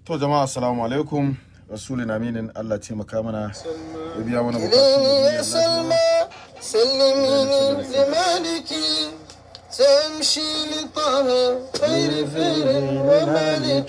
To jama'a assalamu alaikum rasulun aminin Allah taimaka mana ya biya mana يا bukatu سلمى سلميني لمالك تمشي لطه خير فير ومالك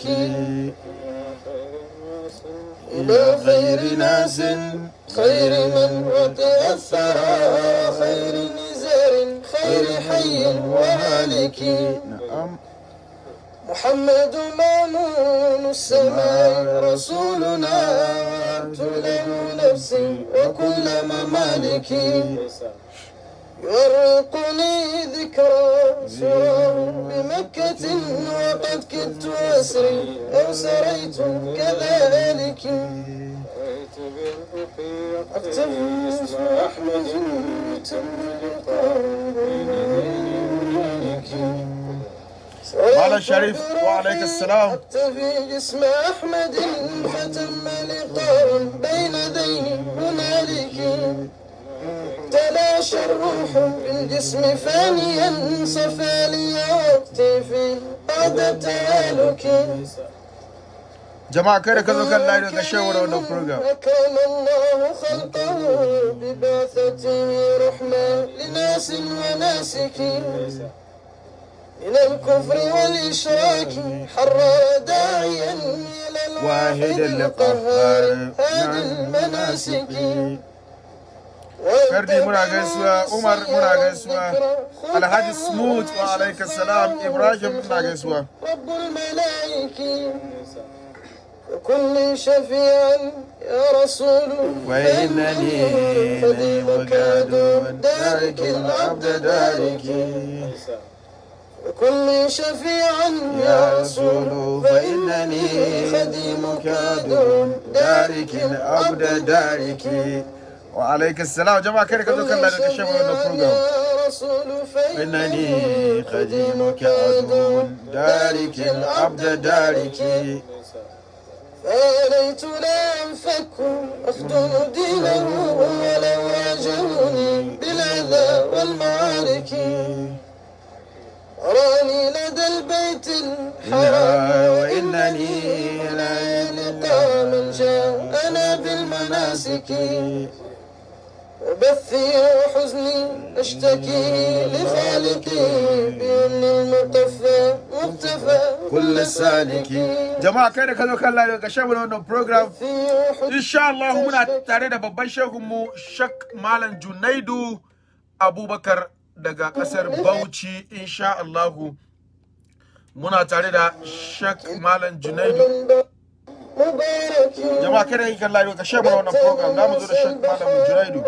إلى خير ناس خير من وتأثر خير نزار خير حي وهالك na'am محمد مامون السماء رسولنا تلم نفسي وكل ممالكي يرقني ذكرى سراه بمكة وقد كدت أسري أو سريت كذلك أكتب اسم أحمد تم لقاء Malam Sharif, wa alaikas salam. أكتفي اسم أحمد فتم لقاء بين ذي هنالك تلاشى الروح بالجسم فانيا صفى لي وقتي في بعد التهالك jama'a kai da ka zo kan layi daga shawar wannan program أكرم الله خلقه ببعثته رحمة لناس وناسك من الكفر والإشراك حرر داعيا إلى الواحد القهار هذه المناسك Kardi muna gaisuwa, Umar muna gaisuwa, Alhaji Smooth wa alaikas salam, Ibrahim muna gaisuwa. رب الملائكة وكن شفيعا يا رسول وإنني خديمك دون دارك العبد دارك وكن شفيعا يا رسول فإنني خديمك دون دارك العبد دارك وعليك السلام جماعة كده كده كان لنا كشف من البروجرام يا رسول إنني خديمك عدو دارك العبد دارك فليت لا أنفك أخدم دينه ولو واجهني بالأذى والمعارك أراني لدى البيت الحرام وإنني لا لقى من جاءنا بالمناسك وبثي وحزني أشتكي لخالقي بأن المقفى مقتفى كل السالك جماعة كده كده كان لنا كشف من البروجرام في وحزني insha Allah muna tare da babban shehunmu Shak Malam Junaidu Abubakar daga kasar Bauchi insha Allah muna tare da Shak Malam Junaidu مبارك jama'a kada yi kan layo ka share mana wannan program da mu zo da Shak Malam Junaidu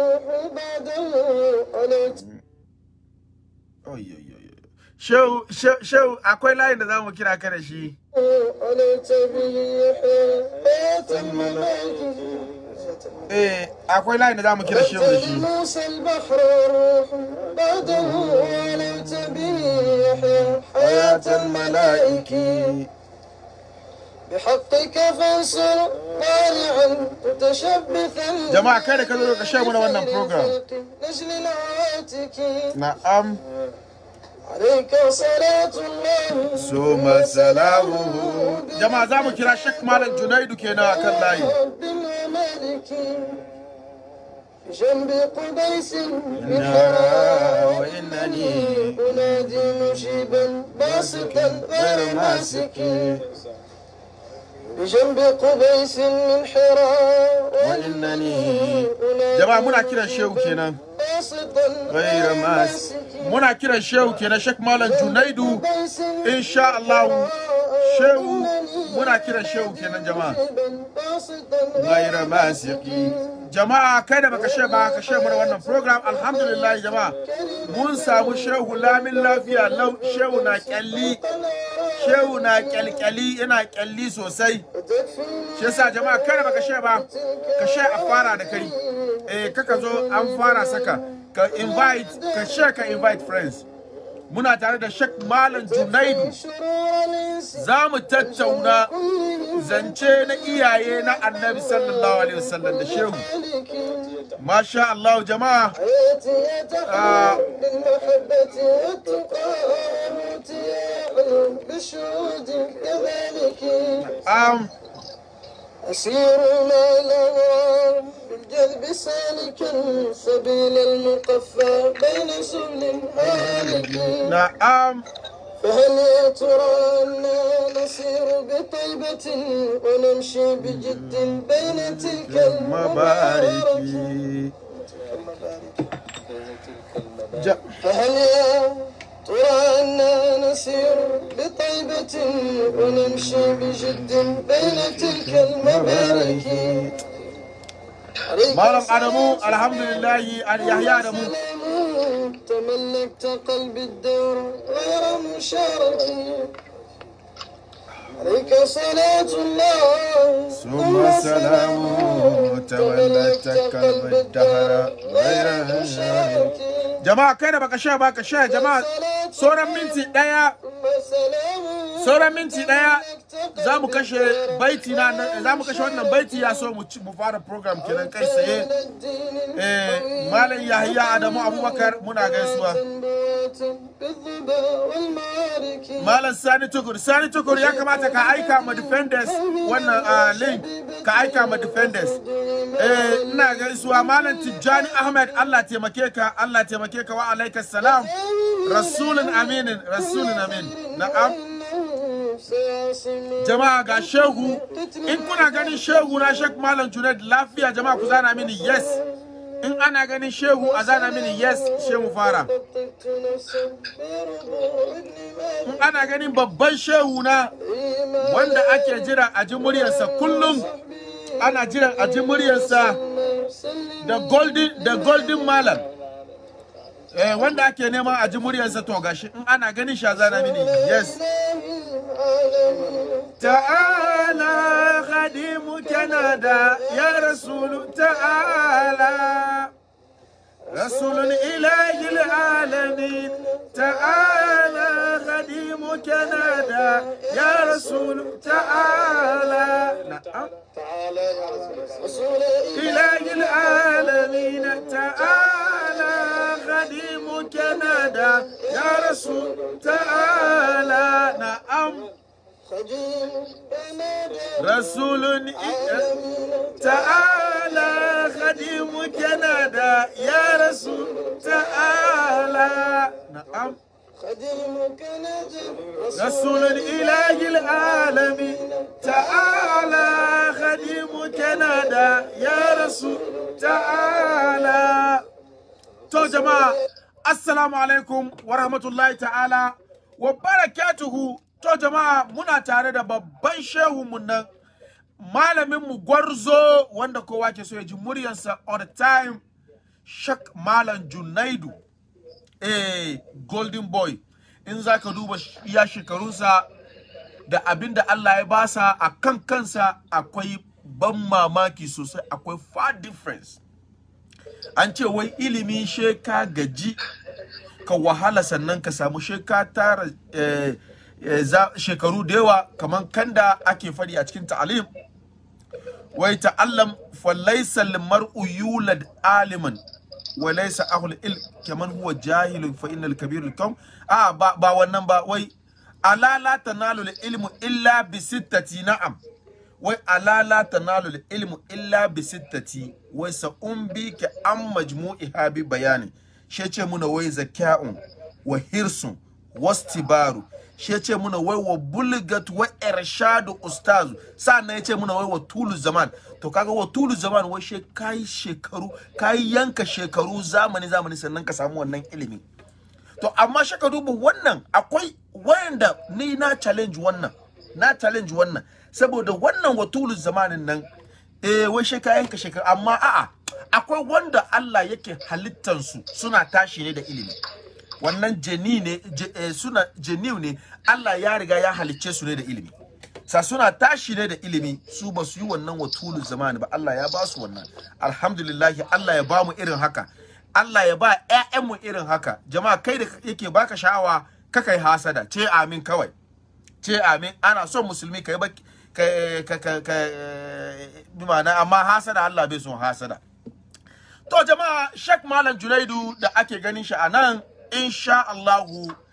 Oy, oy, oy, oy. Shehu shehu- shehu akwai layin da zamu kira ka da shi عليت به حياة الملائكة eh akwai layin da zamu kira shehu da shi موسى البحر والروح بعده علمت به يحيى حياة الملائكة بحقك فانصر طالعا متشبثا jama'a kada ka zo ka share mana wannan program نجل العاتك na'am عليك صلاة الله suma salamu jama'a za mu kira Shak Malam Junaidu kenan akan layi رب ومالك بجنب قبيس إنها وإنني أنادي مجيبا باسطا غير ماسك بجنب قبيس من حراء وإنني jama'a muna kiran shehu kenan باسطا غير ماس muna kiran shehu kenan Shak Malam Junaidu insha Allah shehu muna kiran shehu kenan jama'a غير ماسقي jama'a kai da baka she ba ka she mana wannan program alhamdulillah jama'a mun samu shehu lamin lafiya lau shehu na kyalli shehu na kyalkyali yana kyalli sosai shi yasa jama'a kai da baka she ba ka she a fara da kai eh kaka zo an fara saka ka invite ka she ka invite friends muna tare da Sheikh Malam Junaidu za mu tattauna zance na iyaye na annabi sallallahu alaihi wasallam da shehu masha Allah jama'a حياتي يتحول بالمحبة والتقى موتي بالشهود كذلك um, أسير ما الأنوار بالجذب سالكا سبيل المقفى بين سبل هالك na'am فهل يا ترى أنا نسير بطيبة ونمشي بجد بين تلك المبارك mabariki Ja- فهل يا ترى أنا نسير بطيبة ونمشي بجد بين تلك المبارك malam adamu alhamdulillahi al yahya adamu سلام تملكت قلبي الدور غير مشارك عليك صلاة الله ثم سلام تولت قلب الدهر غير شارك jama'a kai da baka sha baka sha jama'a sauran minti daya sauran minti daya za mu kashe baiti na za mu kashe wannan baiti ya so mu ci- mu fara program kenan kai tsaye eh malam yahya adamu abubakar muna gaisuwa malam sani tukur sani tukur ya kamata ka aika ma defenders wannan ah, link ka aika ma defenders eh ina gaisuwa malam tijjani ahmed allah taimake ka allah taimake ka wa alaikas salam rasulun aminin rasulun amin na'am jama'a ga shehu in kuna ganin shehu na shek malam junaid lafiya jama'a ku zana mini yes in ana ganin shehu a zana mini yes shehu fara in ana ganin babban shehu na wanda ake jira a ji muryarsa kullum ana jiran a ji muryarsa da golden da golden malam eh wanda ake neman a ji muryarsa to gashi in ana ganin shi a zana mini yes تعالى خديمك نادى يا رسول تعالى رسول إله العالمين تعالى خديمك نادى يا رسول تعالى نعم إله العالمين تعالى خديمك نادى يا رسول تعالى نعم رسول تعالى خديمك نادى يا رسول تعالى نعم خديمك نجم رسول الإله العالمين تعالى خديمك نادى يا رسول تعالى تو جماعة السلام عليكم ورحمة الله تعالى وبركاته to jama'a muna tare da babban shehunmu nan malaminmu gwarzo wanda kowa ke so ya ji muryarsa all the time shak malam junaidu eh golden boy in za ka duba iya shekarunsa da abin da Allah ya basa a kan kansa akwai ban mamaki sosai akwai far difference an ce wai ilimi she ka gaji ka wahala sannan ka samu she ka tara eh, eh, za- shekaru da yawa kamar kanda ake fadi a cikin ta'alim wai ta'allam fa laysa al-mar'u yulad aliman wa laysa ahlul ilm kaman huwa jahilun fa innal kabirul kam a ba, ba wannan ba wai ala la tanalu al-ilmu illa bi sittati na'am wai ala la tanalu al-ilmu illa bi sittati wai sa umbi ka an majmu'iha bi bayani she ce muna wai zaka'un wa hirsun wastibaru shi ya ce muna wai wa bulgat wa irshadu ustazu sannan ya ce muna wai wa tulu zaman to kaga wa tulu zaman wai she kai shekaru kai yanka shekaru zamani zamani sannan ka samu wannan ilimi to amma shi ka duba wannan akwai wayanda ni na challenge wannan na challenge wannan saboda wannan wa tulu zamanin nan eh wai she ka yanka shekaru amma a'a akwai wanda Allah yake halittansu suna tashi ne da ilimi wannan jeni ne je- eh, suna jeniu ne Allah ya riga ya halicce su ne da ilimi sa suna tashi ne da ilimi su ba su yi wannan watulun zamani ba Allah ya ba su wannan alhamdulillah Allah ya ba mu irin haka Allah ya ba ƴaƴanmu irin haka jama'a kai da yake baka sha'awa ka kai hasada ce amin kawai ce amin ana son musulmi kai baki ka ka ka ka bi ma'ana amma hasada Allah bai son hasada To jama'a Sheikh Malam Junaidu da ake ganin shi a nan insha Allahu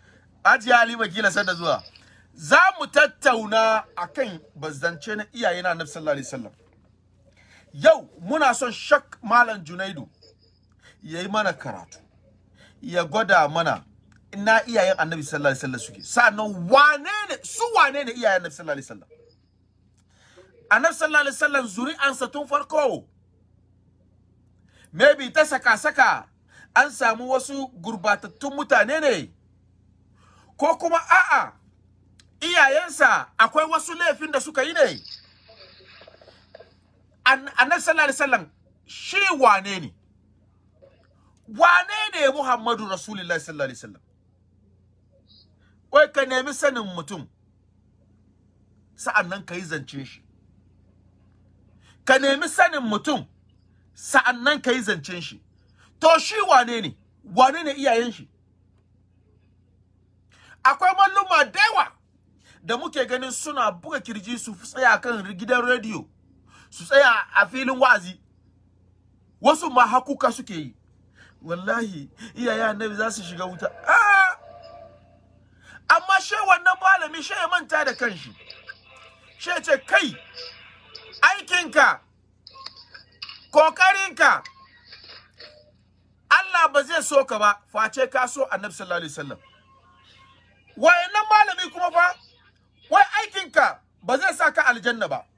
Hajiya Halima kila sanda zuwa. Za mu tattauna akan bazance na iyaye na Annabi sallallahu alaihi wasallam. Yau muna son Shak Malam Junaidu ya yi mana karatu. Ya gwada mana ina iyayen Annabi sallallahu alaihi wasallam suke. Sannan wane ne su wane ne iyayen Annabi sallallahu alaihi wasallam? Annabi sallallahu alaihi wasallam zuri'ansa tun farko. Maybe ta saka-saka an samu wasu gurbatattun mutane ne. ko kuma a'a iyayensa akwai wasu laifin da suka yi ne annabi sallallahu alaihi wasallam shi wane ne wane ne Muhammadu Rasulullahi sallallahu alaihi wasallam wai ka nemi sanin mutum sa'annan ka yi zance shi ka nemi sanin mutum sa'annan ka yi zancen shi to shi wane ne wane ne iyayen shi akwai malluma da yawa da muke ganin suna buga kirji su tsaya kan gidan rediyo su tsaya a filin wa'azi wasu ma hakuka suke yi wallahi iyaye annabi za su shiga wuta ah! amma she wannan malami she ya manta da kanshi she ce kai aikinka kokarinka Allah ba zai so ka ba face ka so annabi sallallahu alaihi wasallam wayannan malami kuma fa wai aikinka ba zai sa ka aljanna ba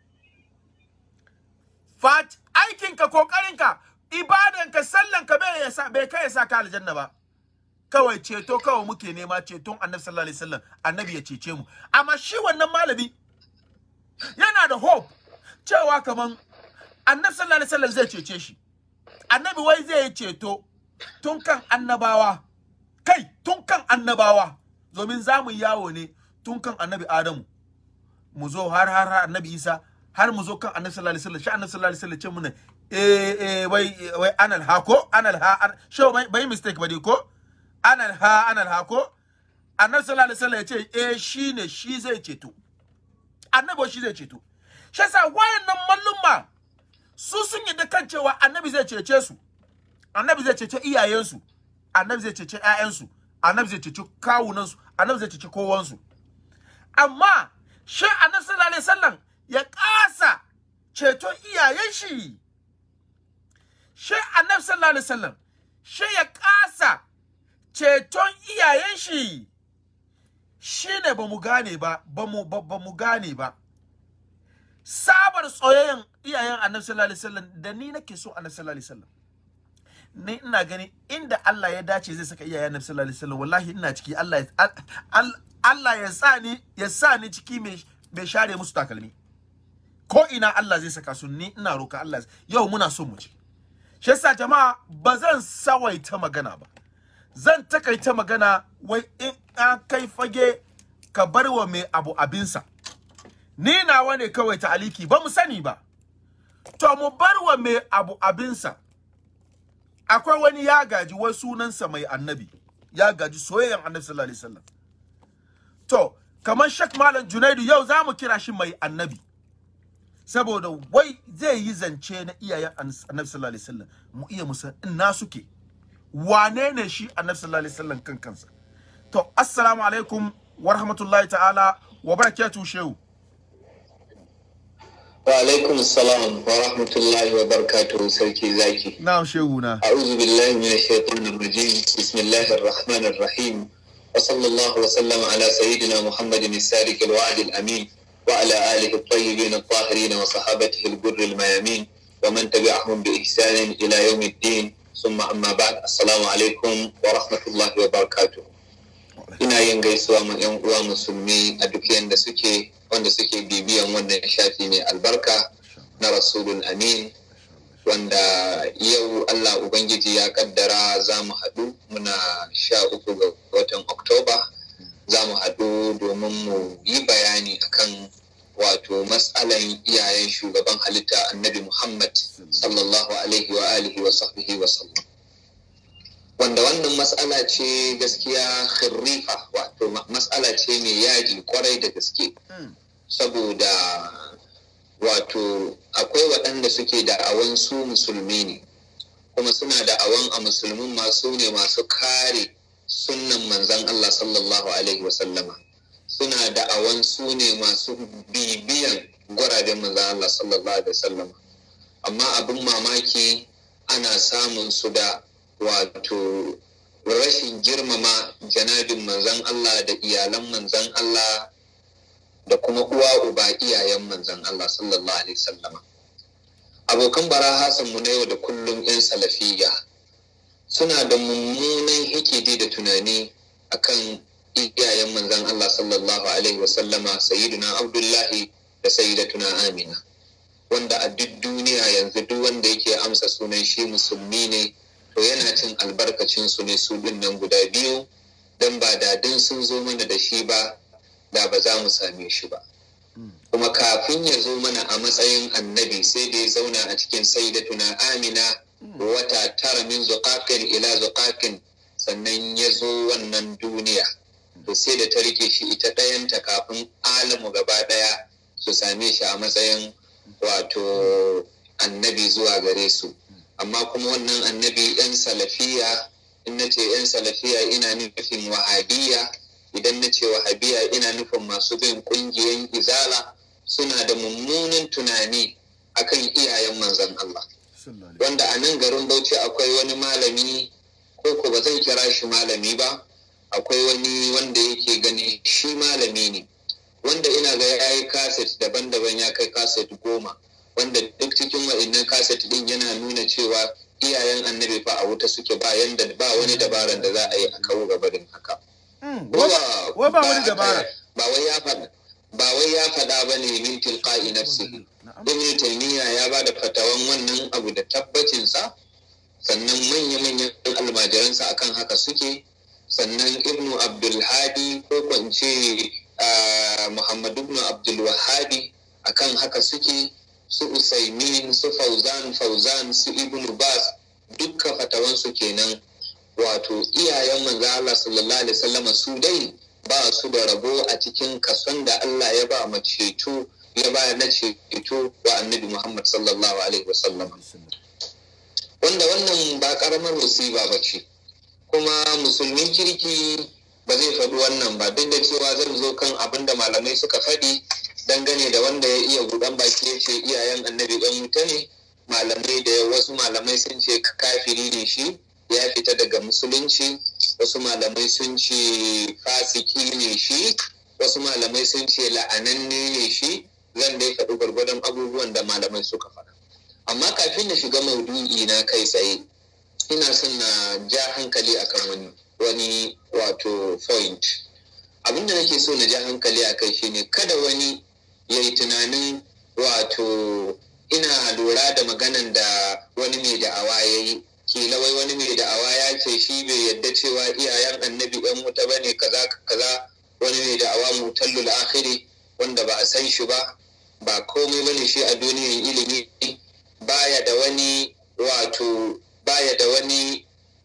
fat aikinka kokarinka ibadanka sallanka bai ya sa bai kai ya sa ka aljanna ba kawai ceto kawai muke nema ceton annabi sallallahu alaihi wasallam annabi ya cece mu amma shi wannan malami yana da hope cewa kaman annabi sallallahu alaihi wasallam zai cece shi annabi wai zai yi ceto tun kan annabawa kai tun kan annabawa domin za mu yawo ne tun kan annabi adamu mu zo har har har annabi isa har mu zo kan annabi sallallahu alaihi wasallam shi annabi sallallahu alaihi wasallam ce muna eh eh wai wai anal ha ko anal ha an, shi bai bai mistake ba dai ko anal ha anal ha ko annabi sallallahu alaihi wasallam ya ce eh shine shi zai ceto annabi shi zai ceto shi yasa wayannan mallumma su sun yi da kan cewa annabi zai cece su annabi zai cece iyayensu annabi zai cece ƴaƴansu annabi zai cece kawunansu annabi zai cece kowansu amma shi annabi sallallahu alaihi wasallam ya kasa ceton iyayen shi shi annabi sallallahu alaihi wasallam shi ya kasa ceton iyayen shi shine ba mu gane ba ba mu ba mu gane ba sabar tsoyayyen iyayen annabi sallallahu alaihi wasallam da ni nake so annabi sallallahu alaihi wasallam ni ina gani inda Allah ya dace zai saka iyayen annabi sallallahu alaihi wasallam wallahi ina ciki Allah ya Allah ya sa ni ya sa ni ciki mai mai share musu takalmi ko ina Allah zai saka su ni ina roka Allah yau muna so mu ci shi yasa jama'a ba zan sawaita magana ba zan takaita magana wai in an kai fage ka bar wa mai abu abinsa ni nawa ne kawai ta'aliki ba mu sani ba to mu bar wa mai abu abinsa akwai wani ya gaji wai sunansa mai annabi ya gaji soyayyen annabi sallallahu alaihi wasallam to kamar shak malam junaidu yau za mu kira shi mai annabi saboda wai zai yi zance na iyayen annabi sallallahu alaihi wasallam mu iya musa ina suke wane ne shi annabi sallallahu alaihi wasallam kan kansa to assalamu alaikum wa rahmatullahi ta'ala wa barakatuhu shehu wa alaikum salam wa rahmatullahi wa barakatuhu sarki zaki na'am shehu na a'udhu billahi minash shaitanir rajim bismillahir rahmanir rahim wa sallallahu wa sallama ala sayyidina muhammadin as-sadiq al-wa'd al-amin wa ala alihi at-tayyibin at-tahirin wa sahabatihi al-ghurr al-mayamin wa man tabi'ahum bi ihsan ila yawm الدين ثم amma ba'd assalamu alaikum wa rahmatullahi wa barakatuh ina yin gaisuwa ma yan uwa musulmi a duk yanda suke wanda suke bibiyan wannan shafi mai albarka na rasulun amin wanda yau Allah Ubangiji ya kaddara za mu haɗu muna sha uku ga watan Oktoba za mu haɗu domin mu yi bayani akan wato matsalan iyayen shugaban halitta annabi Muhammad sallallahu alaihi wa alihi wa sahbihi wa sallam wanda wannan matsala ce gaskiya khirrifa wato matsala ce mai yaji kwarai da gaske saboda wato akwai waɗanda suke da'awan su musulmi ne kuma suna da'awan a musulmin masu ne masu kare sunnan manzan Allah sallallahu alaihi wasallama suna da'awan su ne masu bibiyan gwaraben manzan Allah sallallahu alaihi wasallama amma abin mamaki ana samun su da wato rashin girmama janabin manzan Allah da iyalan manzan Allah da kuma uwa uba iyayen manzan Allah sallallahu alaihi wasallama abokan bara hasan mu na yau da kullum 'yan salafiya suna da mummunan hikidi da tunani akan iyayen manzan Allah sallallahu alaihi wasallama sayyiduna abdullahi da sayyidatuna amina wanda a duk duniya yanzu duk wanda yake amsa sunan shi musulmi ne to yana cin albarkacin su ne su nan guda biyu don ba dadin sun zo mana da shi ba da ba za mu same shi ba kuma kafin ya zo mana a matsayin annabi sai da ya zauna a cikin sayyidatuna amina wata tara min zuƙaƙin ila zuƙaƙin sannan ya zo wannan duniya to sai da ta rike shi ita ɗayanta kafin alamu gaba ɗaya su same shi a matsayin wato annabi zuwa gare su amma kuma wannan annabi yan salafiya in na ce yan salafiya ina nufin wahabiya idan na ce wahabiya ina nufin masu bin ƙungiyan izala suna da mummunan tunani akan iyayen manzon Allah wanda a nan garin Bauchi akwai wani malami ko ko ba zan kira shi malami ba akwai wani wanda yake gani shi malami ne wanda ina ga ya yi kaset daban-daban ya kai kaset goma wanda duk cikin wa'annan kaset din yana nuna cewa iyayen annabi fa a wuta suke ba yanda ba wani dabaran da za a yi a kawo gabarin haka wai ba wani dabara ba wai ya faɗa ba wai ya faɗa ba ne min tilqa'i nafsihi ibn taymiya ya ba da fatawan wannan abu da tabbacinsa sannan manya-manyan almajiransa akan haka suke sannan ibnu abdulhadi ko kwance muhammad ibnu abdulwahabi akan haka suke su usaimin su fauzan fauzan su ibnu bas dukkan fatawansu kenan wato iyayen manzo Allah sallallahu alaihi wasallam su dai ba su da rabo a cikin kason da Allah ya ba maceto ya ba na ceto wa annabi Muhammad sallallahu alaihi wasallam wanda wannan ba karamar musiba ba ce kuma musulmin kirki ba zai faɗi wannan ba duk da cewa zan zo kan abin da malamai suka faɗi dangane da wanda ya iya buɗan baki ya ce iyayen annabi ɗan wuta ne malamai da wasu malamai sun ce kafiri ne shi ya fita daga musulunci wasu malamai sun ce fasiki ne shi wasu malamai sun ce la'ananne ne shi zan dai faɗi gwargwadon abubuwan da malamai suka faɗa amma kafin na shiga maudu'i na kai tsaye ina son na ja hankali akan wani wani wato point abinda nake so na ja hankali a kai shine kada wani ya yi tunanin wato ina lura da maganan da wani mai da'awa ya yi kila wai wani mai da'awa ya ce shi bai yadda cewa iyayen annabi yan wuta ba ne kaza kaza wani mai da'awa mutallul akhiri wanda ba a san shi ba ba komai bane shi a duniyar ilimi baya da wani wato baya da wani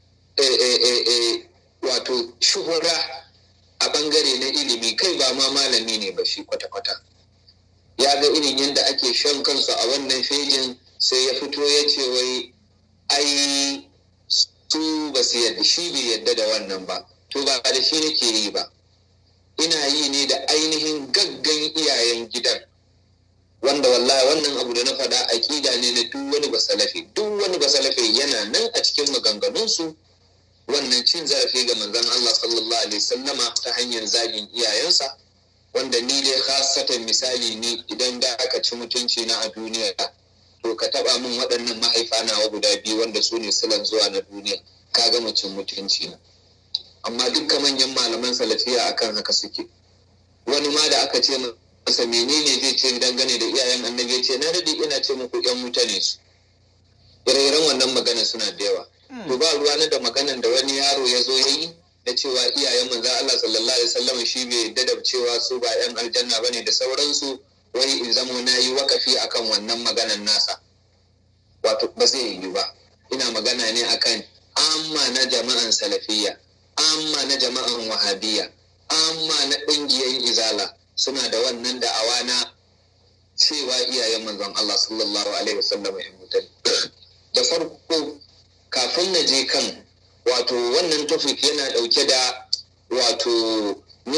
wato shuhura a bangare na ilimi kai ba ma malami ne ba shi kwata-kwata ya ga irin yadda ake shan kansu a wannan fejin sai ya fito ya ce wai ai su ba su yadda shi bai yadda da wannan ba to ba da shi nake yi ba ina yi ne da ainihin gaggan iyayen gidan wanda wallahi wannan abu da na faɗa aƙida ne na duk wani basalafi duk wani basalafi yana nan a cikin maganganunsu wannan cin zarafi ga manzon Allah sallallahu alaihi sallama ta hanyar zagin iyayensa wanda ni dai khasatan misali ni idan da aka ci mutunci na a duniya to ka taba min waɗannan mahaifa nawa guda biyu wanda su ne silan zuwa na duniya ka ga mutum mutunci na amma dukkan manyan malaman salafiya akan haka suke wani ma da aka ce masa menene zai ce dangane da iyayen annabi ya ce na dade ina ce muku yan mutane su ire-iren wannan magana suna da yawa to ba ruwa na da maganan da wani yaro ya zo ya yi na cewa iyayen manzo Allah sallallahu alaihi wasallam shi bai yadda da cewa su ba yan aljanna bane da sauransu wai in zamo na yi wakafi akan wannan maganan nasa wato ba zai yi ba ina magana ne akan amma na jama'an salafiyya amma na jama'an wahabiyya amma na ƙungiyar izala suna da wannan da'awa na cewa iyayen manzon Allah sallallahu alaihi wasallam ya mutane da farko kafin na je kan wato wannan topic yana ɗauke da wato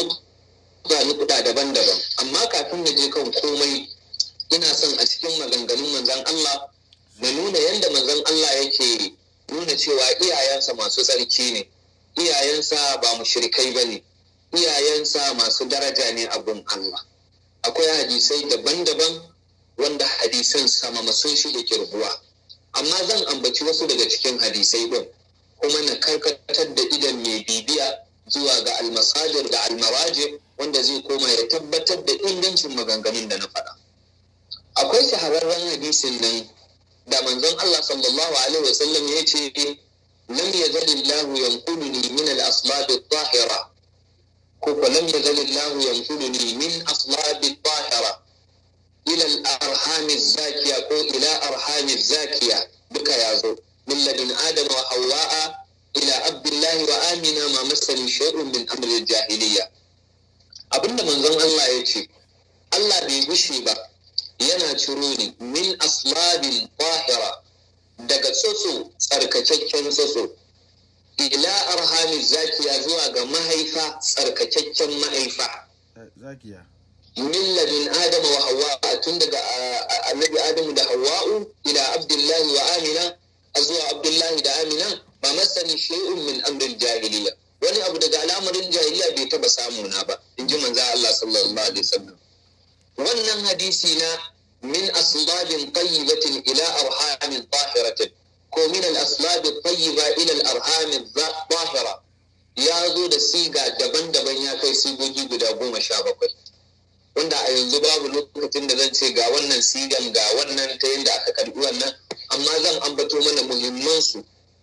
nukuda daban-daban amma kafin na je kan komai ina son a cikin maganganun manzan Allah da nuna yadda manzan Allah yake nuna cewa iyayensa masu tsarki ne iyayensa ba mushrikai ba ne iyayensa masu daraja ne a gun Allah akwai hadisai daban-daban wanda hadisan sama sun shi da kirguwa amma zan ambaci wasu daga cikin hadisai din kuma na karkatar da idan mai bibiya zuwa ga almasadir da almaraje wanda zai koma ya tabbatar da ingancin maganganun da na faɗa akwai shahararren hadisin nan da manzon Allah sallallahu alaihi wasallam ya ce lam yazal Allah yanquluni min al-aslab at-tahira ko ko lam yazal Allah yanquluni min aslab at-tahira ila al-arham az-zakiya ko ila arham az-zakiya duka yazo min ladin adam wa hawwa ila abdullahi wa amina ma masani shay'un min amri al-jahiliya abinda manzon Allah ya ce Allah bai gushe ba yana ciro ni min aslabin tahira daga tsotso tsarkakakken tsotso ila arhamin zakiya zuwa ga mahaifa tsarkakakken mahaifa zakiya min ladin adama wa hawa tun daga annabi adamu da hawa'u ila abdullahi wa amina a zuwa abdullahi da amina ba masani shay'un min amril jahiliya wani abu daga al'amarin jahiliya bai taba samu na ba in ji manzo Allah sallallahu alaihi wasallam wannan hadisi na min aslabin tayyibatin ila arhamin tahiratin ko min al-aslab tayyiba ila al-arhamin tahira ya zo da siga daban-daban ya kai sigogi guda goma sha bakwai wanda a yanzu babu lokacin da zan ce ga wannan sigan ga wannan ta yadda aka karbi wannan amma zan ambato mana muhimman su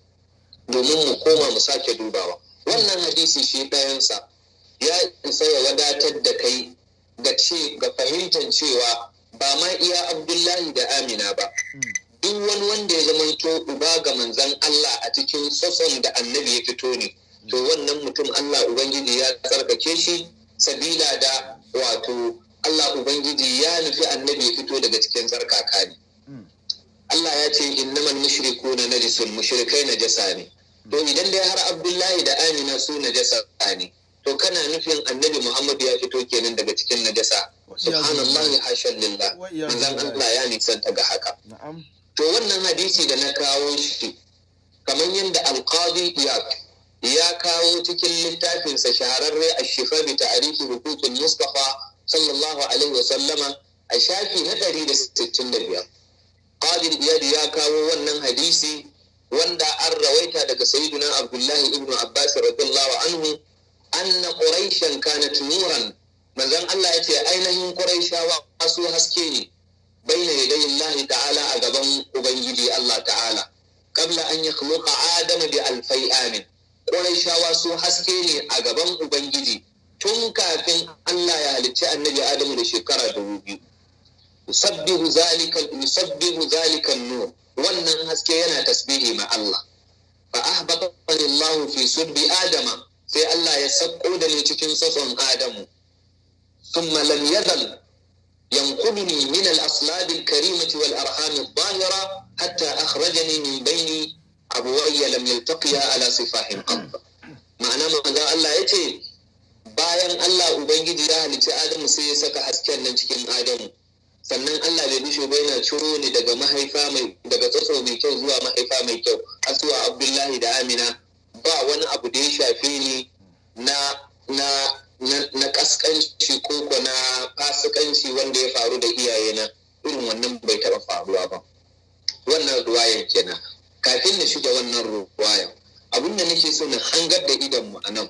domin mu koma mu sake dubawa wannan hadisi shi ɗayansa ya isa ya wadatar da kai ga ce ga fahimtar cewa ba ma iya abdullahi da amina ba duk wani wanda ya zamanto uba ga manzan Allah a cikin tsotson da annabi ya fito ne to wannan mutum Allah ubangiji ya tsarkake shi sabila da wato Allah ubangiji ya nufi annabi ya fito daga cikin tsarkaka ne Allah ya ce innamal mushrikuna najisun mushrikai najasa ne to idan dai har abdullahi da amina su najasa ne to kana nufin annabi muhammadu ya fito kenan daga cikin najasa subhanallahi hashan lillah manzon Allah ya nisanta ga haka to wannan hadisi da na kawo shi kamar yadda alqadi iyad ya kawo cikin littafinsa shahararre a shifa bi ta'rifi hukukul mustafa sallallahu alaihi wa sallama a shafi na 165 qadi iyad ya kawo wannan hadisi wanda an rawaita daga sayyidina abdullahi ibn abbas radiyallahu anhu anna quraishan kanat nuran manzon Allah yace ainihin quraishawa su haske ne baina yaday Allah ta'ala a gaban ubangiji Allah ta'ala qabla an yakhluqa adama bi alfai amin quraishawa su haske ne a gaban ubangiji tun kafin Allah ya halicci annabi Adamu da shekara dubu biyu yusabbihu zalika yusabbihu zalika nur wannan haske yana tasbihi ma Allah fa ahbatani Allah fi sulbi adama sai Allah ya sakko da ni cikin tsotson Adamu thumma lam yazal yanquduni min al-aslab al-karimati wal arham adh-dhahira hatta akhrajani min bayni abuwayya lam yaltaqiya ala sifahin qab ma'ana manzo Allah yace bayan Allah ubangiji ya halicci Adamu sai ya saka hasken nan cikin Adamu sannan Allah bai bishe ba yana ciro ni daga mahaifa mai daga tsotso mai kyau zuwa mahaifa mai kyau har zuwa Abdullahi da Amina ba wani abu da ya shafe ni na na na kaskanci ko ko na fasikanci wanda ya faru da iyayena irin wannan bai taba faruwa ba wannan ruwayan kenan kafin na shiga wannan ruwayan abin da nake so na hangar da idan mu anan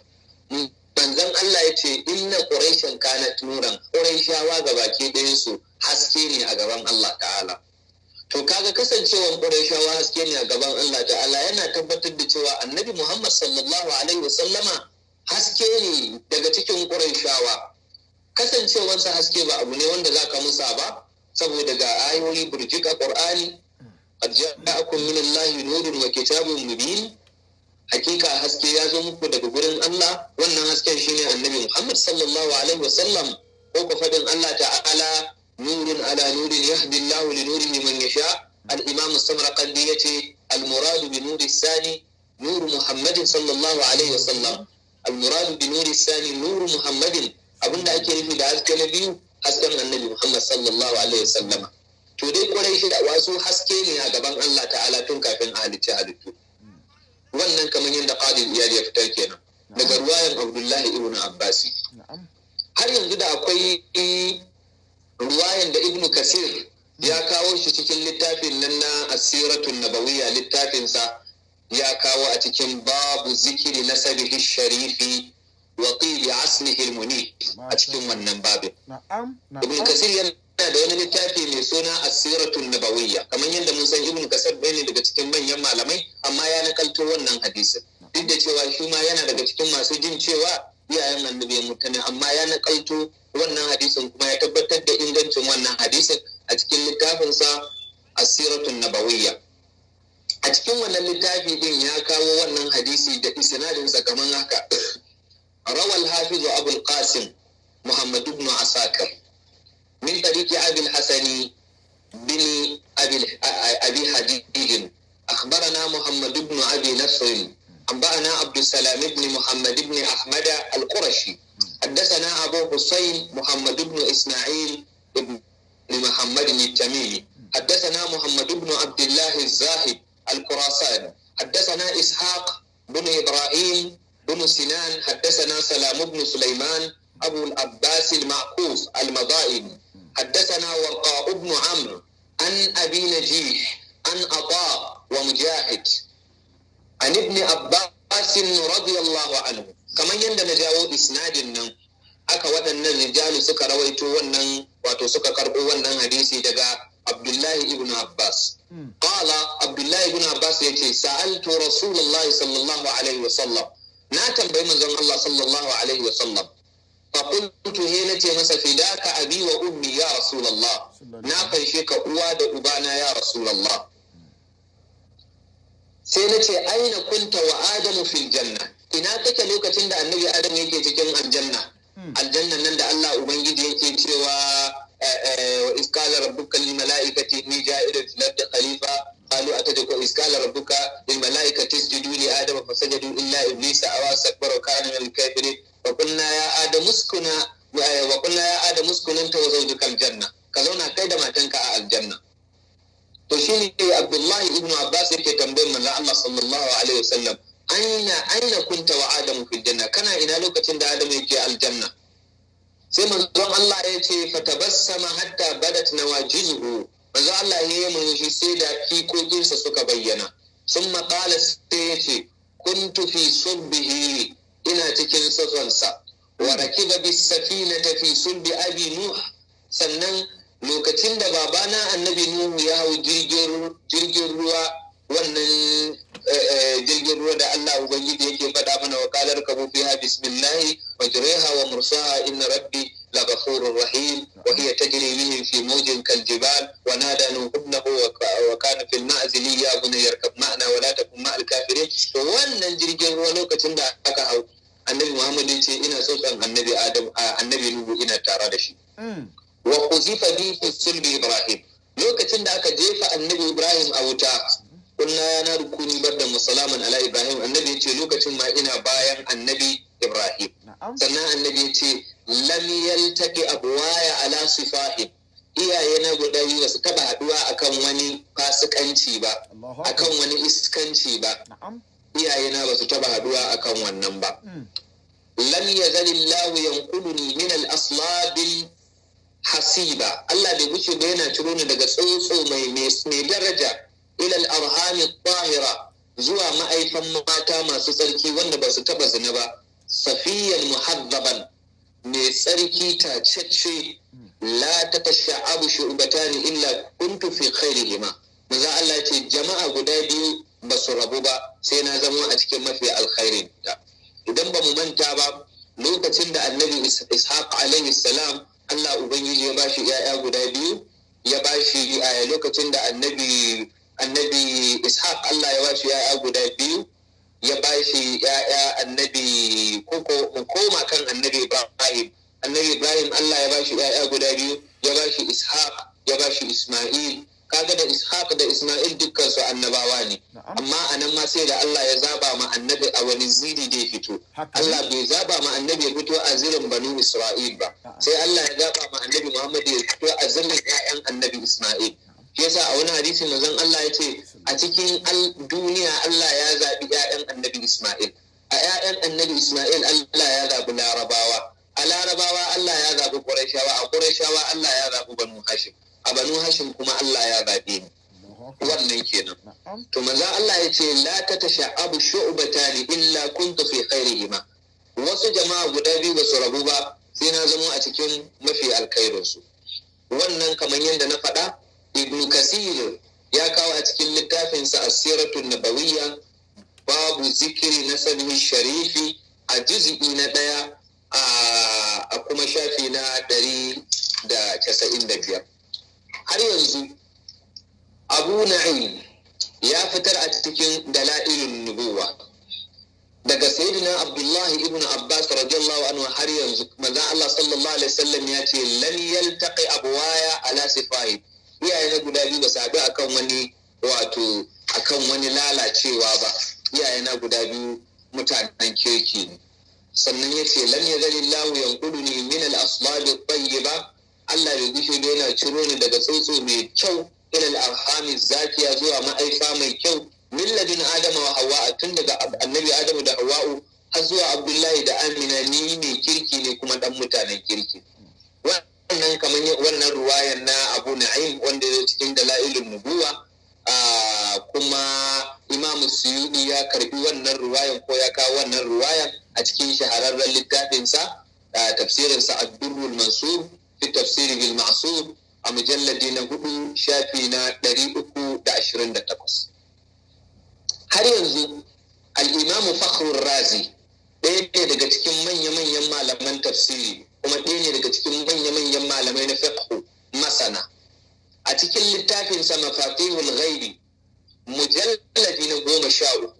manzon Allah ya ce inna quraishan kanat nuran quraishawa ga baki ɗayan su haske ne a gaban Allah ta'ala to kaga kasancewan quraishawa haske ne a gaban Allah ta'ala yana tabbatar da cewa annabi Muhammad sallallahu alaihi wasallama haske ne daga cikin quraishawa kasancewansa haske ba abu ne wanda zaka musa ba saboda ga ayoyi burjika qur'ani qad ja'akum min allahi nurun wa kitabun mubin hakika haske ya zo muku daga gurin Allah wannan hasken shine annabi Muhammad sallallahu alaihi wasallam ko ku fadin Allah ta'ala nurun ala nurin yahdi Allah li nurihi man yasha al-imam as-samarqandi yace al-murad bi nuri sani nuru muhammadin sallallahu alaihi wasallam al-murad bi nuri sani nuru muhammadin abinda ake nufi da haske na biyu hasken annabi muhammad sallallahu alaihi wasallama to dai kwarai shi da wasu haske ne a gaban Allah ta'ala tun kafin a halicci halittu wannan kamar yadda qadir iyali ya fitar kenan daga ruwayan abdullahi ibn abbasi na'am har yanzu da akwai ruwayan da ibnu kasir ya kawo shi cikin littafin nan na asiratun nabawiyya littafinsa ya kawo a cikin babu zikiri na sabihi sharifi wa qili aslihi almuni a cikin wannan babin na'am ibnu na'am kasir yana da wani littafi mai suna asiratun nabawiyya kamar yadda mun san ibnu kasir ɗaya ne daga cikin manyan malamai amma ya nakalto wannan hadisin duk da cewa shi ma yana daga cikin masu jin cewa iyayen annabi ya mutane amma ya nakalto wannan hadisin kuma ya tabbatar da ingancin wannan hadisin a cikin littafinsa asiratun nabawiyya a cikin wannan littafi din ya kawo wannan hadisi da isnadinsa kamar haka rawal hafizu abul qasim muhammad ibn asakir min tariqi abil hasani bin abi abi hadid أخبرنا محمد بن أبي نصر أنبأنا عبد السلام بن محمد بن أحمد القرشي حدثنا أبو حسين محمد بن إسماعيل بن محمد التميمي حدثنا محمد بن عبد الله الزاهد الخراساني حدثنا إسحاق بن إبراهيم بن سنان حدثنا سلام بن سليمان أبو العباس المعقوف المضائن حدثنا ورقاء بن عمرو عن أبي نجيح عن عطاء ومجاهد عن ابن عباس رضي الله عنه kamar yadda na jawo isnadin nan aka waɗannan rijalu suka rawaito wannan wato suka karɓo wannan hadisi daga abdullahi ibn abbas qala abdullahi ibn abbas ya ce sa'altu rasulullahi sallallahu alaihi wasallam na tambayi manzon allah sallallahu alaihi wasallam فقلت هي نتي مسا فداك أبي وأمي يا رسول الله نافن شيك أوا دا أبانا يا رسول الله sai na ce aina kunta wa adamu fil janna ina kake lokacin da annabi adam yake cikin aljanna aljannan nan da Allah ubangiji yake cewa wa iskala rabbuka lil malaikati inni ja'ilun fil ardi khalifa qalu atadku iskala rabbuka lil malaikati isjudu li adama fasajadu illa iblisa awa sakbara kana min al kafirin wa qulna ya adamu uskuna wa qulna ya adamu uskuna anta wa zawjuka al janna ka zauna kai da matanka a aljanna to shi ne abdullahi ibn abbas yake tambayar manzo Allah sallallahu alaihi wasallam aina aina kunta wa adamu fil janna kana ina lokacin da adamu yake aljanna sai manzon Allah ya ce fatabassama hatta badat nawajizuhu manzo Allah ya yi murmushi sai da fikokinsa suka bayyana sun qala sai ya ce kuntu fi subbihi ina cikin safansa wa rakiba bis safinata fi sulbi abi nuh sannan lokacin da babana annabi nuhu ya hau jirgin ruwa wannan jirgin ruwa da Allah ubangiji yake faɗa mana wa kalar kabu fiha bismillahi wa jriha wa mursaha inna rabbi la ghafurur rahim wa hiya tajri bihim fi mawjin kal jibal wa nada nuhu ibnahu wa kana fil ma'zili ya bunayya yarkab ma'ana wa la takun ma'al kafirin to wannan jirgin ruwa lokacin da aka hau annabi Muhammad ya ce ina tsotsan annabi Adam annabi Nuhu ina tare da shi wa kuzifa bi fi sulbi ibrahim lokacin da aka jefa annabi ibrahim a wuta kunna ya na rukuni barda musalaman ala ibrahim annabi ya ce lokacin ma ina bayan annabi ibrahim sannan annabi ya ce lam yaltaqi abwaya ala sifahim iyaye na guda biyu ba su taba haduwa akan wani fasikanci ba akan wani iskanci ba iyaye na ba su taba haduwa akan wannan ba lam yazalillahu yanquluni min al-aslabil hasiba Allah bai wuce ba yana ciro ni daga tsotso mai mai daraja ilal arhami tahira zuwa ma'aifan mata masu tsarki wanda ba su taba zina ba safiyan muhazzaban mai tsarki tacece la ta tasha'abu shu'batani illa kuntu fi khairihima maza Allah ce jama'a guda biyu ba su rabu ba sai na zama a cikin mafi alkhairin ta idan ba mu manta ba lokacin da annabi ishaq alaihi salam Allah Ubangiji ya bashi ‘ya'ya guda biyu, ya bashi a lokacin da annabi annabi Ishaq Allah ya bashi ‘ya'ya guda biyu, ya bashi ‘ya'ya annabi koko koma kan annabi Ibrahim. Annabi Ibrahim Allah ya bashi ‘ya'ya guda biyu, ya bashi Ishaq, ya bashi Ismail. kaga da ishaq da isma'il dukkan su annabawa ne Na'am. amma anan ma sai da Allah ya zaba ma annabi a wani ziri da ya fito Haka. Allah bai zaba ma annabi ya fito a zirin banu isra'il ba Na'am. sai Allah ya zaba ma annabi Muhammad ya fito a zirin ƴaƴan annabi isma'il shi yasa a wani hadisi manzon Allah ya ce a cikin al- duniya Allah ya zabi ƴaƴan annabi isma'il a ƴaƴan annabi isma'il Allah ya zabi larabawa a larabawa Allah ya zabi qurayshawa a qurayshawa Allah ya zabi banu hashim a banu hashim kuma Allah ya zabe ni Allahu akbar. wannan kenan Na'am. to manzo Allah ya ce la ta tasha'abu shu'batani illa kuntu fi khairihima wasu jama'a guda biyu ba su rabu ba sai na zamo a cikin mafi alkhairin su wannan kamar yadda na faɗa ibn kasir ya kawo a cikin littafin sa as-siratun nabawiyya babu zikiri na sanin sharifi a juz'i na ɗaya a- a kuma shafi na ɗari da casa'in da biyar har yanzu abu na'im ya fitar a cikin dala'ilin nubuwa daga sayyidina abdullahi ibn abbas radiyallahu anhu har yanzu manzon Allah sallallahu alaihi wasallam ya ce lan yaltaqi abwaya ala sifahi iyaye na guda biyu ba su haɗu akan wani wato akan wani lalacewa ba iyaye na guda biyu mutanen kirki ne sannan ya ce lam yazalillahu yanquduni min al-aslab at-tayyiba Allah bai gushe da yana ciro ni daga tsotso mai kyau ila al-arhami zakiya zuwa ma'aifa mai kyau milladin adama wa hawa tun daga annabi adamu da hawa'u har zuwa abdullahi da amina ni mai kirki ne kuma dan mutanen kirki wannan kamar yin- wannan ruwayan na abu na'im wanda ya zo cikin dala'ilun nubuwa ah, kuma imam suyudi ya karbi wannan ruwayan ko ya kawo wannan ruwayan a cikin shahararren littafinsa ah, tafsirinsa ad-durrul mansur fi tafsiri bil ma'sur a mujalladi na hudu shafi na ɗari uku da ashirin da takwas har yanzu al'imamu fakhrul razi ɗaya ne daga cikin manya-manyan malaman tafsiri kuma ɗaya ne daga cikin manya-manyan malamai na fiqh masana a cikin littafinsa mafatihul ghaibi mujalladi na goma sha uku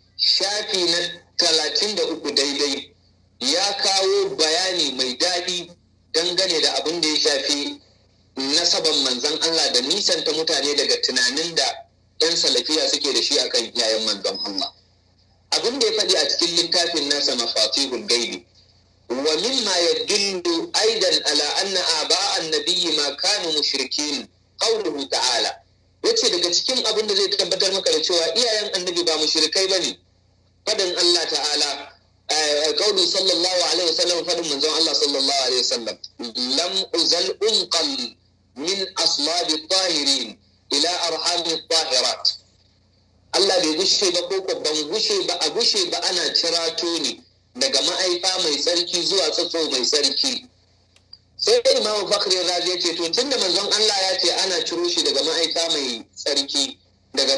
shafi na talatin da uku daidai ya kawo bayani mai daɗi dangane da abin da ya shafi nasaban manzon Allah da nisanta mutane daga tunanin da 'yan salafiya suke da shi akan iyayen manzon Allah. Abin da ya faɗi a cikin littafin nasa mafatihul gaibi wa mimma yadullu aidan ala anna aba'an nabiyyi ma kanu mushrikin qawluhu ta'ala yace daga cikin abin da zai tabbatar maka da cewa iyayen annabi ba mushrikai bane fadin Allah ta'ala قوله صلى الله عليه وسلم فدم من زمان الله صلى الله عليه وسلم لم أزل أنقل من أصلاب الطاهرين إلى أرحام الطاهرات Allah bai gushe ba ko ban gushe ba a gushe ba ana cirato ne daga ma'aifa mai tsarki zuwa tsatso mai tsarki sai dai imamu bakri razi ya ce to tunda manzon Allah ya ce ana ciro shi daga ma'aifa mai tsarki daga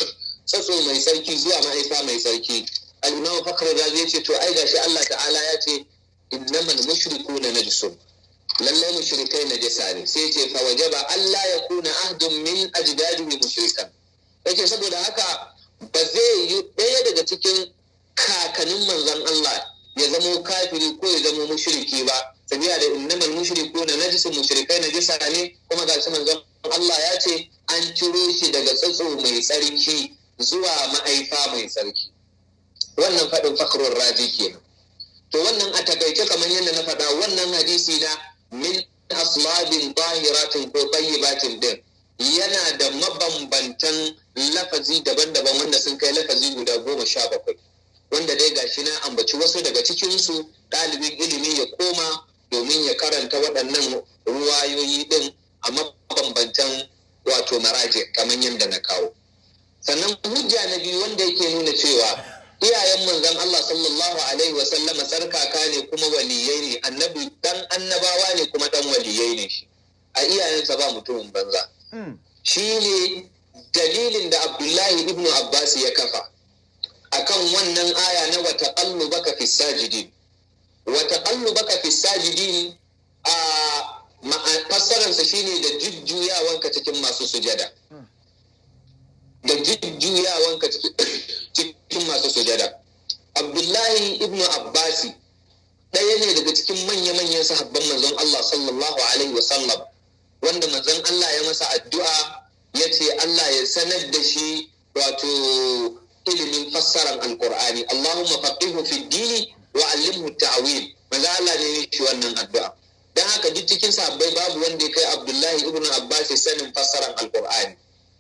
tsatso mai tsarki zuwa ma'aifa mai tsarki al-imamu bakri razi ya ce to ai gashi Allah ta'ala ya ce innamal mushrikuna najsun lallai mushrikai najasa ne sai ce fa wajaba Allah ya kuna ahdun min ajdadihi mushrikan yake saboda haka ba zai yi ɗaya daga cikin kakannin manzon Allah ya zamo kafiri ko ya zamo mushriki ba sabiya da innamal mushriku na najisun mushrikai najisa ne kuma ga manzon Allah ya ce an ciro shi daga tsatso mai tsarki zuwa ma'aifa mai tsarki wannan faɗin fakrun raji kenan to wannan a takaice kamar yadda na faɗa wannan hadisi na min aslabin tahiratin ko tayyibatin din yana da mabambantan lafazi daban-daban wanda sun kai lafazi guda goma sha bakwai wanda dai gashi na ambaci wasu daga cikinsu ɗalibin ilimi ya koma domin ya karanta waɗannan ruwayoyi ɗin a mabambantan wato maraje kamar yadda na kawo sannan hujja na biyu wanda yake nuna cewa iyayen manzon Allah sallallahu alaihi wa sallama tsarkaka ne kuma waliyai ne annabi dan annabawa ne kuma dan waliyai ne shi a iyayensa ba mutumin banza shi ne dalilin da abdullahi ibnu abbas ya kafa akan wannan aya na wata ƙallu baka fi sajidin wata ƙallu baka fi sajidin a fassararsa shine da jujjuyawanka cikin masu sujada da jujjuyawanka cikin masu sujada abdullahi ibnu abbasi ɗaya ne daga cikin manya-manyan sahabban manzon Allah sallallahu alaihi wasallam wanda manzon Allah ya masa addu'a ya sanar da shi wato ilimin fassarar alkur'ani Allahumma faqihu fi dini wa allimhu ta'wil manzo Allah ne shi wannan addu'a dan haka duk cikin sahabbai babu wanda ya kai Abdullahi ibn Abbas sanin fassarar alkur'ani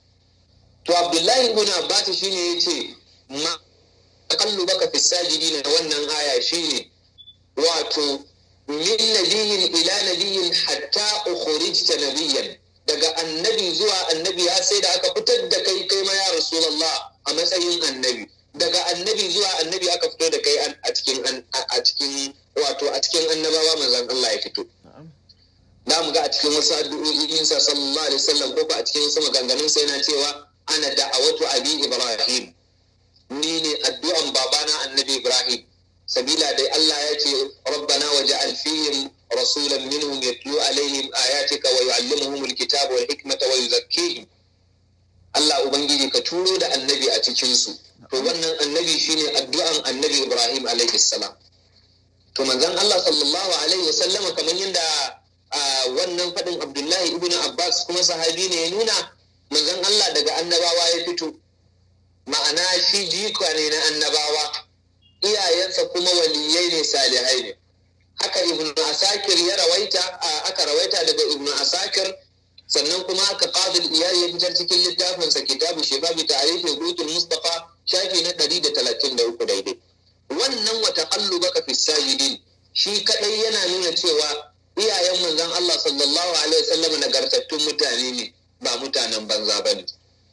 to Abdullahi ibn Abbas shine yace ma taqallubaka fi sajidin wannan aya shine wato min nabiyyin ila nabiyyin hatta ukhrijta nabiyyan daga annabi zuwa annabi ya sai da aka fitar da kai kai ma ya rasulullah a matsayin annabi daga annabi zuwa annabi aka fito da kai a cikin a cikin wato a cikin annabawa manzon Allah ya fito da mu ga a cikin wasu addu'o'in sa sallallahu alaihi wasallam ko a cikin wasu maganganun sa yana cewa ana da'awatu abi ibrahim ni ne addu'an babana annabi ibrahim sabila dai Allah ya ce rabbana waj'al fihim rasulan minhum yatlu alaihim ayatika wa yu'allimuhum alkitaba wal hikmata wa yuzakkihim Allah ubangiji ka turo da annabi a cikin su to wannan annabi shine addu'an annabi Ibrahim alaihi salam to manzon Allah sallallahu alaihi wasallama kamar yadda wannan fadin Abdullahi ibn Abbas kuma sahabi ne ya nuna manzon Allah daga annabawa ya fito ma'ana shi jika ne na annabawa iyayensa kuma waliyai ne salihai ne haka ibn asakir ya rawaita aka rawaita daga ibn asakir sannan kuma aka qadil iyali ya fitar cikin littafinsa kitabu shifabi ta'rifi rutul mustafa shafi na 133 daidai wannan wa taqallubaka fi sajidin shi kadai yana nuna cewa iyayen manzon Allah sallallahu alaihi wasallam nagartattun mutane ne ba mutanen banza bane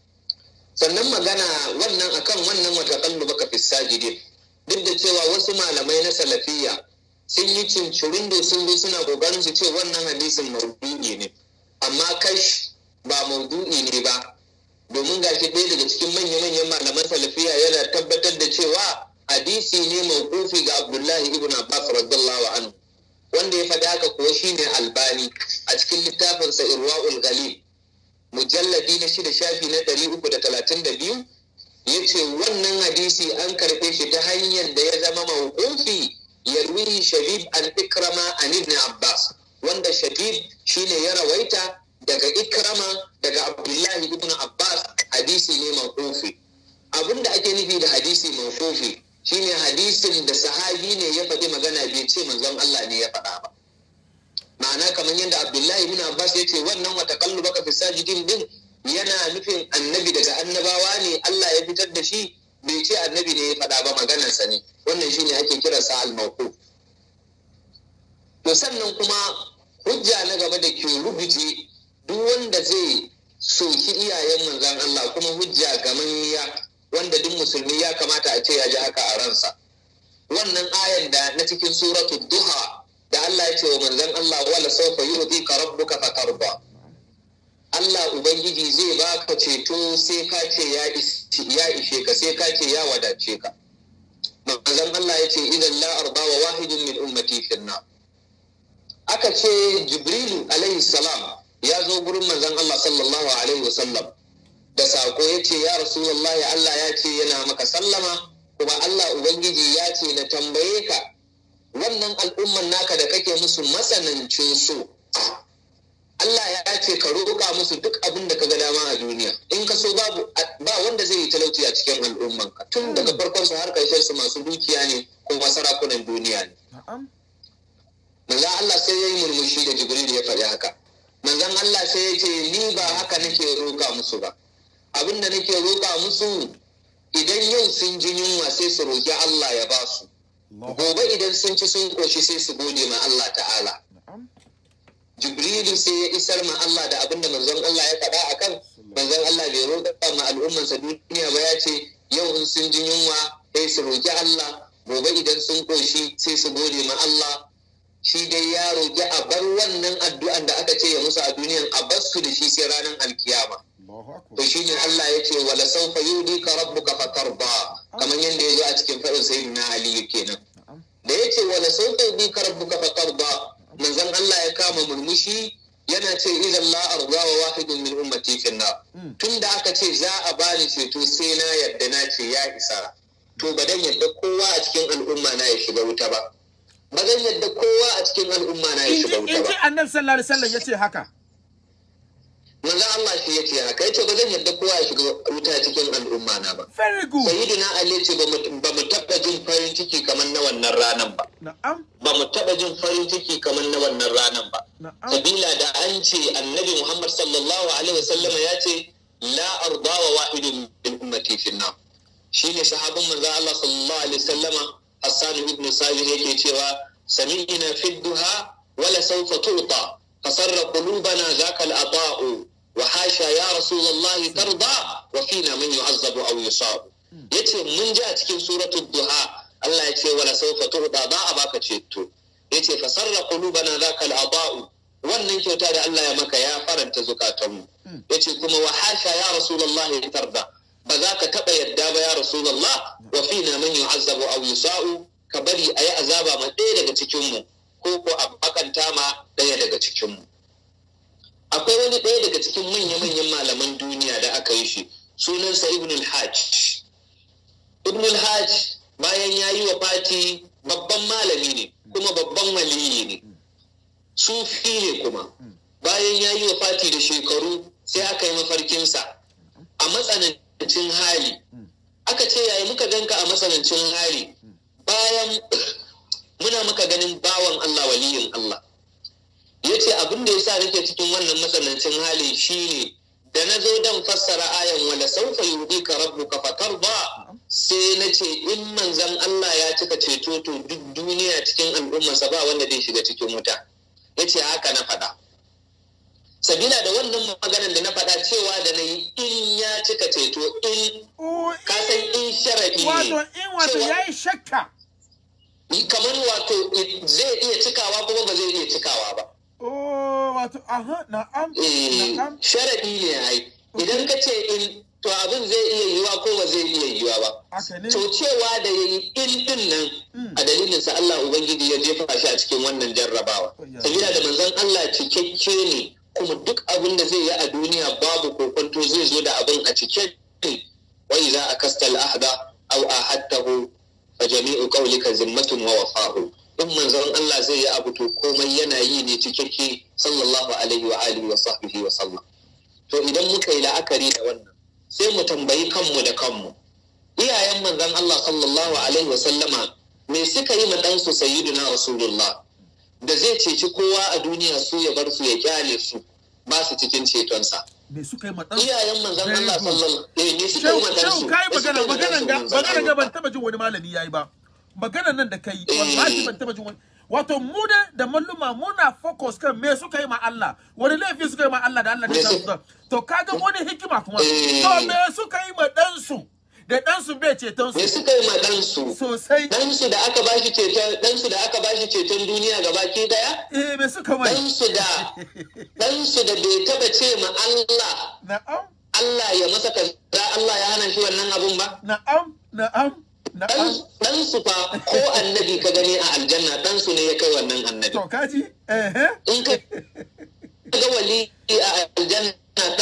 sannan magana wannan akan wannan wa taqallubaka fi sajidin duk da cewa wasu malamai na salafiyya sun yi cincirin da sun zo suna kokarin su ce wannan hadisin maudu'i ne amma kash ba maudu'i ne ba domin gashi ɗaya daga cikin manya-manyan malaman salafiya yana tabbatar da cewa hadisi ne mawqufi ga Abdullahi ibn Abbas radiyallahu anhu wanda ya faɗi haka kuwa shine Albani a cikin littafinsa Irwaul Ghalib mujalladi na shida shafi na ɗari uku da talatin da biyu ya ce wannan hadisi an karɓe shi ta hanyar da ya zama mawqufi yarwi shabib an ikrama an ibn abbas wanda shabib shine ya rawaita daga ikrama daga abdullahi ibn abbas hadisi ne mawqufi abinda ake nufi da hadisi mawqufi shine hadisin da sahabi ne ya faɗi magana bai ce manzon Allah ne ya faɗa ba ma'ana kamar yadda abdullahi ibn abbas ya ce wannan wata kallu baka fi sajidin din yana nufin annabi daga annabawa ne Allah ya fitar da shi bai ce annabi ne ya faɗa ba maganarsa ne wannan shine ake kiransa al-mawquf to sannan kuma hujja na gaba da ke rubuce duk wanda zai soki iyayen manzon Allah kuma hujja gamanniya wanda duk musulmi ya kamata a ce ya ji haka a ransa wannan ayan da na cikin suratu duha da Allah ya ce wa manzon Allah wala sawfa yu'tika rabbuka fatarda Allah Ubangiji zai baka ceto sai ka ce ya ishe ka sai ka ce ya wadace ka. Manzon Allah ya ce idan la arba wa wahidin min ummati finna. Aka ce Jibrilu alaihi salam ya zo gurin manzon Allah sallallahu alaihi wasallam da sako ya ce ya Rasulullahi Allah ya ce yana maka sallama kuma Allah Ubangiji ya ce na tambaye ka wannan al'umman naka da kake musu matsanancin so Allah ya ce ka roƙa musu duk abin da ka ga dama a duniya in ka so babu ba wanda zai yi talauci a cikin al'umman ka tun daga farkon su har karshen su masu dukiya ne kuma sarakunan duniya ne manzon Allah sai ya yi murmushi da Jibril ya faɗi haka manzon Allah sai ya ce ni ba haka nake roƙa musu ba abin da nake roƙa musu idan yau sun ji yunwa sai su roƙi Allah ya ba su gobe idan sun ci sun koshi sai su gode ma Allah ta'ala jibrilu sai ya isar ma Allah da abin da manzon Allah ya faɗa a kan manzon Allah bai roƙa ma al'ummansa duniya ba ya ce yau in sun ji yunwa sai su roƙi Allah gobe idan sun ƙoshi sai su gode ma Allah shi dai ya roƙi a bar wannan addu'an da aka ce ya musu a duniyan a bar su da shi sai ranar alkiyama to shi ne Allah ya ce wala sawfa yudika rabbuka fatarda kamar yadda ya zo a cikin faɗin sayyidina Ali kenan da ya ce wala sawfa yudika rabbuka fatarda manzon Allah ya kama murmushi yana ce idan la arda wa wahidun min ummati fi nar tun da aka ce za a bani ceto sai na yadda na ce ya isa to ba dan yadda kowa a cikin al'umma na ya shiga wuta ba ba zan yadda kowa a cikin al'umma na ya shiga wuta in ji ba annabi sallallahu alaihi wasallam yace haka manzo Allah shi yace haka yace ba zan yadda kowa ya shiga wuta cikin al'umma na ba very good sayyidina Ali yace ba mu ba mu taba jin farin ciki kamar na wannan ranan ba na'am ba mu taba jin farin ciki kamar na wannan ranan ba na'am sabila da an ce annabi Muhammad sallallahu alaihi wasallam ya ce la arda wa wahidun min ummati fi nar shine sahabin manzo Allah sallallahu alaihi wasallama Hassan ibn Salih yake cewa sami'na fi duha wala sawfa tu'ta fasarra qulubana zaka al-ata'u wa hasha ya rasulullahi tarda wa fina man yu'azzabu aw yusab yace mun ji a cikin suratul duha Allah ya ce wala sawfa tu'ta ba a baka ceto yace fasarra qulubana zaka al-ata'u wannan kyauta da Allah ya maka ya faranta zukatanmu yace kuma wa hasha ya rasulullahi tarda ba za ka taɓa yadda ba ya rasulullah wa fina man yu'azzabu aw yusa'u ka bari a yi azaba ma ɗaya daga cikinmu ko ko a bakanta ma ɗaya daga cikinmu akwai wani ɗaya daga cikin manya-manyan malaman duniya da aka yi shi sunansa ibn al-hajj ibn al-hajj bayan ya yi wa fati babban malami ne kuma babban waliyi ne sufi ne kuma bayan ya yi wa fati da shekaru sai aka yi mafarkinsa a matsanancin hali aka ce yayi muka ganka a matsanancin hali bayan muna maka ganin bawan Allah waliyin Allah ya ce abin da ya sa nake cikin wannan matsanancin hali shine da na zo dan fassara ayan wala saufa yudi ka rabbuka fatarda sai na ce in manzan Allah ya cika ceto to duk duniya cikin al'ummarsa ba wanda zai shiga cikin wuta ya ce haka na faɗa sabila da wannan maganar da na faɗa cewa da na yi in ya cika ceto in Oh, ka san in sharaɗi wato ne in wato cewa- yayi shakka kamar wato zai iya cikawa kuma ba zai iya cikawa ba oh wato aha na'am Eh, na'am sharaɗi ne ai idan ka ce in to abin zai iya yiwa ko ba zai iya yiwa ba haka ne to cewa da yayi in din nan Mm. a dalilin sa Allah ubangiji ya jefa shi a cikin wannan jarrabawa Oh, yeah. sabila da manzon Allah cikakke ne kuma duk abin da zai yi a duniya babu kokonto zai zo da abin a cike ne wa idza akasta al-ahda aw ahadtahu fa jami'u qawlika zimmatun wa wafa'u in manzon Allah zai yi abu to komai yana yi ne cikakke sallallahu alaihi wa alihi wa sahbihi wa sallam to idan muka yi la'akari da wannan sai mu tambayi kanmu da kanmu iyayen manzon Allah sallallahu alaihi wa sallama me suka yi ma ɗansu sayyiduna rasulullah da zai ceci kowa a duniya su ya bar su ya kyale su ba su cikin cetonsa me suka yi madan iyayen manzon Very Allah good. sallallahu alaihi ne suka Shehu yi ma ɗansu shehu kai me suka magana yi ma maganan ɗansu ga manzon maganan ga ban Allah? taba jin wani malami yayi ba maganan nan da kai wallahi ban taba jin wani wato mu da da malluma muna focus kan me suka yi ma Allah wani laifi suka yi ma Allah da Allah Me ne su- sa to kaga wani hikima kuma Eh. to me suka yi ma dan su da dan su bai ceton me su suka yi ma ɗansu sosai ɗansu da aka bashi ceton ɗansu da aka bashi ceton duniya gabaki daya eh me suka mai ɗansu da ɗansu da bai taɓa ce ma Allah na'am Allah ya masa kaza Allah ya hana shi wannan abun ba na'am na'am na'am ɗansu fa ko annabi ka gani a aljanna ɗansu ne ya kai wannan annabi to kaji eh eh in ka ga wali a aljanna ta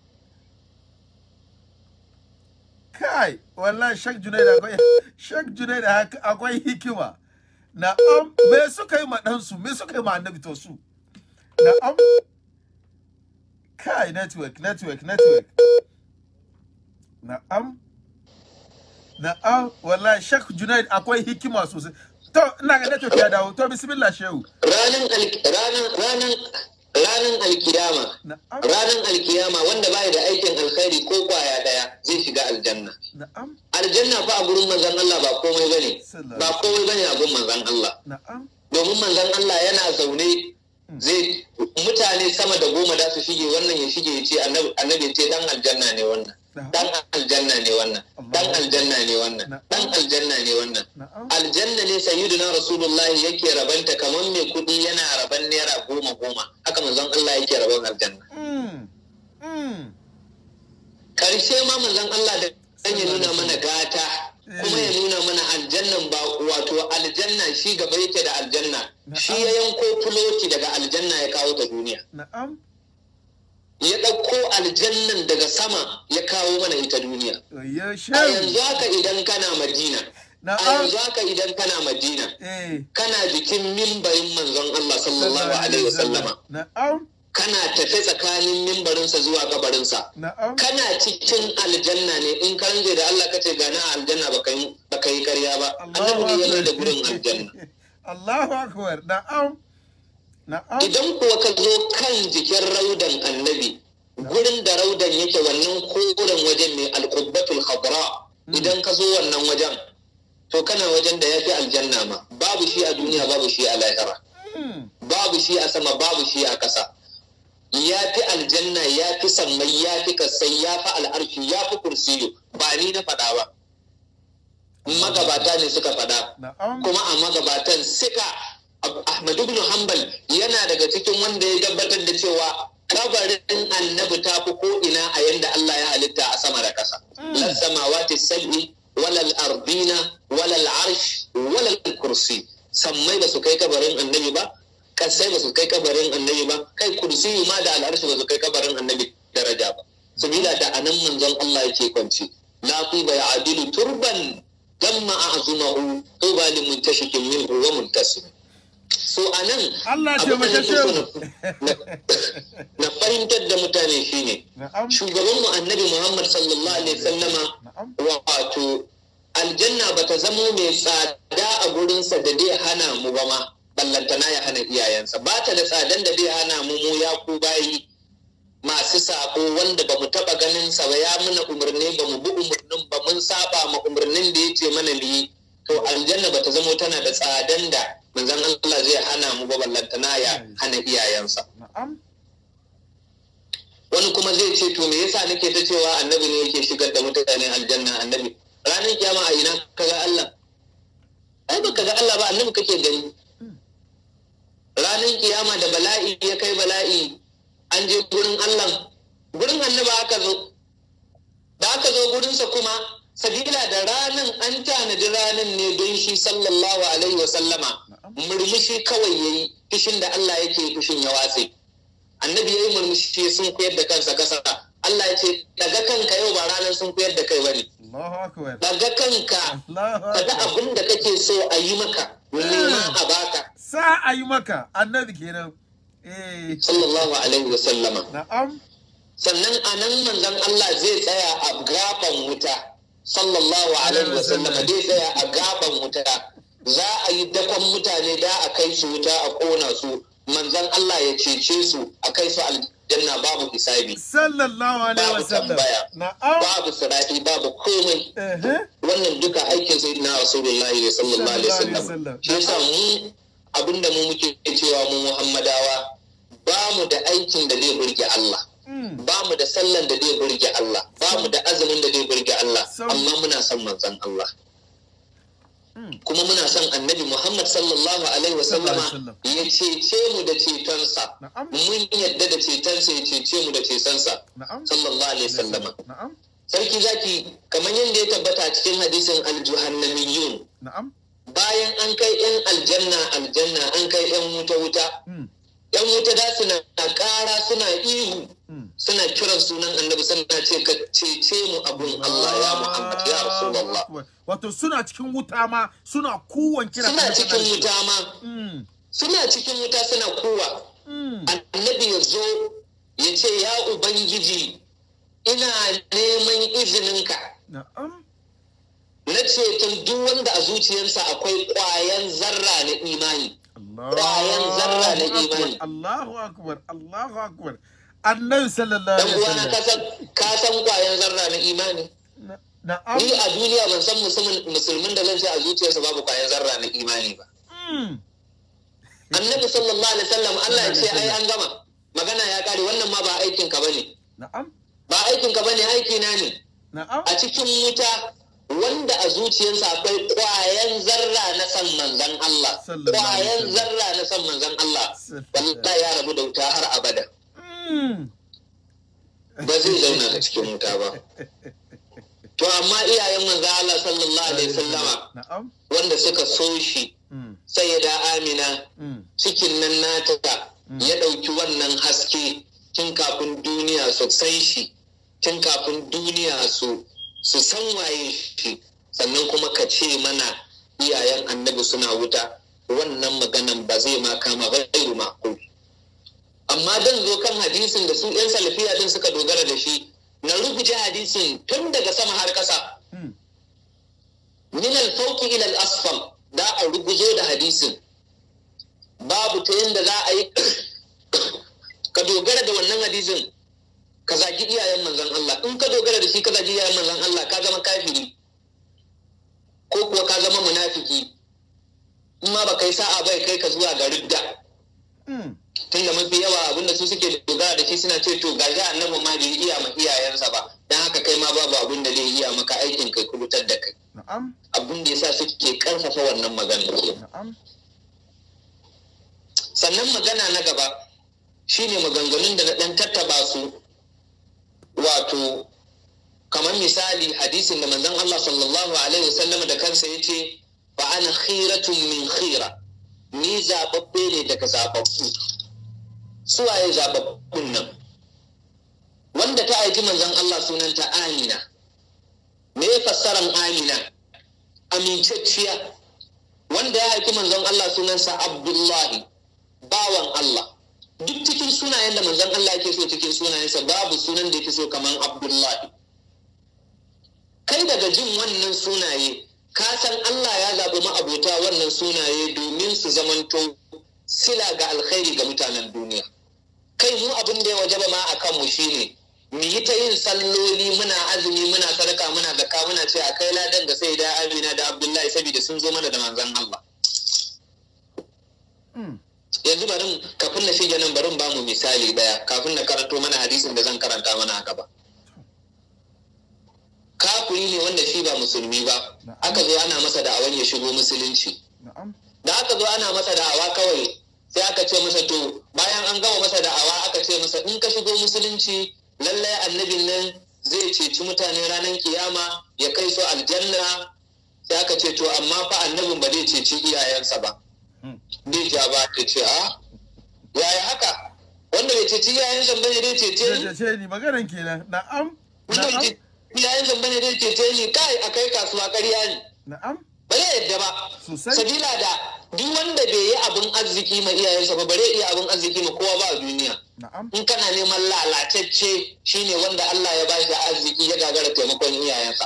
kai wallahi shak junaid akwai shak junaid haka- akwai hikima na'am me suka yi ma ɗansu me suka yi ma annabi to su na'am kai network network network na'am na'am wallahi shak junaid akwai hikima sosai to ina ga network ya dawo to bismillah shehu ranan al- ranan ranan ranan alkiyama na'am ranan alkiyama wanda bai da aikin alkhairi ko kwaya daya zai shiga aljanna na'am aljanna fa a gurin manzon Allah ba komai bane Sallallahu ba komai bane a gurin manzon Allah na'am domin manzon Allah yana zaune zai mutane sama da goma da su shige wannan ya shige ya ce annabi annabi ya ce dan aljanna ne wannan dan aljanna ne wannan dan aljanna ne wannan dan aljanna ne wannan na'am aljanna ne sayyiduna rasulullahi yake rabanta kamar mai kudi yana raban naira goma goma haka manzon Allah yake raban aljanna mm mm karshe ma manzon Allah da dan ya nuna mana gata kuma ya nuna mana aljannan ba wato aljanna shi gaba yake da aljanna shi ya yanko fuloti daga aljanna ya kawo ta duniya na'am ya ɗauko aljannan daga sama ya kawo mana ita duniya ya a shehu yanzu haka idan kana madina a na'am yanzu haka idan kana madina eh kana jikin mimbarin manzon Allah sallallahu alaihi wasallama na'am kana tafe tsakanin mimbarinsa zuwa kabarinsa na'am kana cikin aljanna ne in ka ranje da Allah kace gana a aljanna baka yi baka yi ƙarya ba Allahu annabi ne ya mai da akbar gurin aljanna Allahu akbar na'am na'am idan kuwa ka zo kan jikin raudan annabi gurin da raudan yake wannan koren wajen ne alqubbatul khadra idan ka zo wannan wajen to kana wajen da yafi aljanna ma babu shi a duniya babu shi a lahira Mm. babu shi a sama babu shi a ƙasa ya fi aljanna ya fi sammai ya fi kasai ya fi al'arshi ya fi kursiyo ba ni na faɗa ba magabata ne suka faɗa na'am kuma a magabatan suka Ahmad ibn Hanbal yana daga cikin wanda ya tabbatar da cewa kabarin annabi ta fi ko ina a yanda Allah ya halitta a sama da ƙasa las samawati sab'i walal ardina walal arsh walal kursi sammai ba su kai kabarin annabi ba kasai ba su kai kabarin annabi ba kai kursi ma da al'arshi ba su kai kabarin annabi daraja ba sabila da anan manzon Allah yake kwanci la tuba ya adilu turban damma a'zumahu tuba li muntashikin minhu wa muntasim so anan Allah abin da taimake nake so shehu. na- na fahimtar da mutane shine na'am shugabanmu annabi Muhammad sallallahu alaihi wasallama na'am wato aljanna ba ta zamo mai tsada a gurinsa da dai hana mu ba ma ballantana ya hana iyayensa ba ta da tsadan da dai hana mu mu ya ku bayi masu sako wanda ba mu taba ganin sa ba ya muna umarni ba mu bi umarnin ba mun saba ma umarnin da ya ce mana mu yi to aljanna ba ta zamo tana da tsadan da manzon Allah zai hana mu ba ballantana ya hana iyayensa na'am wani kuma zai ce to me yasa nake ta cewa annabi ne yake shigar da mutane aljanna annabi ranar kiyama a ina kaga Allah ai ba ga Allah ba annabi kake gani ranar kiyama da bala'i ya kai bala'i an je gurin Allah gurin annaba aka zo da aka zo gurinsa kuma sabila da ranan an tanadi ranan ne don shi sallallahu alaihi wa sallama murmushi kawai yayi fishin da Allah yake fishin ya watse annabi yayi murmushi sun koyar da kansa kasa Allah ya ce daga kanka yau ba ranar sun koyar da kai bane Allahu akbar daga kanka Allahu kaga akbar abin da kake so a yi maka nema a baka sa a yi maka annabi kenan eh sallallahu alaihi wa sallama na'am sannan a nan manzon Allah zai tsaya a gaban wuta sallallahu alaihi wa sallama zai tsaya a gaban wuta za a yi dakon mutane da a kai su wuta a kona su manzon Allah ya cece su a kai su aljanna babu hisabi sallallahu alaihi Babu wasallam tambaya. na'am babu sirati babu komai eh wannan duka aikin sayyidina rasulullahi ne sallallahu alaihi Sallallahu alaihi wasallam wasallam. shi yasa mu abinda mu muke cewa mu muhammadawa ba mu da aikin da zai burge Allah mm ba mu da sallan da zai burge Allah ba mu da azumin da zai burge Allah Sam. amma muna son manzon Allah Mm. kuma muna son annabi Muhammad sallallahu alaihi wasallama Sallallahu ya cece mu da cetonsa Na'am. mun yadda da cetonsa ya cece mu da cetonsa na'am sallallahu alaihi wasallama na'am sarki zaki kamar yadda ya tabbata a cikin hadisin aljuhannamiyun na'am bayan an kai yan aljanna aljanna an kai yan wuta wuta mm yan wuta da suna ƙara suna ihu mm suna kiran sunan annabi suna ce ka cece mu abun Allah ya Muhammad ya Rasulullah wato suna cikin wuta ma suna kowan kira suna cikin wuta ma mm suna cikin wuta suna kowa mm annabi ya zo ya ce ya ubangiji ina neman izininka na'am na ceton duk wanda a zuciyarsa akwai ƙwayan zarra na imani Bayan zarra na Allahu imani. akbar, Allahu akbar Allahu akbar annabi sallallahu dan alaihi uwana ka wasallam san ka san ƙwayan zarra na imani Na- na'am ni a duniya ban san musulmin musulmin da zan ce a zuciyarsa babu ƙwayan zarra na imani ba mm annabi sallallahu alaihi wasallam Allah ya ce ai an gama magana ya kare wannan ma ba aikin ka bane na'am ba aikin ka bane aiki na ne na'am a cikin wuta wanda a zuciyarsa akwai ƙwayan zarra na san manzon Allah Sallallahu alaihi ƙwayan wasallam. zarra na san manzon Allah Sallallahu. wallahi ya rabu da wuta har abada mm ba zai zauna a cikin wuta ba to amma iyayen manzon Allah sallallahu alaihi wasallama na'am wanda suka so shi mm sai da Amina mm cikin nan nata ya ɗauki wannan haske tun kafin duniya su san shi tun kafin duniya su su san waye shi sannan kuma ka ce mana iyayen annabi suna wuta wannan maganan ba zai ma kama ba gairu maqul amma dan zo kan hadisin da su yan salafiya din suka dogara da shi na rubuce hadisin tun daga sama har kasa Mm. min al-fawqi ila al-asfal da a ruguzo da hadisin babu ta yanda za a yi ka dogara da wannan hadisin ka zagi iyayen manzon Allah in ka dogara da shi ka zagi iyayen manzon Allah ka zama kafiri ko kuwa ka zama munafiki in ma ba kai sa'a bai kai ka zuwa ga ridda Mm. tunda mafi yawa abinda su suke dogara da shi suna ce to ga shi annabi ma bai iya ma iyayensa ba dan haka kai ma babu abin da zai iya maka aikin kai kubutar da kai Na'am. abin da yasa suke karfafa wannan magana ke Na'am. sannan magana na gaba shine maganganun da na dan tattaba su wato kamar misali hadisin da manzon Allah sallallahu alaihi wasallam da kansa yace fa ana khiratun min khira ni zababbe ne daga zababbu suwaye zababbun nan wanda ta aiki manzon Allah sunanta Amina me fassaran Amina amincacciya wanda ya aiki manzon Allah sunansa Abdullahi bawan Allah duk cikin sunayen da manzon Allah yake so cikin sunayensa babu sunan da yake so kaman Abdullahi kai daga jin wannan sunaye ka san Allah ya zaɓi ma'abota wannan sunaye domin su zamanto sila ga alkhairi ga mutanen duniya kai mu abin da ya wajaba ma a kanmu shine mu yi ta yin salloli muna azumi muna sadaka muna zakka muna ce a kai ladan da sai da Amina da Abdullahi saboda sun zo mana da manzon Allah Mm. yanzu bari kafin na shige nan barin bamu misali daya kafin na karanto mana hadisin da zan karanta mana a gaba kafiri ne wanda shi ba musulmi ba aka zo ana masa da'awan ya shigo musulunci Na'am. da aka zo ana masa da'awa kawai sai aka ce masa to bayan an gama masa da'awa aka ce masa in ka shigo musulunci lallai annabin nan zai ceci mutane ranar kiyama ya kai su aljanna sai aka ce to amma fa annabin ba zai ceci iyayensa ba Mm. bai ja ba ta ce a yaya haka wanda bai ceci iyayensa ba ne zai cece ni Zai ce ni maganan kenan. Na'am. wanda bai Na'am. ceci iyayensa ba ne zai cece ni kai a kai kasuwa ƙarya ne Na'am. ba zai yadda ba Sosai. sabila da duk wanda bai yi abin arziki ma iyayensa ba bare iya abin arziki ma kowa ba a duniya Na'am. in kana neman lalatacce shine wanda Allah ya bashi arziki ya gagara taimakon iyayensa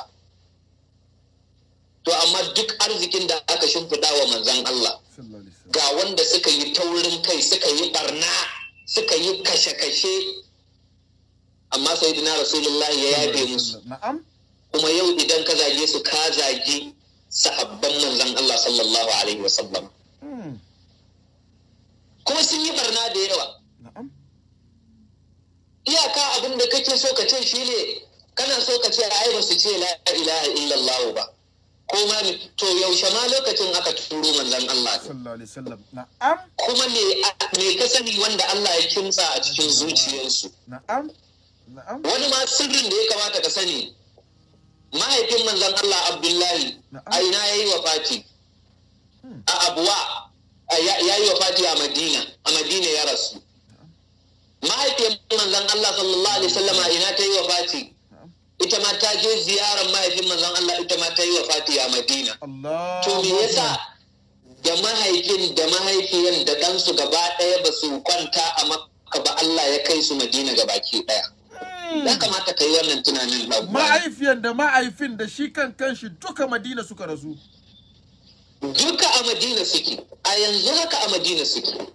to amma duk arzikin da aka shimfiɗa wa manzon Allah Sallallahu alaihi wasallam. ga wanda suka yi taurin kai suka yi barna suka yi kashe-kashe amma sai dina rasulullahi ya yafe musu Na'am. kuma yau idan ka zage su ka zagi sahabban manzon Allah sallallahu alaihi wasallam Mm. kuma sun yi barna da yawa Na'am. iyaka abin da kake so ka ce shine kana so ka ce ai ba su ce la ilaha illallah ba ko ma me- to yaushe ma lokacin aka turo manzon Allah din? Sallallahu alaihi wasallam. Na'am. kuma me me ka sani wanda Allah ya kimsa a cikin zuciyarsu Na'am. Na'am. wani ma sirrin da ya kamata ka sani mahaifin manzon Allah Abdullahi Na'am. a ina yayi wafati a Abuwa a- ya ya yi wafati a Madina a Madina ya rasu mahaifiyar manzon Allah sallallahu alaihi wasallam a ina ta yi wafati ita ma ta je ziyarar mahaifin manzon Allah ita ma ta yi wafati a Madina Allah. to me yasa da mahaifin da mahaifiyan da ɗansu gaba ɗaya ba su kwanta a Makka ba Allah ya kai su Madina gabaki ɗaya ya kamata ka yi wannan tunanin ɗan uwa. Ma'aifiyan da ma'aifin da shi kan kanshi duka Madina suka rasu. duka a Madina suke a yanzu haka a Madina suke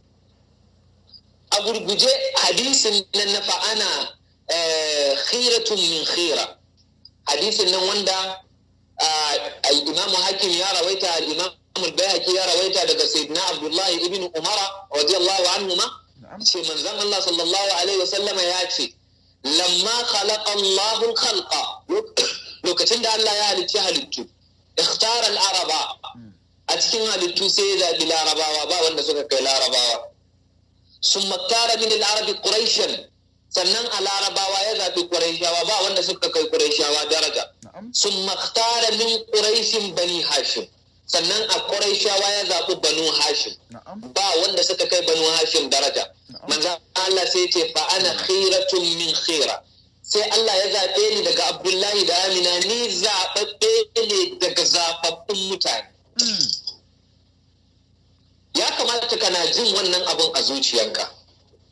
a gurguje hadisin nan na fa'ana eh, khiratun min khira hadisin nan wanda ah, al-imam hakim ya rawaita al-imam al-bayhaqi ya rawaita daga sayyidina abdullahi ibn umara radiyallahu anhuma Na'am. ce manzon Allah sallallahu alaihi wasallama ya ce lamma khalaqa Allahu al-khalqa lokacin da Allah ya halicci halittu ikhtara al-araba a cikin halittu sai ya zaɓi larabawa ba wanda suka kai larabawa sun maktara min al-arabi quraishan sannan a larabawa ya zaɓi quraishawa ba wanda suka kai quraishawa daraja Na'am. sun maktara min quraishin bani hashim sannan a quraishawa ya zaɓi banu hashim Na'am. ba wanda suka kai banu hashim daraja manzo Allah sai ce fa ana khiratun min khira sai Allah ya zaɓe ni daga Abdullahi da Amina ni zaɓaɓɓe ne daga zaɓaɓɓun mutane Mm. ya kamata kana jin wannan abun a zuciyanka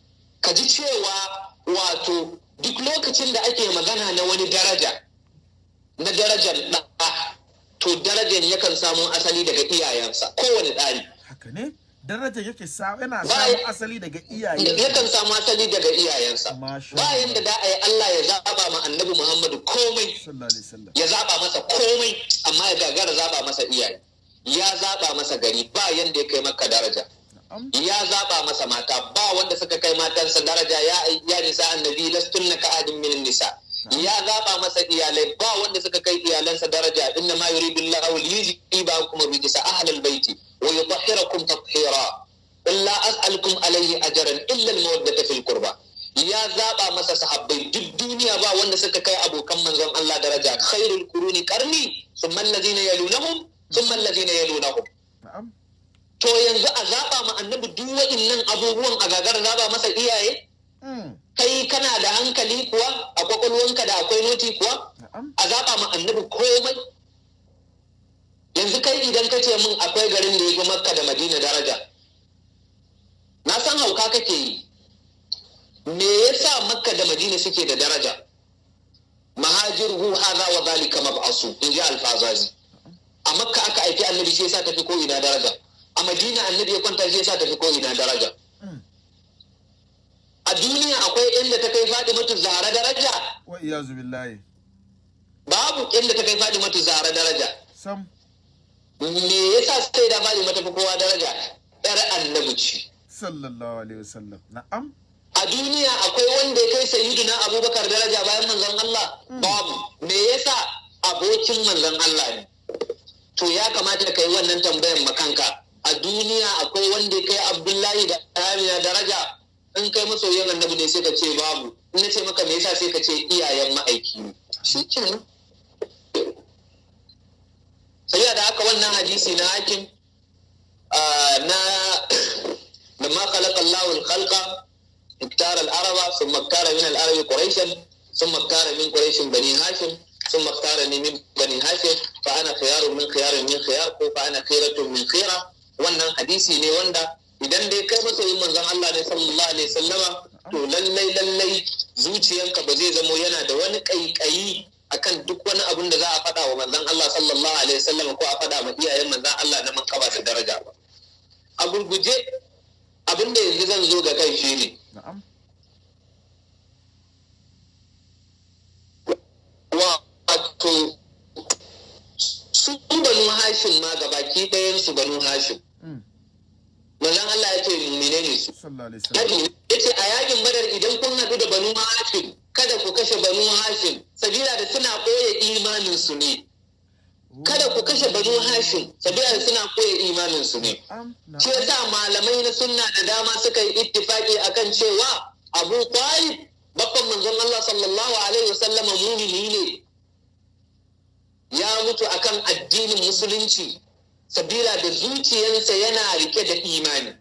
ka ji cewa wato duk lokacin da ake magana na wani daraja na darajar ɗa to darajar yakan samu asali daga iyayensa kowane ɗari haka ne daraja yake sa yana Bayan- samun asali daga iyaye yakan samu asali daga iyayensa Masha bayan da da a yi Allah ya zaba ma annabi Muhammadu komai sallallahu alaihi wasallam ya zaba masa komai amma ya gagara zaba masa iyaye ya zaba masa gari ba yanda ya kai maka daraja na'am ya zaba masa mata ba wanda suka kai matansa daraja ya ya nisa annabi lastunna ka adin min nisa ya zaba masa iyalai ba wanda suka kai iyalansa daraja inna ma yuridu Allahu liyuzibakum rijsa ahlal baiti wa yutahhirakum tathira qul la as'alukum alayhi ajran illa al-mawaddata fil qurba ya zaba masa sahabbai duk duniya ba wanda suka kai abokan manzon Allah daraja khairul quruni qarni thumma alladhina yalunahum thumma alladhina yalunahum na'am to yanzu a zaɓa ma annabi duk waɗannan abubuwan a gagar zaɓa masa iyaye Mm, kai kana da hankali kuwa a kwakwalwanka da akwai noti kuwa na'am a zaɓa ma annabi komai yanzu kai idan ka ce min akwai garin da ya fi makka da madina daraja na san hauka kake yi me yasa makka da madina suke da daraja mahajiruhu hadha wa zalika mab'asu in ji alfazazi a makka aka aiki annabi shi yasa tafi ko ina daraja a madina annabi ya kwanta shi yasa tafi ko ina daraja Mm. a duniya akwai inda ta kai fadimatu zahra daraja wa iyazu billahi babu inda ta kai fadimatu zahra daraja sam me yasa sai da fadima ta fi kowa daraja yar annabi ce sallallahu alaihi wasallam na'am a duniya akwai wanda ya kai sayyidina abubakar daraja bayan manzon Allah babu me yasa abokin manzon Allah ne to ya kamata ka yi wannan tambayan makanka a duniya akwai wanda ya kai abdullahi da amina daraja in kai masoyin annabi ne sai ka ce babu in na ce maka me yasa sai ka ce iyayen ma'aiki ne shi kenan sai da haka wannan hadisi na hakim ah, na da ma khalaqa Allahu al-khalqa اختار العرب ثم اختار من العرب قريشا ثم اختار من قريش بني هاشم ثم اختارني من بني هاشم فانا خيار من خيار من خيار فانا خيرة من خيرة wannan hadisi ne wanda idan dai kai masoyin manzon Allah ne sallallahu alaihi wasallama to lallai lallai zuciyanka ba zai zamo yana da wani kaikayi akan duk wani abun da za a faɗa wa manzon Allah sallallahu alaihi wasallama ko a faɗa ma iyayen manzon Allah na makaba da daraja ba a gurguje abin da yanzu zan zo ga kai shi ne na'am wato su banu hashim ma ga baki ɗayan su banu hashim Mm, manzon Allah ya ce mumine ne su sallallahu alaihi wasallam Nabi ya ce a yakin badar idan kun haɗu da banu hashim kada ku kashe banu hashim sabila da suna ɓoye imanin su ne kada ku kashe banu hashim sabila da suna ɓoye imanin su ne na'am shi na'am yasa malamai na sunna da dama suka yi ittifaki akan cewa Abu Talib babban manzon Allah sallallahu alaihi wasallama mumini ne ya mutu akan addinin musulunci sabila da zuciyarsa yana rike da imani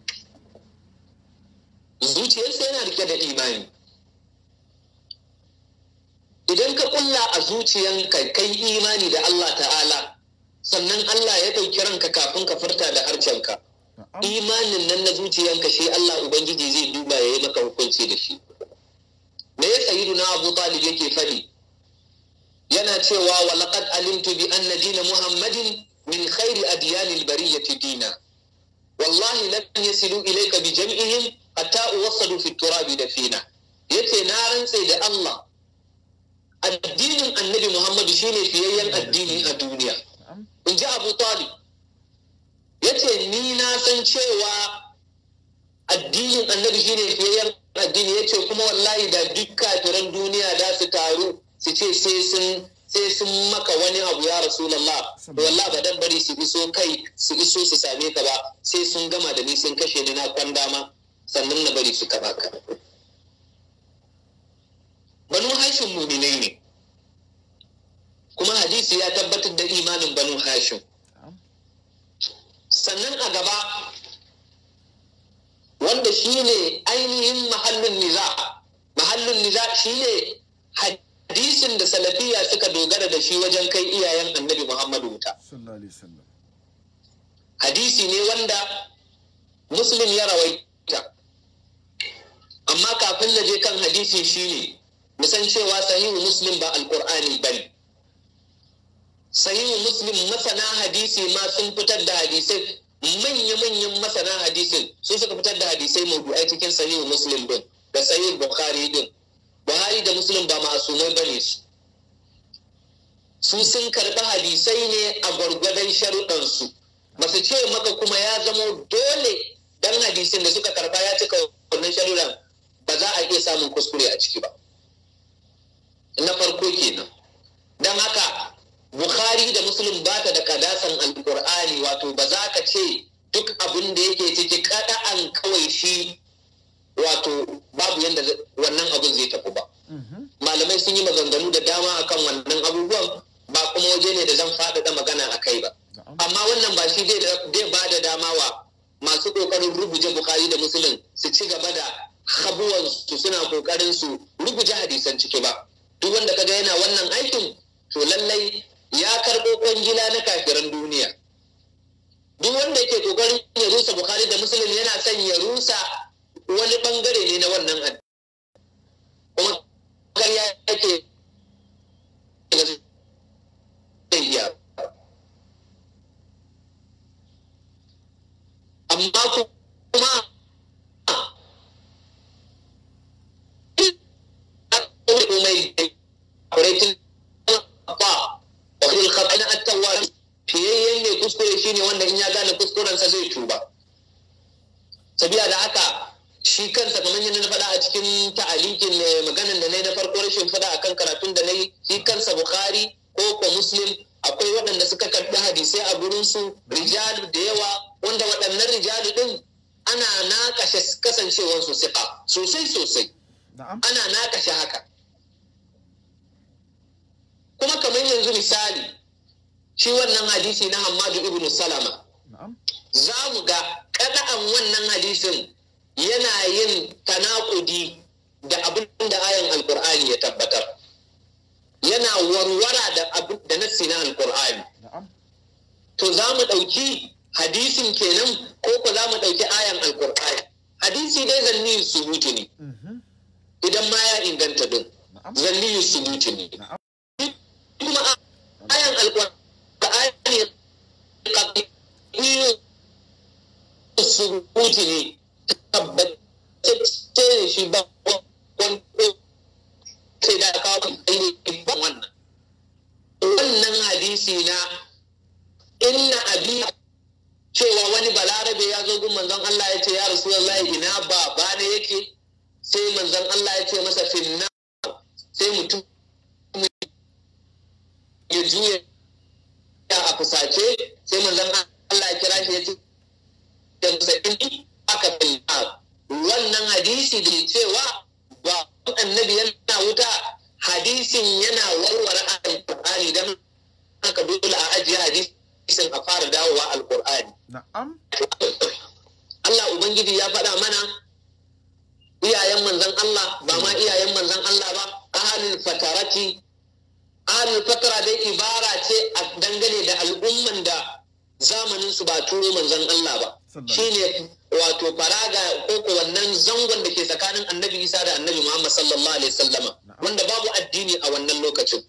zuciyarsa yana rike da imani idan ka kulla a zuciyanka kai imani da Allah ta'ala sannan Allah ya ɗauki ranka kafin ka furta da harcenka na'am imanin nan na zuciyanka shi Allah Ubangiji zai duba ya yi maka hukunci da shi. Me ya sayidu na Abu Talib yake fadi? Yana cewa wa laqad alimtu bi anna dina Muhammadin min khairi adyanil bariyati dina. Wallahi lan yasilu ilayka bi jam'ihim hatta uwassalu fi turabi da fina. Yace na rantse da Allah addinin Annabi Muhammadu shine fiyayyen addini a duniya. na'am In ji Abu Talib. ya ce ni na san cewa addinin annabi shine fiyayyen addini ya ce kuma wallahi da duk kafiran duniya da su taru su ce sai sun sai sun maka wani abu ya rasulallah to wallahi ba dan bari su iso kai su iso su same ka ba sai sun gama da ni sun kashe ni na kwan dama sannan na bari su kaba ka banu hashim muminai ne kuma hadisi ya tabbatar da imanin banu hashim na'am sannan a gaba wanda shi ne ainihin mahallin niza mahallin niza shi ne hadisin da salafiya suka dogara da shi wajen kai iyayen annabi muhammadu wuta sallallahu alaihi wasallam hadisi ne wanda muslim ya rawaita amma kafin na je kan hadisi shine musan cewa sahihu muslim ba alkur'ani bane sahihu muslim masana hadisi ma sun fitar da hadisai manya-manyan masana hadisin sun suka fitar da hadisai mawdu'ai cikin sahihu muslim din da sahihu bukhari din buhari da muslim ba masumai bane su su sun karɓi hadisai ne a gwargwadon sharuɗansu ba su ce maka kuma ya zamo dole dan hadisin da suka karɓa ya cika wannan sharuɗan ba za a iya samun kuskure a ciki ba na farko kenan don haka bukhari da muslim ba ta da kadasan alkur'ani wato ba za ka ce duk abin da yake ciki kada'an kawai shi wato babu yadda wannan abin zai tafi ba malamai sun yi maganganu da dama akan wannan abubuwan ba kuma waje ne da zan faɗaɗa magana a kai ba amma wannan ba shi zai ba da dama wa masu ƙoƙarin rubuje bukari da musulun su ci gaba da habuwansu suna ƙoƙarin su rubuje hadisan ciki ba duk wanda kaga yana wannan aikin to lallai ya karɓo kwangila na kafiran duniya duk wanda yake ƙoƙarin ya rusa bukari da musulun yana son ya rusa wani ɓangare ne na wannan addini kuma karya yake iya amma kuma komai kuraitin ba wakil khatana at-tawwab fiyayyen ne kuskure shine wanda in ya gane kuskurensa zai tuba sabiya da haka shi kansa kamar yadda na faɗa a cikin ta'alikin maganan da na yi na farko rashin faɗa akan karatun da na yi shi kansa bukhari ko ko muslim akwai waɗanda suka karɓi hadisai a gurinsu rijalu da yawa wanda waɗannan rijalu ɗin ana naƙashe kasancewarsu siƙa sosai sosai ana naƙashe haka kuma kamar yanzu misali shi wannan hadisi na hamadu ibn salama za mu ga kada'an wannan hadisin yana yin tanakudi da abin da ayan alkur'ani ya tabbatar yana warwara da abin da nassi na alkur'ani to za mu ɗauki hadisin kenan ko ko za mu ɗauki ayan alkur'ani hadisi dai zanni subuti ne idan ma ya inganta din zanni subuti ne kuma ayan alkur'ani qat'iyyu subuti ne tabbatacce ne shi ba wani sai da kawo ainihin ba wannan wannan hadisi na inna abi cewa wani balarabe ya zo gun manzon Allah ya ce ya rasulullahi ina baba ne yake sai manzon Allah ya ce masa finna sai mutum ya juya a fusace sai manzon Allah ya kira shi ya ce da musaɗin aka finna wannan hadisi da cewa ba annabi yana wuta hadisin yana warware alƙur'ani don haka dole a ajiye hadisin a fara dawowa alƙur'ani. Na'am. Allah Ubangiji ya faɗa mana iyayen manzan Allah ba ma iyayen manzan Allah ba ahalul fatarati ahalul fatara dai ibara ce a dangane da al'umman da zamanin su ba turo manzan Allah ba shine wato faraga ko ko wannan zangon da ke tsakanin annabi Isa da annabi Muhammad sallallahu alaihi wasallama wanda babu addini a wannan lokacin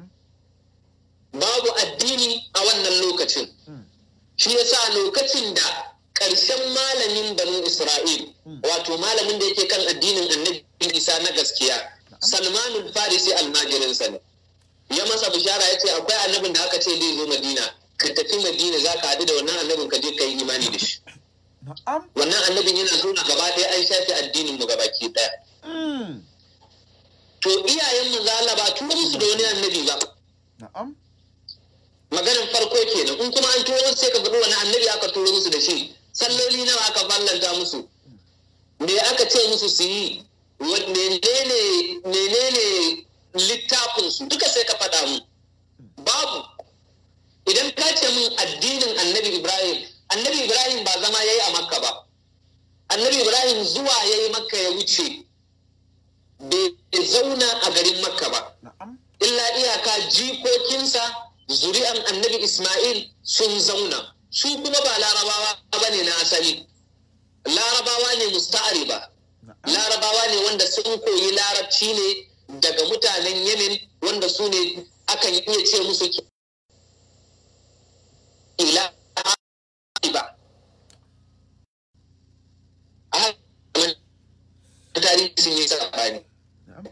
babu addini a wannan lokacin shi yasa lokacin da ƙarshen malamin banu Isra'il wato malamin da yake kan addinin annabi Isa na gaskiya Salmanul Farisi almajirinsa ne ya masa bishara ya ce akwai annabin da aka ce zai zo Madina ka tafi Madina za ka haɗu da wannan annabin ka je ka yi imani da shi wannan annabin yana nuna gaba ɗaya an shafe addinin mu gabaki ɗaya to iyayen mu Allah ba turo musu da wani annabi ba maganin farko kenan in kuma an turo musu sai ka faɗi wani annabi aka turo musu da shi salloli nawa aka fallanta musu me aka ce musu su yi menene littafin su duka sai ka faɗa mu babu idan ka ce min addinin annabi ibrahim annabi ibrahim ba zama ya yi a makka ba annabi ibrahim zuwa ya yi makka ya wuce bai zauna a garin makka ba illa iyaka jikokinsa zuri'an annabi ismail sun zauna su kuma ba larabawa ba ne na asali larabawa ne musta'ari ba larabawa ne wanda sun koyi larabci ne daga mutanen yemen wanda su ne akan iya ce musu ila ba a haka tarihi sun yi sabani na'am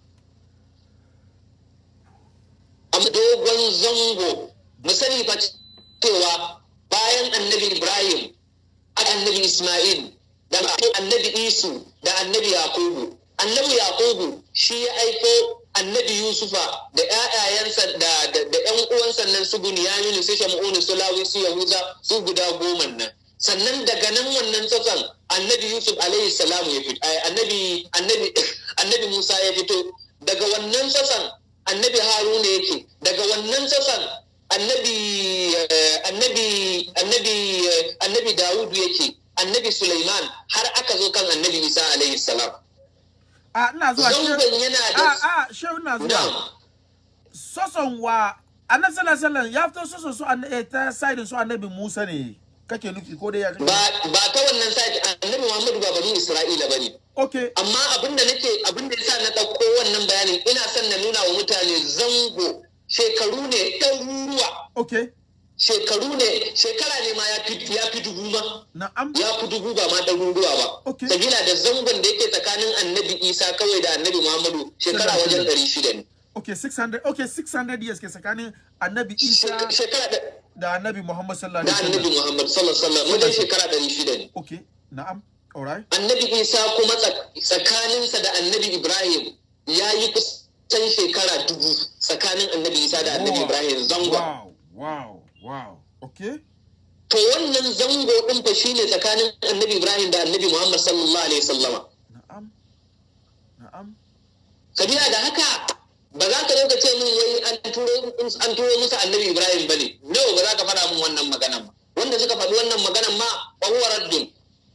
amma dogon zango mu sani fa cewa bayan annabi ibrahim aka annabi isma'il da annabi isu da annabi yakubu annabi yakubu shi ya aiko annabi yusufa da ƴaƴayensa da da da ƴan uwansa nan su bunyaminu su shamu'unu su lawi su yahuza su guda goma nan sannan daga nan wannan tsatsan annabi yusuf alaihi salamu ya fito ai, annabi annabi annabi musa ya fito daga wannan tsatsan annabi haruna yake daga wannan tsatsan annabi eh, annabi annabi eh, annabi dawudu yake annabi Sulaiman har aka zo kan annabi Isa alaihi salam. a ina zuwa shehu Zangon yana a da a shehu ina zuwa Na'am. soson wa annabi sallallahu alaihi wasallam ya fito soson su annabi eh, ta side su annabi Musa ne kake nufi ko dai ya kake ba ba ta wannan side annabi Muhammadu ba bani Isra'ila bane. okay Amma abinda nake abinda yasa na ɗauko wannan bayanin ina son na nuna wa mutane zango shekaru ne ɗaruruwa okay shekaru ne shekara ne ma ya fi ya fi dubu ma na'am ya fi dubu ba ma ɗaruruwa ba. Okay. Sabila da zangon da yake tsakanin annabi Isa kawai da annabi Muhammadu shekara wajen ɗari shida ne. okay 600 okay 600 years ke tsakanin annabi Isa Shek- Shekara da da annabi Muhammad sallallahu da alaihi annabi wasallam Muhammad sallallahu alaihi wasallam wajen shekara ɗari shida ne. okay na'am alright Annabi Isa kuma tsak- tsakaninsa da annabi Ibrahim ya yi kusan shekara dubu tsakanin annabi Isa da annabi Wow. Ibrahim zango. wow wow wow okay To wannan zango ɗin fa shine tsakanin annabi Ibrahim da annabi Muhammad sallallahu alaihi wasallama. na'am na'am Sabila da haka ba za ka zo ka ce min wai an turo an turo musu annabi Ibrahim bane. No ba za ka faɗa min wannan maganan ba. Wanda suka faɗi wannan maganan ma fa huwa raddun.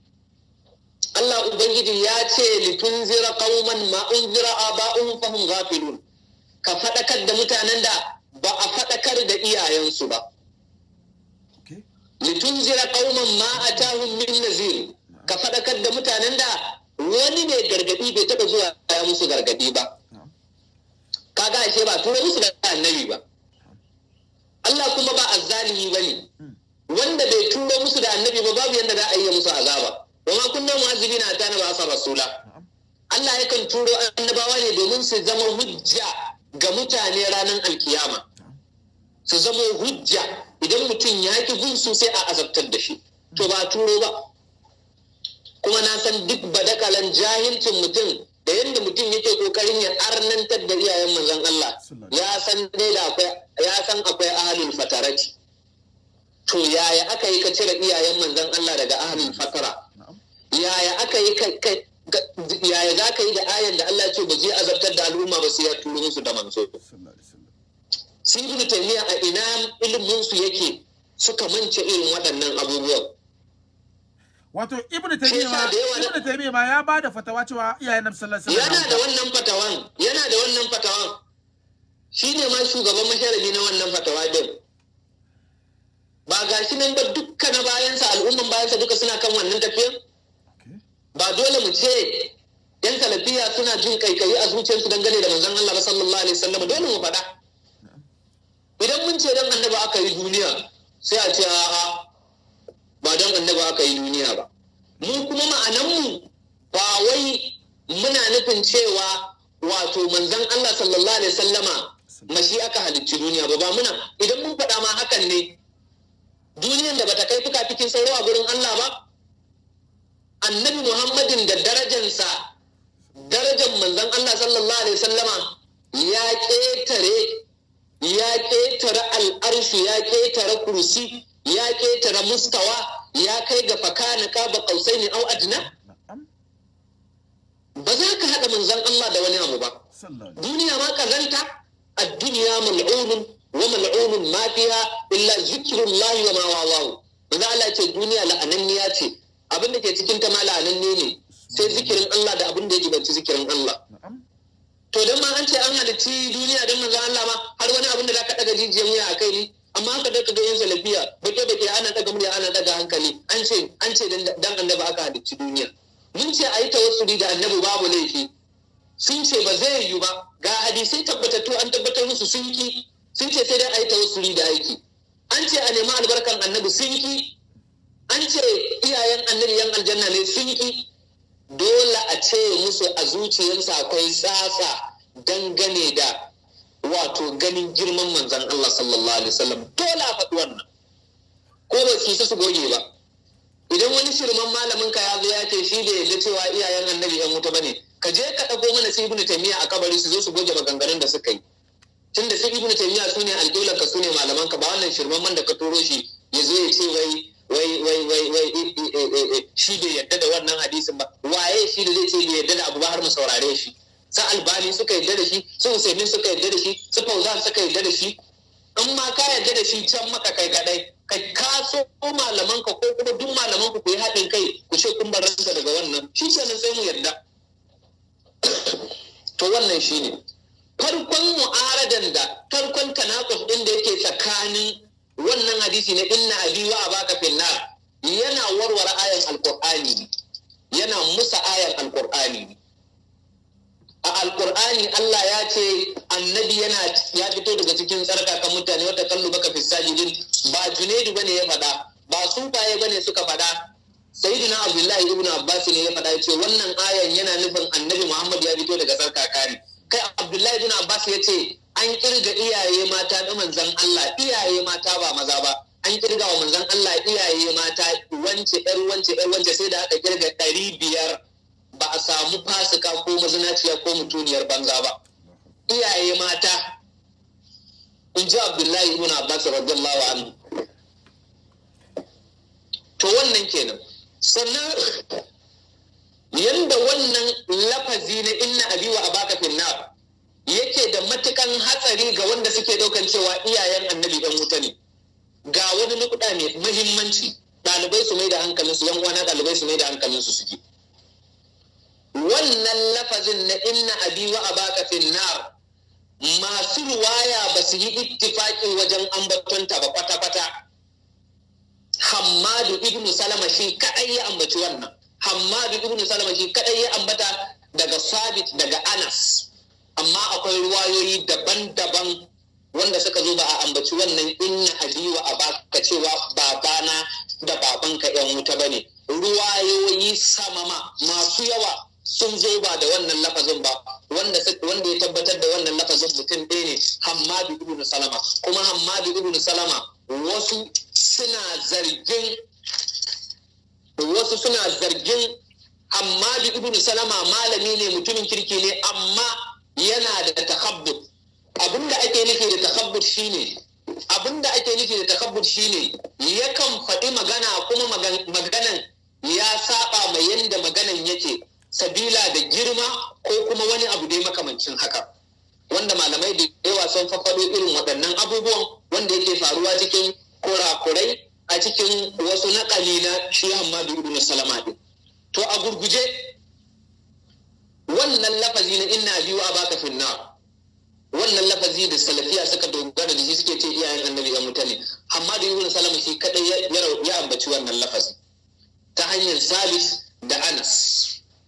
Allah Ubangiji ya ce litunzira qauman ma unzira aba'uhum fahum ghafilun. Ka faɗakar da mutanen da ba a faɗakar da iyayensu ba. okay litunzira qauman ma atahum min nazir ka faɗakar da mutanen da wani mai gargadi bai taɓa zuwa ya musu gargadi ba na'am kaga ashe ba tura musu da annabi ba Allah kuma ba azzalimi bane wanda bai turo musu da annabi ba babu yanda za a yi musu azaba wa ma kunna mu'azzibina hatta na ba'asa rasula na'am Allah yakan turo annabawa ne domin su zama hujja ga mutane ranar alkiyama su zama hujja idan mutum ya ki bin su sai a azabtar da shi to ba turo ba kuma na san duk badakalan jahilcin mutum da yadda mutum yake kokarin ya arnantar da iyayen manzon Allah ya san dai da akwai ya san akwai ahlul fatarati to yaya aka yi ka cire iyayen manzon Allah daga ahlul fatara na'am yaya aka yi kai kai ga- yaya za ka yi da ayan da Allah ya ce ba zai azabtar da al'umma ba sai ya turo musu da manzo sallallahu alaihi wasallam sun ibnu taymiya a ina ilimin su yake suka mance irin waɗannan abubuwan wato ibnu Shi taymiya yasa ma da yawa na- ibnu taymiya ma ya bada fatawa cewa iyayen nabi sallallahu alaihi yana da wasallam wannan fatawan yana da wannan fatawan shi ne ma shugaban masharabi na wannan fatawa din ba ga shi nan ba dukkan na bayansa al'umman bayansa duka suna kan wannan tafiyan okay ba dole mu ce yan salafiya suna jin kaikayi a zuciyarsu dangane da manzon Allah ba sallallahu alaihi wasallam dole mu faɗa idan mun ce dan annabi aka yi duniya sai a ce a'a ba dan annabi aka yi duniya ba mu kuma ma'anan mu ba wai muna nufin cewa wato manzon Allah sallallahu alaihi wasallama mashi aka halicci duniya ba ba muna idan mun faɗa ma hakan ne duniyan da bata kai fuka cikin sauro a gurin Allah ba annabi Muhammadin da darajansa darajar manzon Allah sallallahu alaihi wasallama ya ƙetare ya ƙetare al'arshi ya ƙetare kursi ya ƙetare mustawa ya kai ga fakana kaba qausaini au adna na'am ba za ka haɗa manzon Allah da wani abu ba sallallahu alaihi duniya ma kazanta ad-dunya mal'unun wa mal'unun ma fiha illa zikrullahi wa ma wawahu manzo Allah ce duniya la'ananniya ce abin da ke cikin ta ma la'ananne ne sai zikirin Allah da abin da ya jibanci zikirin Allah na'am to dan ma an ce an halitti duniya dan manzo Allah ma har wani abin da zaka daga jijiyan wuya a kai ne amma haka da kaga yin salafiya bake bake ana daga murya ana daga hankali an ce an ce dan dan annabi aka halicci duniya mun ce a yi tawassuli da annabi babu laifi sun ce ba zai yiwu ba ga hadisai tabbatattu an tabbatar musu sun ki sun ce sai dai a yi tawassuli da aiki an ce a nemi albarkan annabi sun ki an ce iyayen annabi yan aljanna ne sun ki dole a ce musu a zuciyarsa akwai tsatsa dangane da wato ganin girman manzan Allah sallallahu alaihi wasallam dole a faɗi wannan ko ba su su goge ba idan wani shirman malamin ka ya zo ya ce shi da yadda cewa iyayen annabi yan wuta bane ka je ka ɗago mana su ibnu taymiya a kabari su zo su goge maganganun da suka yi tunda su ibnu taymiya su ne alƙiblar ka su ne malaman ka ba wannan shirman man da ka turo shi ya zo ya ce wai wai wai wai wai shi bai yadda da wannan hadisin ba waye shi da zai ce bai yadda da abu ba har mu saurare shi sa albani suka yadda da shi su usaimin suka yadda da shi su fauzan suka yadda da shi in ma ka yadda da shi can maka kai kadai ka kaso malaman ka ko kuma duk malaman ku ku yi haɗin kai ku ce kun bar ranka daga wannan shi kenan sai mu yarda to wannan shine farkon mu'aradan da farkon tanakuf din da yake tsakanin wannan hadisi na inna abi wa abaka finnar yana warware ayan alqur'ani yana musa ayan alqur'ani a alkur'ani Allah ya ce annabi yana ya fito daga cikin tsarkakan mutane wata kallo baka fi sajidin ba junaidu bane ya faɗa ba sufaye bane suka faɗa sayyidina abdullahi ibnu abbas ne ya faɗa ya ce wannan ayan yana nufin annabi muhammad ya fito daga tsarkaka ne kai abdullahi ibnu abbas ya ce an kirga iyaye mata na manzan Allah iyaye mata ba maza ba an kirga wa manzan Allah iyaye mata wance yar wance yar wance sai da aka kirga ɗari biyar ba a samu fasika ko mazinaciya ko mutuniyar banza ba iyaye mata in ji abdullahi ibn abbas radiyallahu anhu to wannan kenan sannan yanda wannan lafazi na inna abi wa abaka finnar yake da matukan hatsari ga wanda suke daukan cewa iyayen annabi dan wuta ne ga wani nukuda mai muhimmanci ɗalibai su mai da hankalinsu yan uwana ɗalibai su mai da hankalinsu su ji wannan lafazin na inna abi wa abaka finnar masu ruwaya ba su yi ittifaki wajen ambatonta ba kwata-kwata hammadu ibnu salama shi kadai ya ambaci wannan hammadu ibnu salama shi kadai ya ambata daga sabit daga anas amma akwai ruwayoyi daban-daban wanda suka zo ba a ambaci wannan inna abi wa abaka cewa babana da babanka yan wuta bane ruwayoyi samama masu yawa sun zo ba da wannan lafazin ba wanda wanda ya tabbatar da wannan lafazin mutum ɗaya ne Hammadu ibn Salama kuma Hammadu ibn Salama wasu suna zargin wasu suna zargin Hammadu ibn Salama malami ne mutumin kirki ne amma yana da takabbut abinda ake nufi da takabbut shine abinda ake nufi da takabbut shine yakan faɗi magana kuma maganan ya saba mai yanda maganan yake sabila da girma ko kuma wani abu dai makamancin haka wanda malamai da yawa sun faffado irin waɗannan abubuwan wanda yake faruwa cikin kurakurai a cikin wasu naƙali na shi Hamadu ibn Salama din to a gurguje wannan lafazi na inna biyu a baka finna wannan lafazi da salafiya suka dogara da shi suke ce iyayen annabi ya mutane Hamadu ibn Salama shi kadai ya ambaci wannan lafazi ta hanyar sabis da Anas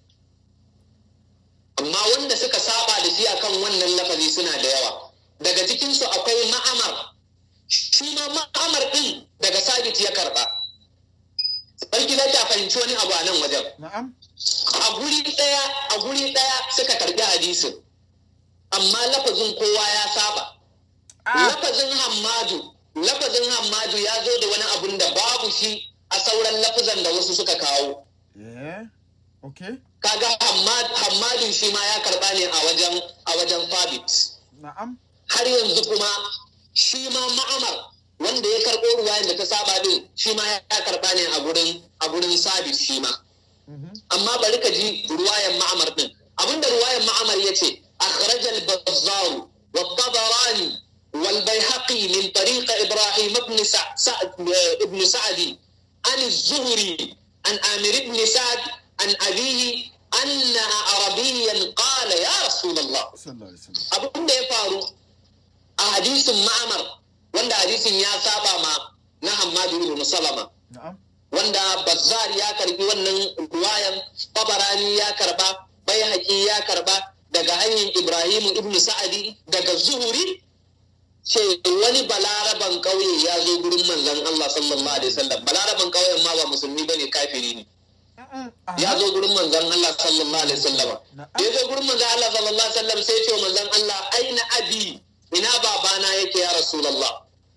amma wanda suka saba da shi akan wannan lafazi suna da yawa daga cikinsu akwai ma'amar shi ma ma'amar din daga sabit ya karba sarki za ta fahimci wani abu a nan wajen a guri ɗaya a guri ɗaya suka karbi hadisin amma lafazin kowa ya saba lafazin hammadu lafazin hammadu ya zo da wani abun da babu shi a sauran lafazan da wasu suka kawo Okay. kaga hammadin shi ma ya karba ne a wajen a wajen fabit Na'am. har yanzu kuma shi ma ma'amar wanda ya karɓo ruwayan da ta saba din shi ma ya karba ne a gurin a gurin sabit shi ma amma bari ka ji ruwayan ma'amar din abinda ruwayan ma'amar yace akhrajal bazzar wa tabarani wal bayhaqi min tariq ibrahim ibn sa'd ibn sa'di an az-zuhri an amir ibn sa'd عن أبيه أن عربيا قال يا رسول الله abin da ya faru a hadisin ma'amar wanda hadisin ya saba ma na Hammadu ibn Salama wanda bazzar ya karbi wannan ruwayan tabarani ya karba bai ya karba daga hanyar ibrahim ibn sa'adi daga zuhuri ce wani balaraban ƙauye ya zo gurin manzon Allah sallallahu alaihi wasallam balaraban ƙauyen ma ba musulmi bane kafiri ne ya zo gurin manzon Allah sallallahu alaihi wasallam ya zo gurin manzon Allah sallallahu alaihi wasallam sai ce manzon Allah aina abi ina babana yake ya rasulullah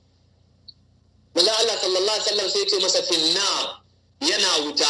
manzon Allah sallallahu alaihi wasallam sai ce masa finna yana wuta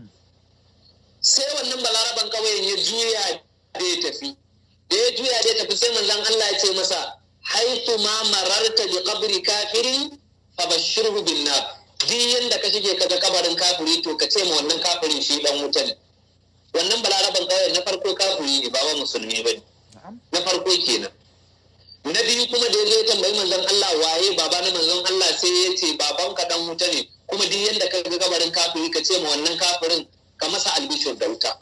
sai wannan balaraban ƙauyen ya juya da ya tafi da ya juya da ya tafi sai manzon Allah ya ce masa haitu ma mararta bi qabri kafirin fabashshirhu bin nar duk yanda ka shige ka ga kabarin kafiri to ka ce ma wannan kafirin shi dan wuta ne wannan balaraban kawai na farko kafiri ne ba wa musulmi ba ne na farko kenan na biyu kuma da ya zo ya tambayi manzon Allah waye baba na manzon Allah sai ya ce baban ka dan wuta ne kuma duk yanda ka ga kabarin kafiri ka ce ma wannan kafirin ka masa albishir da wuta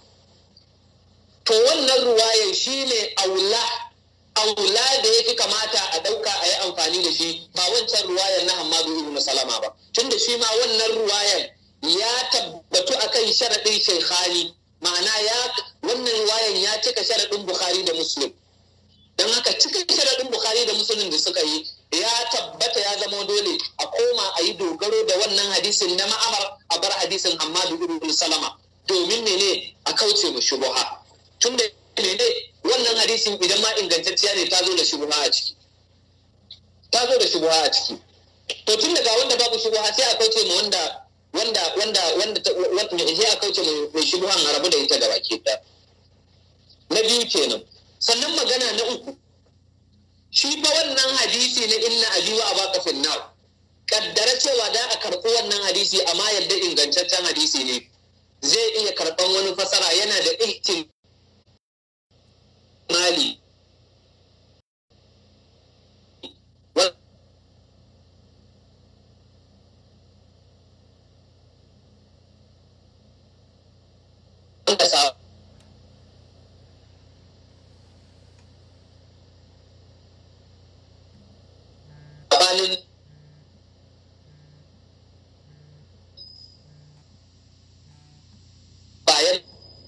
to wannan ruwayar shine aula aula da ya fi kamata a ɗauka a yi amfani da shi ba wancan ruwayar na Hamadu ibn Salama ba tunda shi ma wannan ruwayar ya tabbatu akan sharaɗin Sheikhani ma'ana ya wannan ruwayar ya cika sharaɗin Bukhari da Muslim don haka cika sharaɗin Bukhari da Muslim da suka yi ya tabbata ya zama dole a koma a yi dogaro da wannan hadisin na ma'amar a bar hadisin Hamadu ibn Salama domin ne a kauce mu shubuha tunda ne wannan hadisin idan ma ingantacciya ne ta zo da shubuha a ciki ta zo da shubuha a ciki to tun daga wanda babu shubuha sai a kauce mu wanda wanda wanda wanda wanda sai a kauce mu mai shubuhan a rabu da ita gaba ke ta na biyu kenan sannan magana na uku shi fa wannan hadisi na inna abi wa abaka finnar kaddara cewa da a karɓi wannan hadisi amma yadda ingantaccen hadisi ne zai iya karɓan wani fasara yana da ihtim mali Banin bayan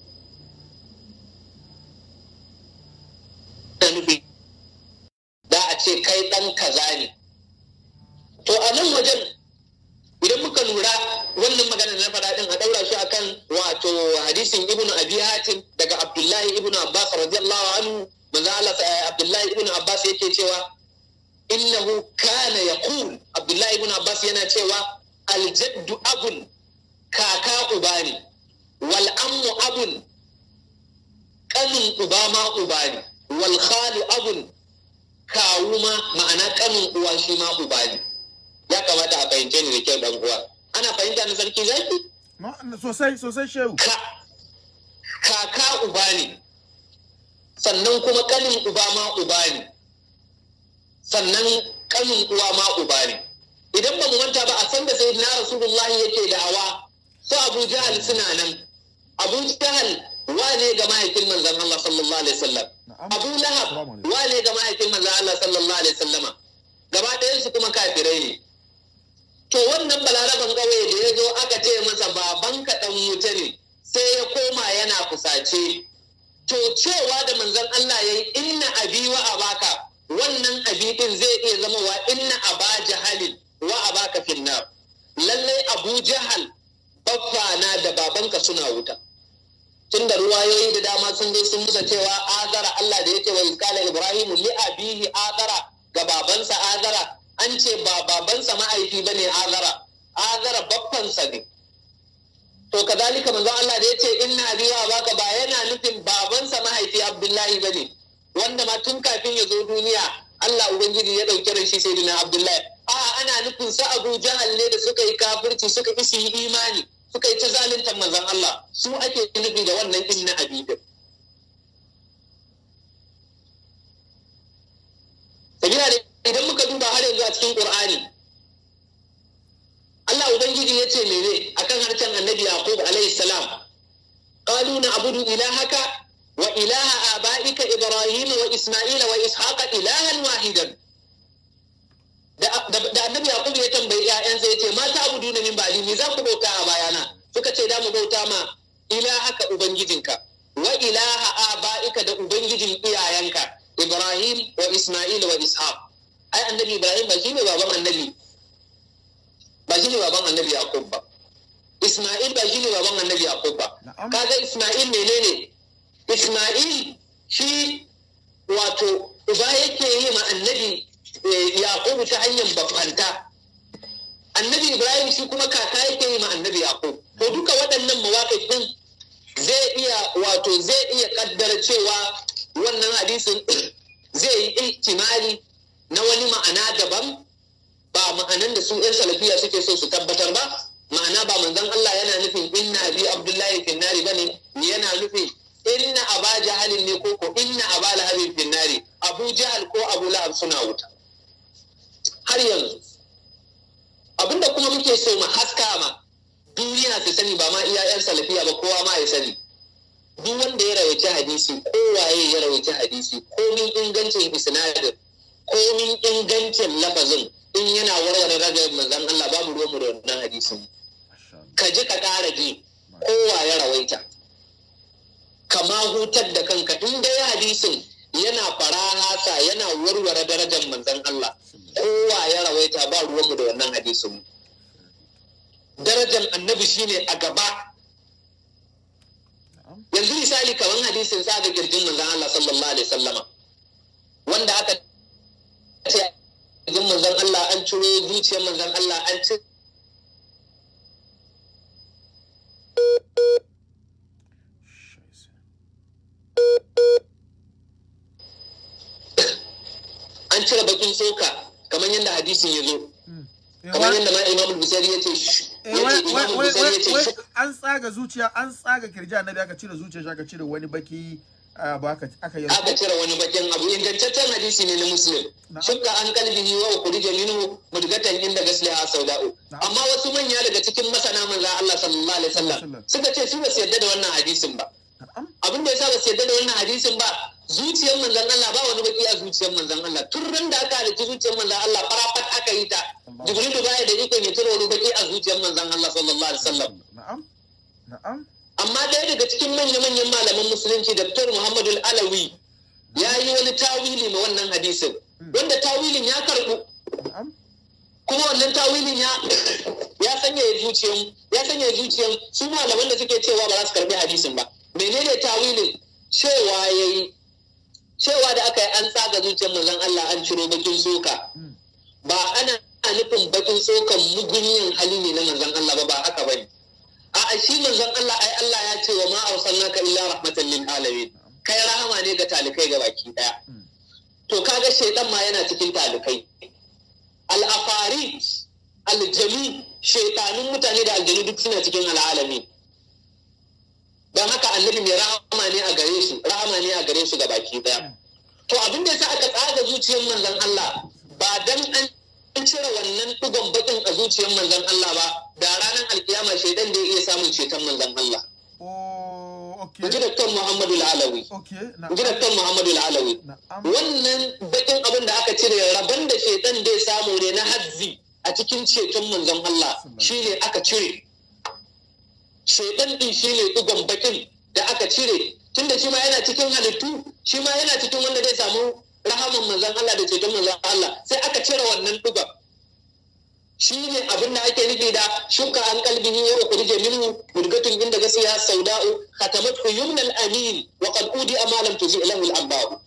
nufi da a ce kai ɗan kaza ne to a nan wajen idan muka lura wannan magana na faɗa ɗin a ɗaura shi akan wato hadisin ibn abi hatim daga abdullahi ibn abbas radiyallahu anhu manzo Allah abdullahi ibn abbas yake cewa innahu kana yaqul abdullahi ibn abbas yana cewa aljaddu abun kaka uba ne wal ammu abun kanin uba ma uba ne wal khalu abun kawu ma ma'ana kanin uwa shi ma uba ne ya kamata a fahimce ni da kyau dan uwa ana fahimta na sarki zaki sosai sosai shehu ka kaka uba ne sannan kuma kanin uba ma uba ne sannan kanin uwa ma uba ne idan ba mu manta ba a san da sayyidina rasulullahi yake da'awa su abu jahal suna nan abu jahal wane ga mahaifin manzon Allah sallallahu alaihi wasallam abu lahab wane ga mahaifin manzon Allah sallallahu alaihi wasallama gaba ɗayan su kuma kafirai ne to wannan balaraban ƙauye da ya zo aka ce masa baban ka ɗan wuta ne sai ya koma yana kusace to cewa da manzon Allah ya yi inna abi wa abaka wannan abi din zai iya zama wa inna aba jahalin wa abaka finnar lallai abu jahal baffana da babanka suna wuta tun da ruwayoyi da dama sun zo sun musa cewa azara Allah da yake wa iskala ibrahimu li abihi azara ga babansa azara an ce ba babansa ma'aifi ba ne azara azara baffansa ne to kazalika manzon Allah da yace inna abiwa baka ba yana nufin babansa mahaifi Abdullahi ba ne wanda ma tun kafin ya zo duniya Allah ubangiji ya dauke da shi sai dina Abdullahi a ana nufin sa Abu Jahal ne da suka yi kafirci suka isi imani suka yi ta zaluntar manzon Allah su ake nufi da wannan inna abidin sabila da idan muka duba har yanzu a cikin Qur'ani Allah ubangiji ya ce mene akan harshen Annabi Yaqub alaihi salam qalu na'budu ilahaka wa ilaha abaika Ibrahim wa Isma'ila wa Ishaqa ilahan wahidan da da annabi yaqub ya tambayi ƴaƴansa ya ce mata abudu na min ba'di me za ku bauta a bayana suka ce da mu bauta ma ilahaka ubangijinka wa ilaha aba'ika da ubangijin iyayenka ibrahim wa isma'il wa ishaq ai annabi ibrahim ba shine baban annabi ba shine baban annabi yaqub ba isma'il ba shine baban annabi yaqub ba Na'am. kaga isma'il menene isma'il shi wato uba yake yi ma annabi eh, yaqub ta hanyar bafanta annabi ibrahim shi kuma kaka yake yi ma annabi yaqub to duka waɗannan mawaƙi din zai iya wato zai iya kaddara cewa wannan hadisin zai yi ihtimali na wani ma'ana daban ba ma'anan da su 'yan salafiya suke so su tabbatar ba ma'ana ba manzon Allah yana nufin inna abi abdullahi finnari bane yana nufin inna aba jahalin ne ko ko inna aba lahabin finnari abu jahal ko abu lahab suna wuta har yanzu abinda kuma muke so mu haska ma duniya su sani ba ma iya 'yan salafiya ba kowa ma ya sani duk wanda ya rawaita hadisi kowaye ya rawaita hadisi komin ingancin isnadin komin ingancin lafazin in yana warware ragar manzon Allah babu ruwanmu da wannan hadisin Masha Allah. ka ji ka ƙara ji kowa ya rawaita kama hutar da kanka in dai hadisin yana farahasa yana warware darajar manzon Allah kowa ya rawaita ba ruwanmu da wannan hadisin darajar annabi shine a gaba Na'am. yanzu misali kamar hadisin sa ga kirjin manzon Allah sallallahu alaihi sallama wanda aka ce kirjin manzon Allah an ciro zuciyar manzon Allah an ci Scheiße. an cire bakin tsoka kamar yadda hadisin ya zo Eh, kamar wa- yadda ma Imam Bukhari ya ce sh- eh, ya wai- ce wai- Imam wai- Bukhari ya ce wai- sh- an tsaga zuciya an tsaga kirji annabi aka cire zuciya shi aka cire wani baki ah, ba aka aka yi aka cire wani bakin abu ingantaccen hadisi ne na muslim Na'am. shukka an kalbihi wa ukhrija minhu mudgatan inda gasliha sauda'u Na'am. amma wasu manya daga cikin masana manzo Allah sallallahu alaihi wasallam Sallallahu. suka ce su ba su yarda da wannan hadisin ba Na'am. abin da yasa ba su yarda da wannan hadisin ba zuciyar manzon Allah ba wani baki a zuciyar manzon Allah tun ran da aka halicci zuciyar manzon Allah farafat aka yi ta Allah. jibrilu baya da ikon ya tura wani baki a zuciyar manzon Allah sallallahu alaihi wasallam Na'am. Na'am. amma ɗaya daga cikin manya-manyan malaman musulunci Dr. Muhammadu Alawi ya yi wani tawili ma wannan hadisin wanda tawilin ya karɓu Na'am. kuma wannan tawilin ya ya sanya zuciyan ya sanya zuciyan su malaman da suke cewa ba za su karbi hadisin ba menene tawilin cewa yayi cewa da aka yi an tsaga zuciyar manzon Allah an ciro bakin soka Mm. ba ana nufin bakin sokan mugunyin hali ne na manzon Allah ba ba haka bane a shi manzon Allah ai Allah ya ce wa ma arsalnaka illa rahmatan lil alamin kai rahama ne ga talikai ga baki daya Mm. to kaga shaidan ma yana cikin talikai al-afari aljami shaitanun mutane da aljanu duk suna cikin al'alami don haka annabi mai rahama ne a gare su rahama ne a gare su ga baki daya to abin da yasa aka tsaga zuciyar manzon Allah ba dan an cire wannan dugon bakin a zuciyar manzon Allah ba da ranar alkiyama shaidan da ya iya samun ceton manzon Allah Oh, okay. Inji Dr. Muhammadu Alawi. Okay. Inji Na'am. Dr. Muhammadu Alawi. Na'am. Wannan bakin abin da aka cire rabon da shaitan dai samu ne na hazzi a cikin ceton manzon Allah shi ne aka cire. Shaitan din shi ne digon bakin da aka cire tunda shi ma yana cikin halittu shi ma yana cikin wanda zai samu rahaman manzon Allah da ceton manzon Allah sai aka cire wannan digon. shi ne abin da ake nufi da shuka an kalbihi wa ukhrija minhu murgatun inda gasiya sauda'u khatamat yumnal amin wa qad udi amalam tuzi lahu al-abba'u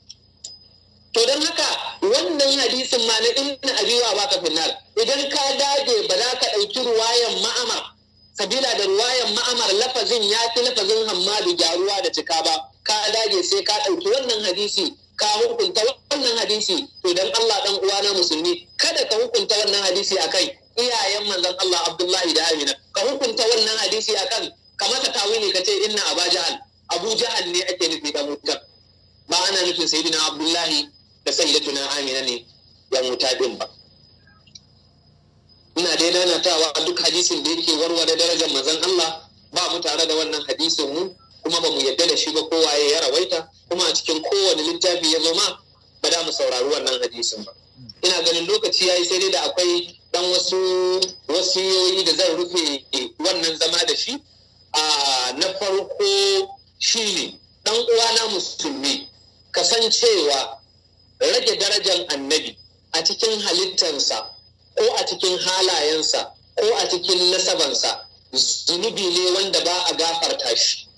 to dan haka wannan hadisin ma na inna abiwa baka finnar idan ka dage ba za ka ɗauki ruwayan ma'amar sabila da ruwayan ma'amar lafazin ya fi lafazin hammadu gyaruwa da cika ba ka dage sai ka ɗauki wannan hadisi ka hukunta wannan hadisi to dan Allah dan uwana musulmi kada ka hukunta wannan hadisi akai iyayen manzon Allah Abdullahi da Amina ka hukunta wannan hadisi akan kamar ta tawili ka ce inna Aba Jahal Abu Jahal ne ake nufi da mutar ba ana nufin sayyidina Abdullahi da sayyidatuna Amina ne ya muta din ba ina dai nanatawa duk hadisin da yake warware darajar manzon Allah ba mu tare da wannan hadisin mu kuma ba mu yadda da shi ba kowa ya rawaita kuma a cikin kowane littafi ya zo ma ba da mu saurari wannan hadisin ba ina ganin lokaci yayi sai dai da akwai dan wasu wasiyoyi da zan rufe wannan zama da shi a na farko shine dan uwana musulmi kasancewa rage darajar annabi a cikin halittarsa ko a cikin halayensa ko a cikin nasabansa zunubi ne wanda ba a gafarta shi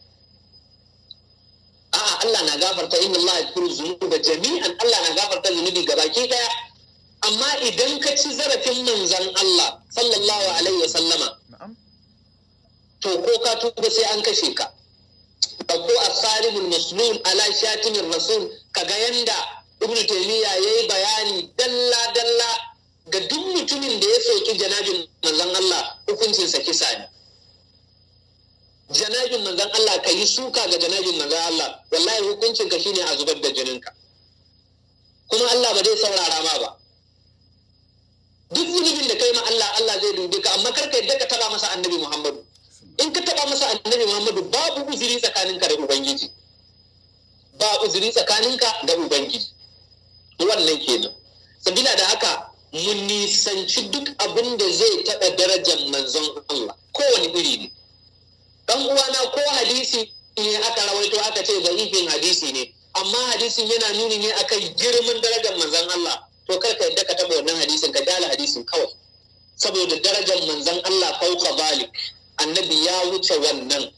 a'a Allah na gafarta inna Allah yaghfiru dhunuba jami'an Allah na gafarta zunubi gabaki daya amma idan ka ci zarafin manzon Allah sallallahu alaihi wasallama na'am to ko ka tuba sai an kashe ka ko asarimul maslul ala shatimin rasul kaga yanda ibnu taymiya yayi bayani dalla dalla ga duk mutumin da ya soki janabin manzon Allah hukuncinsa kisa ne janabin manzon Allah ka yi suka ga janabin manzon Allah wallahi hukuncinka shine a zubar da jininka kuma Allah ba zai saurara ma ba duk zunubin da kai ma Allah Allah zai dubi ka amma karka yadda ka taba masa annabi Muhammadu in ka taba masa annabi Muhammadu babu uzuri tsakaninka da ubangiji ba uzuri tsakaninka da ubangiji wannan kenan sabila da haka mun nisanci duk abin da zai taɓa darajar manzon Allah kowane iri ne dan uwana ko hadisi ne aka rawaito aka ce zaifin hadisi ne amma hadisin yana nuni ne akan girman darajar manzon Allah to kar ka yadda ka taɓa wannan hadisin ka dala hadisin kawai saboda darajar manzon Allah fauka balik annabi ya wuce wannan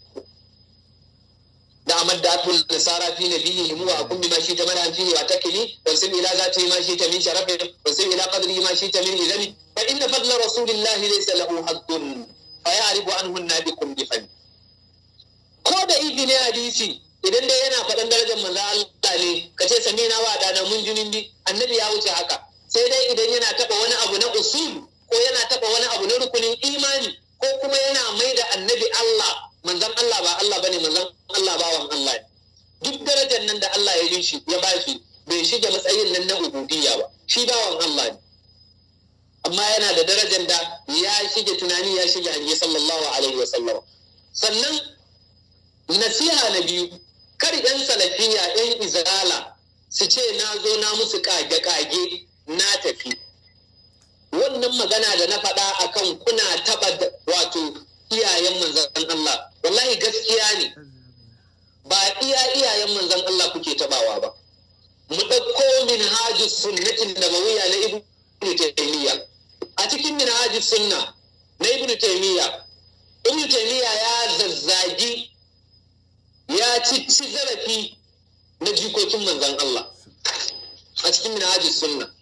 da amad da atul nasara fi nabiyyi mu wa kun bima shi ta mana fihi wa takili wa sim ila zati ma shi ta min sharafin wa sim ila qadri ma shi ta min izami fa inna fadla rasulillahi laysa lahu haddun fa ya'rifu anhu nabikum bi fani ko da izini hadisi idan dai yana faɗan darajar manzo Allah ne ka ce sami na wa dana mun junin bi annabi ya wuce haka sai dai idan yana taɓa wani abu na usul ko yana taɓa wani abu na rukunin imani ko kuma yana mai da annabi Allah manzon Allah ba Allah bane manzon Allah bawan Allah ne duk darajar nan da Allah ya yi shi ya ba shi bai shige matsayin nan na ubudiyya ba shi bawan Allah ne amma yana da darajar da ya shige tunani ya shige hange sallallahu alaihi wa sallam sannan nasiha na biyu kar yan salafiya yan izala su ce na zo na musu kage-kage na tafi wannan magana da na faɗa akan kuna taɓa wato iyayen manzan Allah wallahi gaskiya ne ba iya iyayen manzan Allah kuke tabawa ba mu ɗauko min hajji sunnatin nabawiyya na ibnu taymiya a cikin min hajji sunna na ibnu taymiya ibnu taymiya ya zazzagi ya ci ci zarafi na jikokin manzan Allah a cikin min hajji sunna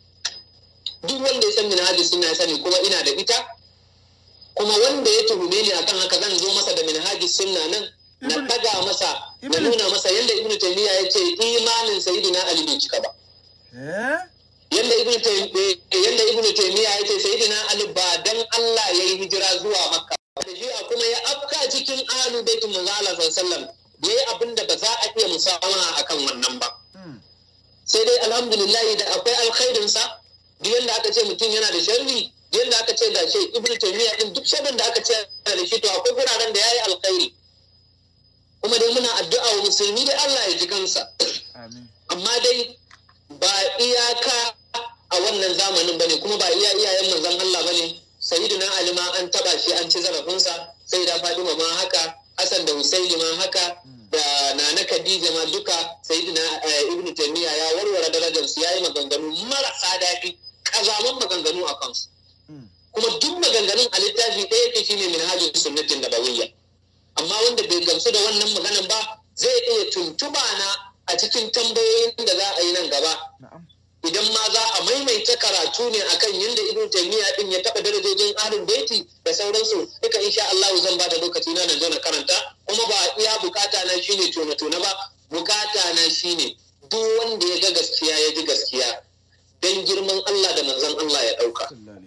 duk wanda ya san min hajji sunna ya sani kuma ina da ita kuma wanda ya tuhume ni akan haka zan zo masa da minhaji sunna nan na daga masa na nuna masa yadda ibnu taymiya ya ce imanin sayyidina ali bai cika ba yadda ibnu yadda ibnu taymiya ya ce sayyidina ali ba dan Allah ya yi hijira zuwa makka da shi kuma ya afka cikin ahlul bait manzo Allah sallallahu alaihi yayi abin da ba za a iya musawara akan wannan ba sai dai alhamdulillah da akwai alkhairin sa duk yanda aka ce mutum yana da sharri yadda aka ce ga shi ibnu taymiya din duk shaɗin da aka ce da shi to akwai guraren da yayi alkhairi kuma dai muna addu'a wa musulmi dai Allah ya ji kansa amma dai ba iyaka a wannan zamanin bane kuma ba iya iyayen manzon Allah bane sayyidina Ali ma an taba shi an ci zarafinsa sai da Fatima ma haka Hassan da Husaini ma haka da Nana Khadija ma duka sayyidina Ibn Taymiya ya warware darajar su yayi maganganu marasa daɗi kazaman maganganu a kansu kuma duk maganganun a littafi ɗaya yake shine minhajin sunnatin nabawiyya amma wanda bai gamsu da wannan maganan ba zai iya tuntuba na a cikin tambayoyin da za a yi nan gaba idan ma za a maimaita karatu ne akan yadda ibn taymiya din ya taɓa darajojin ahlul baiti da sauransu duka insha Allah zan ba da lokaci na zo na karanta kuma ba iya bukata na shine tona tona ba bukata na shine duk wanda ya ga gaskiya ya ji gaskiya dan girman Allah da manzon Allah ya ɗauka.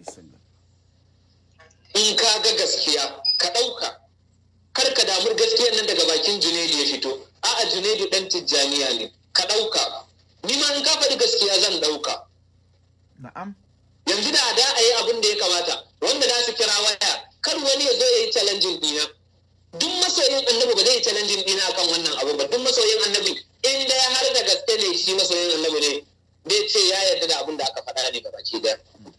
in ka ga gaskiya ka ɗauka kar ka damu gaskiyar nan daga bakin junaidu ya fito a'a junaidu ɗan tijjaniya ne ka ɗauka ni ma in ka faɗi gaskiya zan ɗauka na'am yanzu da da a yi abin da ya kamata wanda za su kira waya kar wani ya zo ya yi challenging ɗina duk masoyin annabi ba zai yi challenging ɗina akan wannan abu ba duk masoyin annabi in dai har da gaske ne shi masoyin annabi ne bai ce ya yarda da abin da aka faɗa ne gabaki daya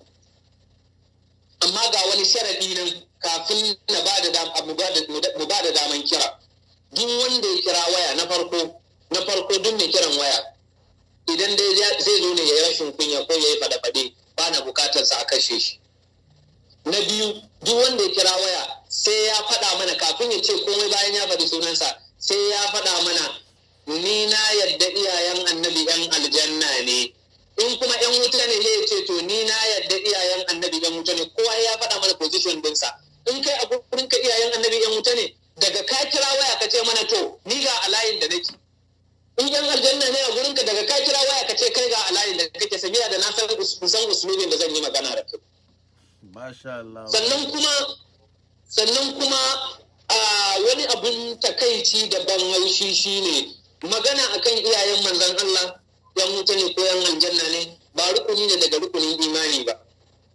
amma ga wani sharadi nan kafin na ba da mu ba da daman kira duk wanda ya kira waya na farko na farko duk mai kiran waya idan dai zai zo ne ya yi rashin kunya ko ya yi faɗe-faɗe ba na bukatar sa a kashe shi na biyu duk wanda ya kira waya sai ya faɗa mana kafin ya ce komai bayan ya faɗi sunansa sai ya faɗa mana ni na yadda iyayen annabi yan aljanna ne in kuma yan wuta ne ya ce to ni na yadda iyayen annabi yan wuta ne kowa ya faɗa mana position dinsa in kai a gurin ka iyayen annabi yan wuta ne daga ka kira waya ka ce mana to ni ga a layin da nake in yan aljanna ne a gurin ka daga ka kira waya ka ce kai ga a layin da kake sabiya da na san usulubin da zan yi magana da kai Masha Allah. sannan kuma sannan kuma a wani abun takaici da ban haushi shine magana akan iyayen manzon Allah yan wuta ne ko yan aljanna ne ba rukuni ne daga rukunin imani ba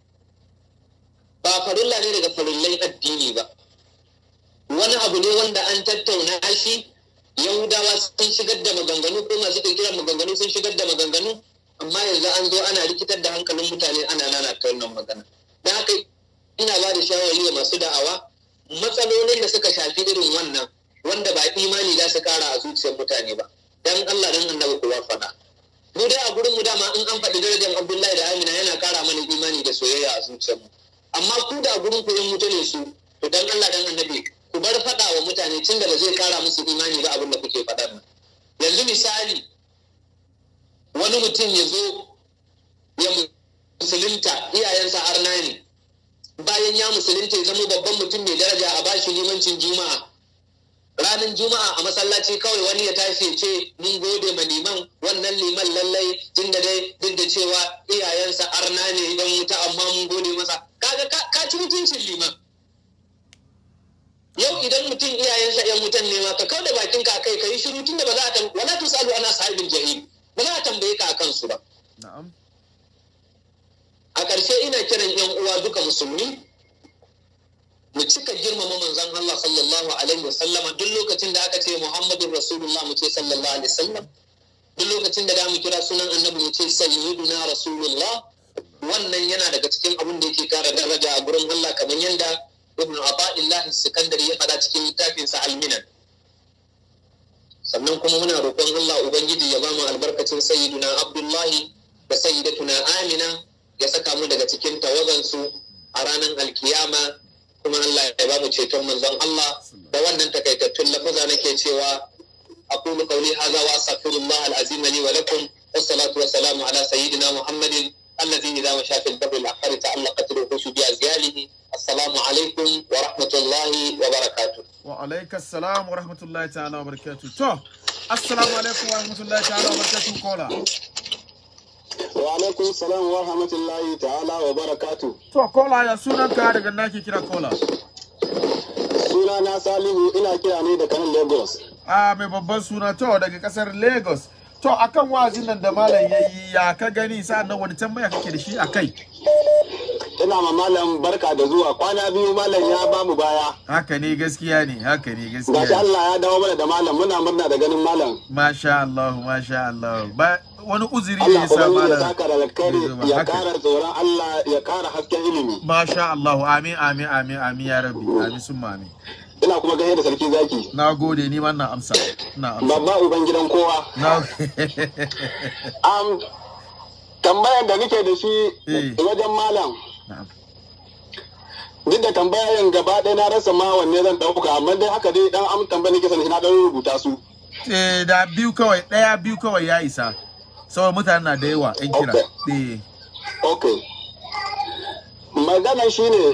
ba farilla ne daga farillai addini ba wani abu ne wanda an tattauna shi yahudawa sun shigar da maganganu ko masu kirkirar maganganu sun shigar da maganganu amma yanzu an zo ana rikitar da hankalin mutane ana nana ta wannan magana da haka ina ba da shawari wa masu da'awa matsalolin da suka shafi irin wannan wanda ba imani za su kara a zuciyar mutane ba dan Allah dan annabi kuwa faɗa mu dai a gurin mu dama in an faɗi darajar Abdullahi da Amina yana kara mana imani da soyayya a zuciyar mu amma ku da gurin ku yan mutane su to dan Allah dan annabi ku bar faɗa wa mutane tun da ba zai kara musu imani ba abin da kuke faɗa nan yanzu misali wani mutum ya zo ya musulunta iyayensa arna ne bayan ya musulunta ya zama babban mutum mai daraja a bashi limancin juma'a ranar juma'a a masallaci kawai wani ya tashi ya ce mun gode ma liman wannan liman lallai tun da dai duk da cewa iyayensa arna ne yan wuta amma mun gode masa kaga ka ci mutuncin liman yau idan mutum iyayensa yan wutan ne ma ka kau da bakin ka kai ka yi shiru tun da ba za a tambaye wala tusalu ana sahibin jahil ba za a tambaye ka akan su ba Na'am. a ƙarshe ina kiran yan uwa duka musulmi mu cika girmama manzon Allah sallallahu alaihi wasallam duk lokacin da aka ce Muhammadun Rasulullah mu ce sallallahu alaihi wasallam duk lokacin da mu kira sunan annabi mu ce sayyiduna Rasulullah wannan yana daga cikin abin da yake kara daraja a gurin Allah kamar yanda Ibn Ata'illah Sikandari ya faɗa cikin littafinsa Al-Minan sannan kuma muna roƙon Allah Ubangiji ya ba mu albarkacin sayyiduna Abdullahi da sayyidatuna Amina ya saka mu daga cikin tawagansu a ranar alkiyama kuma Allah ya ba mu ceton manzon Allah da wannan takaitattun lafuza nake cewa aqulu qawli hadha wa astaghfirullah al-azim li wa lakum wassalatu wassalamu ala sayyidina Muhammadin الذي إذا مشى في البر الأحمر تعلقت الوحوش بأزياله السلام عليكم ورحمة الله وبركاته Wa alaika salam wa rahmatullahi ta'ala wa barakatuh. To, assalamu alaikum wa rahmatullahi ta'ala wa barakatuh kola. Wa alaikum salam wa rahmatullahi ta'ala wa barakatu. To, kola ya sunan ka daga nake kira kola. Suna na Salihu ina kira ne da kanan Lagos. A mai babban suna to daga kasar Lagos. To, akan wazin nan da malam yayi ya ka gani sa'annan wani tambaya kake da shi akai? Ina ma malam barka da zuwa kwana biyu malam ya ba mu baya. Haka ne gaskiya ne, haka ne Gashi gaskiya. ne. Allah ya dawo mana da malam muna murna da ganin malam. Masha Allah, masha Allah. Ba wani uzuri ne Allah ya sa ubangiji ya malam. saka da alkhairi ya Haka. kara tsoron Allah ya kara hasken ilimi. Masha Allah, amin, amin, amin, amin ya rabbi, amin sun amin. Ina kuma ganin da sarki zaki. Na gode ni ma na amsa, na amsa. Babba uban gidan kowa. Na Am tambayar da nake da shi Eh. wajen malam. Na'am. Duk da tambayan gaba ɗaya na rasa ma wanne zan ɗauka amma dai haka dai dan am tambaya nake sani na ɗan rubuta su. Eh, da biyu kawai, ɗaya biyu kawai ya isa. Saboda mutane na da yawa, ‘yan kira. Eh, Ok. Maganan shi ne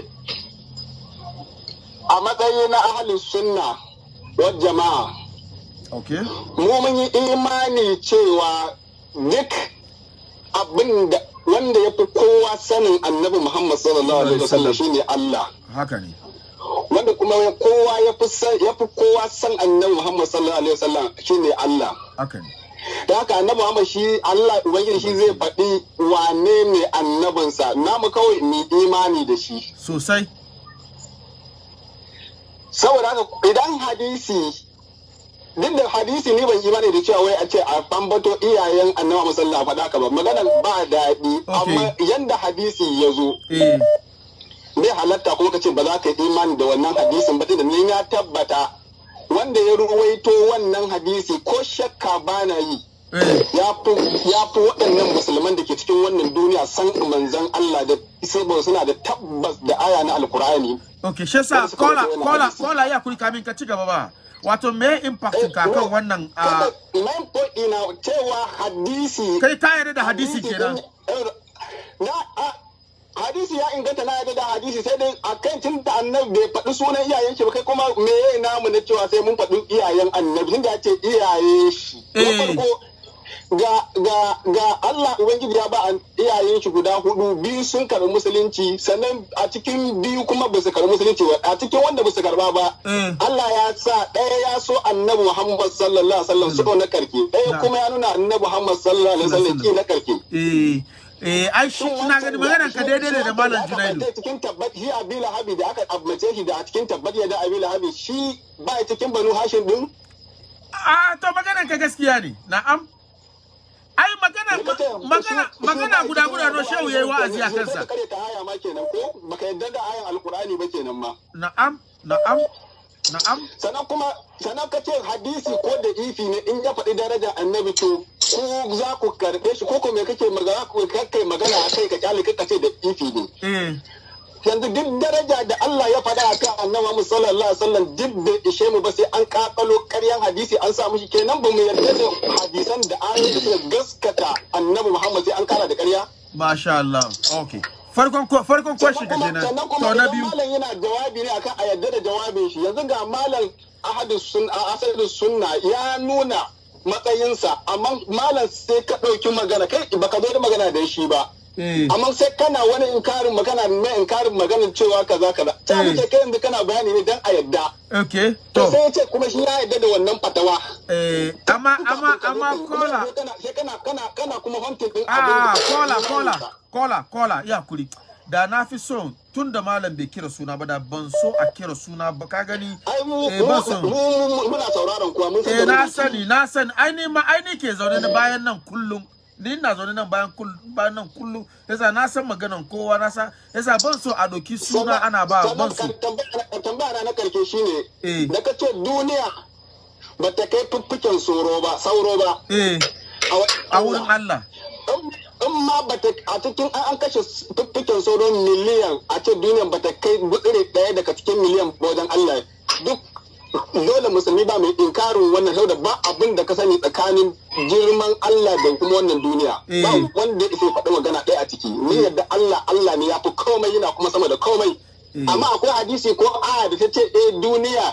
a matsayi na ahalin sunna wa jama'a. okay. Mu mun yi imani cewa duk abin da wanda ya fi kowa sanin annabi Muhammad sallallahu alaihi wasallam shine Allah. Haka ne. Wanda kuma ya- kowa ya fi san- ya fi kowa san annabi Muhammad sallallahu alaihi wasallam shine Allah. Haka ne. da haka annabi Muhammad shi Allah ubangiji shi zai faɗi wane ne annabinsa namu kawai mu imani da shi Sosai. saboda haka idan hadisi duk da hadisi ni ban imani da cewa wai a ce a bambato iyayen annabi musalla faɗa ka ba maganar ba daɗi amma yanda hadisi ya zo eh bai halatta kuma ka ce ba za ka yi imani da wannan hadisin ba da ni ya tabbata wanda ya ruwaito wannan hadisi ko shakka ba na yi eh ya fi ya fi waɗannan musulman da ke cikin wannan duniya san manzan Allah da saboda suna da tabbas da aya na alkur'ani okay shi yasa Wanda suka kola rubuta wannan kola hadisi. kola ya kuri kamin ka ci gaba ba wato me impact ka kan wannan a main point ina cewa hadisi kai ka yarda da hadisi kenan na a hadisi ya inganta na yadda da hadisi sai dai a kan tun da annabi bai faɗi sunan iyayen shi ba kai kuma me ya namu na cewa sai mun faɗi iyayen annabi tun da ya ce iyaye shi na Eh. farko ga ga ga Allah ubangiji ya ba an- iyayen shi guda hudu biyu sun karbi musulunci sannan a cikin biyu kuma ba su karbi musulunci ba a cikin wanda ba su karba ba Eh. Allah ya sa ɗaya ya so annabi Muhammad sallallahu alaihi wasallam so na karke Na. ɗaya kuma ya nuna annabi Muhammad sallallahu alaihi wasallam ki na karke eh eh ai shi ina gani maganar ka daidai ne da malam Junaidu Junaidu. cikin tabbat shi Abi Lahabi da aka abmace shi da a cikin tabbat ya da Abi Lahabi shi ba ya cikin Banu Hashim din a to maganar ka gaskiya ne na'am ai magana magana magana guda guda no shehu yayi wa'azi a kansa kare ta aya ma kenan ko baka yadda da ayan alqur'ani ba kenan ma na'am na'am na'am sannan kuma sannan ka ce hadisi ko da ifi ne in ya faɗi darajar annabi to ko za ku karɓe shi ko ko me kake magana ko kai magana a kai ka kyale ka ce da ifi ne eh yanzu duk daraja da Allah ya faɗa akan annabi Muhammad sallallahu alaihi wasallam duk bai ishe mu ba sai an kakalo ƙaryan hadisi an sa mushi kenan ba mu yarda da hadisan da ayoyi da suka gaskata annabi Muhammad sai an kara da ƙarya masha Allah okay farkon ko- farkon question ka kenan sannan kuma to na idan biyu malam yana jawabi ne akan a yarda da jawabin shi yanzu ga malam ahadus sun asadus sunna ya nuna matsayinsa amma malam sai ka ɗauki magana kai baka zo da magana da shi ba eh amma sai kana wani inkarin magana mai inkarin maganar cewa kaza kaza ta Eh. muke kai yanzu kana bayani ne dan a yadda okay to to sai ya ce kuma shi ya yadda da wannan fatawa eh amma amma amma kola sai kana kana kana kuma hunting din a da- kola kola kola kola ya kuri da na fi so tun da malam bai kira suna ba da ban so a kira suna ba ka gani ai mu eh mu- ban son mu- mu- muna sauraron kuwa mun san eh da na rubutu. sani na sani ai ni ma ai ni ke zaune da bayan nan kullum ni ina zaune nan bayan kullum bayan nan kullum yasa na san maganan kowa na san yasa ban so a doki suna ana ba ban so Sannan tambaya na karshe shine Eh. da ka ce duniya ba ta kai fuffuken sauro ba sauro ba eh a wurin Allah in in ma ba ta a cikin an an kashe fuffuken sauro miliyan a ce duniya ba ta kai gutsire ɗaya daga cikin miliyan ba wajen Allah duk dole musulmi ba mai inkarin wannan saboda ba abin da ka sani tsakanin girman Allah da kuma wannan duniya Eh. ba wanda ya isa ya faɗi magana ɗaya a ciki ni yadda Allah Allah ne ya fi komai yana kuma sama da komai Eh. amma akwai hadisi ko aya da ta ce eh duniya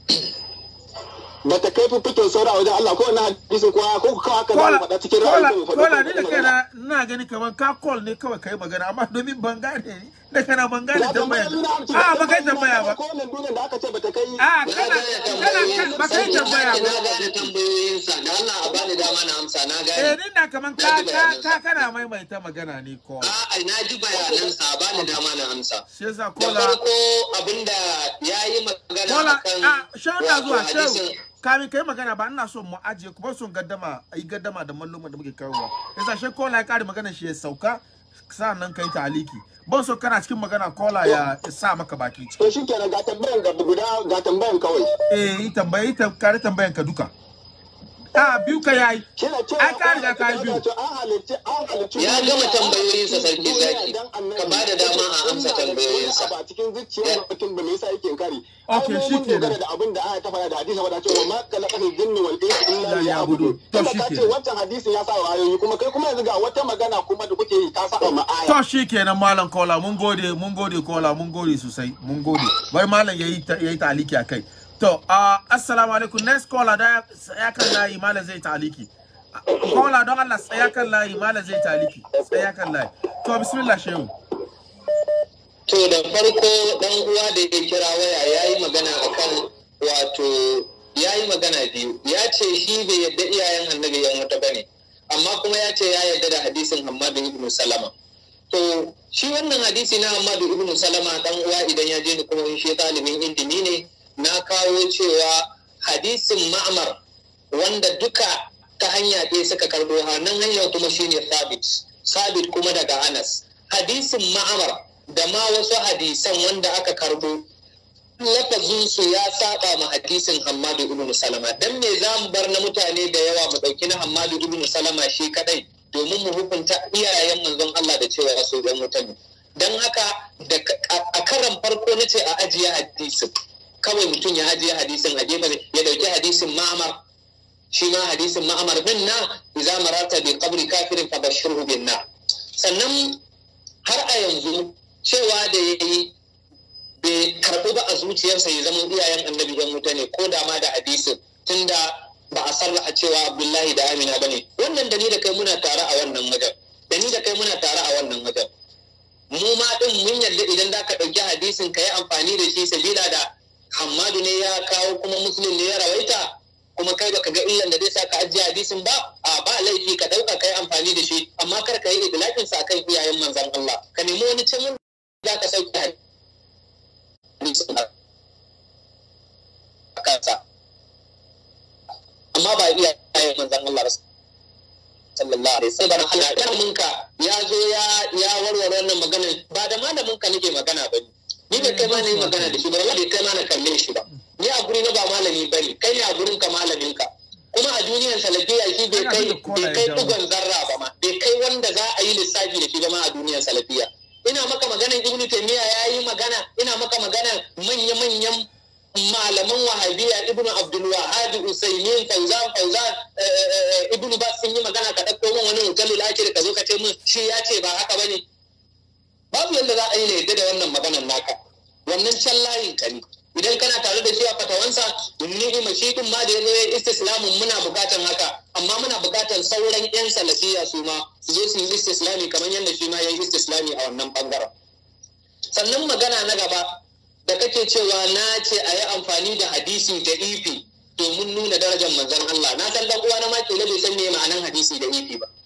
ba ta kai fiffikin saura a wajen Allah ko wannan hadisin ko aya ko kawai haka za mu kola faɗa cikin kola ra'ayin mu faɗi kola ni da magana. kaina ina gani kamar ka call ne kawai kai magana amma domin ban gane ni da kana ban gane tambaya a ba kai tambaya ba ko wannan duniyar da aka ce ba ta kai a kana kana ba kai tambaya ba Na gane tambayoyinsa, da Allah a bani dama na amsa, na eh gane. ni na kaman ka ka ka kana maimaita magana ne ko A'a, na ji bayanansa, a bani dama na amsa. shi yasa Da kola farko abinda ya yi magana kola akan a shehu na zuwa wato shehu hadisin kamin kai magana ba ina so mu ajiye kuma son gaddama a yi gaddama da malluma da muke kawowa yasa shi kola ya kare magana shi ya sauka sa'annan kai taliki ban so kana cikin magana kola ya sa maka baki ciki to shi kenan ga tambayan ga guda ga tambayan kawai eh yi tambayi ta kare tambayan ka duka a biyu ka yayi shi na cewa Ai, ka riga ka yi biyu. an halicci an halicci Ya duniya, gama tambayoyinsa, Sarki duniya Zaki. dan annabi. Ka ba da dama a amsa Ina da tambayoyinsa. wani abu a cikin zuciyar mutum ba me yasa yake kari Okay, Ai, mu shi mun kenan. dogara da abin da aya ta faɗa da hadisi wadda cewa ma khalaqatul jinni wal insa illa Illa liya'budun. liya'budun To, tunda shi ka ce kenan. wancan hadisin ya sa wa ayoyi kuma kai kuma yanzu ga wata magana kuma da kuke yi ta saba ma aya to shi kenan malam kola mun gode mun gode kola mun gode sosai mun gode bari malam yayi ta- yayi taliki akai to uh, assalamu alaikum next caller da ya kan layi malam zai taliki kola don Allah tsaya kan layi malam zai taliki tsaya kan layi to bismillah shehu To da farko dan uwa da ya kira waya ya yi magana akan wato ya yi magana biyu ya ce shi bai yadda iyayen annabi yan wata bane amma kuma ya ce ya yadda da hadisin Hammadu ibn Salama. To shi wannan hadisi na Hammadu ibn Salama dan uwa idan ya je ni kuma shi ɗalibin ilimi ne na kawo cewa hadisin Ma'mar wanda duka ta hanya ɗaya suka karbo hannun hanyar kuma shine sabit sabit kuma daga anas hadisin ma'amar da ma wasu hadisan wanda aka karbo lafazinsu ya saba ma hadisin Hammadu ibn Salama dan me za mu bar na mutane da yawa mu dauki na Hammadu ibn Salama shi kadai domin mu hukunta iyayen manzon Allah da cewa su dan wuta ne dan haka da a karan farko na ce a ajiye hadisin kawai mutum ya ajiye hadisin a gefe ya dauki hadisin Ma'amar shi ma hadisin Ma'amar bin na idza marata bi qabri kafirin fabashirhu bin na sannan har a yanzu cewa da yayi bai karɓi ba a zuciyarsa ya zama iyayen annabi yan wuta ne ko da ma da hadisin tunda ba a sarrafa cewa abdullahi da amina ba ne wannan da ni da kai muna tare a wannan wajen da ni da kai muna tare a wannan wajen mu ma din mun yarda idan za ka ɗauki hadisin ka yi amfani da shi sabila da hammadu ne ya kawo kuma muslim ne ya rawaita kuma kai baka ga illan da zai sa ka ajiye hadisin ba a ba laifi ka ɗauka ka yi amfani da shi amma kar ka yi idlakin sa kan iyayen manzon Allah ka nemi wani can za ka sauke hadisi a kansa amma ba iya yayin manzan Allah ba sallallahu alaihi wasallam Allah malamin ka ya zo ya ya warware wannan magana ba da malamin ka nake magana ba ni da kai ma ne magana da shi ba wallahi kai ma na kalle shi ba ni a guri na ba malami bane kai ne a gurin ka malamin ka kuma a duniyar salafiya shi bai kai bai kai dugon zarra ba ma bai kai wanda za a yi lissafi da shi ba ma a duniyar salafiya ina maka maganan ibn taymiya ya yi magana ina maka maganan manya-manyan malaman wahabiya ibn abdul wahab usaymin fauzan fauzan ibn bas sun yi magana ka dauko min wani hotel lakir ka zo ka ce min shi ya ce ba haka bane babu yadda za a yi na yadda da wannan maganan naka wannan can layin ka ne idan kana tare da shi a fatawansa ni'ima shi din ma da ya zo ya istislamin muna bukatan haka amma muna bukatan sauran yan salafiya su ma su zo su yi istislami kamar yadda shi ma ya yi istislami a wannan bangaren sannan magana na gaba da kake cewa na ce a yi amfani da hadisi da ifi domin nuna darajar manzon Allah na san dan uwa na ma kila bai san me ma'anan hadisi da ifi ba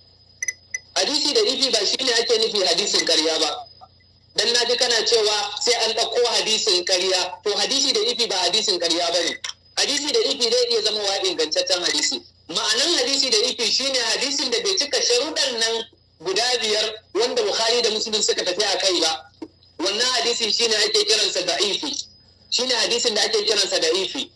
hadisi da ifi ba shine ake nufi hadisin ƙarya ba dan na ji kana cewa sai an ɗauko hadisin ƙarya to hadisi da ifi ba hadisin ƙarya ba ne hadisi da ifi zai iya zama wa ingantaccen hadisi ma'anan hadisi da ifi shine hadisin da bai cika sharuɗan nan guda biyar wanda bukhari da muslim suka tafi a kai ba wannan hadisi shine ake kiransa da ifi shine hadisin da ake kiransa da ifi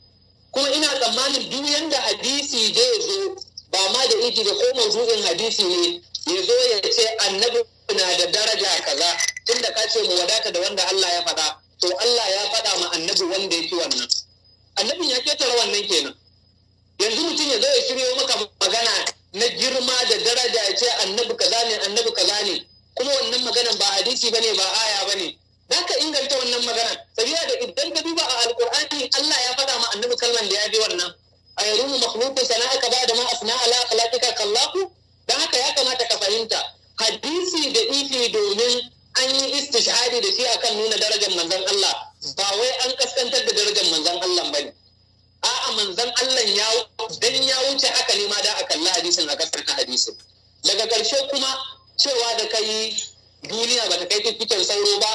kuma ina tsammanin duk yanda hadisi zai zo ba ma da ifi da ko mawdu'in hadisi ne ya zo ya ce annabi na da daraja kaza tunda ka ce mu wadata da wanda Allah ya faɗa to Allah ya faɗa ma annabi wanda ya fi wannan annabin ya ketare wannan kenan yanzu mutum ya zo ya shiryo maka magana na girma da daraja ya ce annabi kaza ne annabi kaza ne kuma wannan maganan ba hadisi bane ba aya bane za ka inganta wannan maganan sabiya da idan ka duba a alkur'ani Allah ya faɗa ma annabi kalman da ya fi wannan a yarumu makhluqu sana'aka ba da ma asna ala khalaqika kallahu dan haka ya kamata ka fahimta hadisi da ifi domin an yi istishhadi da shi akan nuna darajar manzon Allah ba wai an kaskantar da darajar manzon Allah ba ne a'a manzon Allah ya dan ya wuce haka ne ma da a kalla hadisin a kaskantar hadisin daga ƙarshe kuma cewa da kai duniya ba ta kai fifikin sauro ba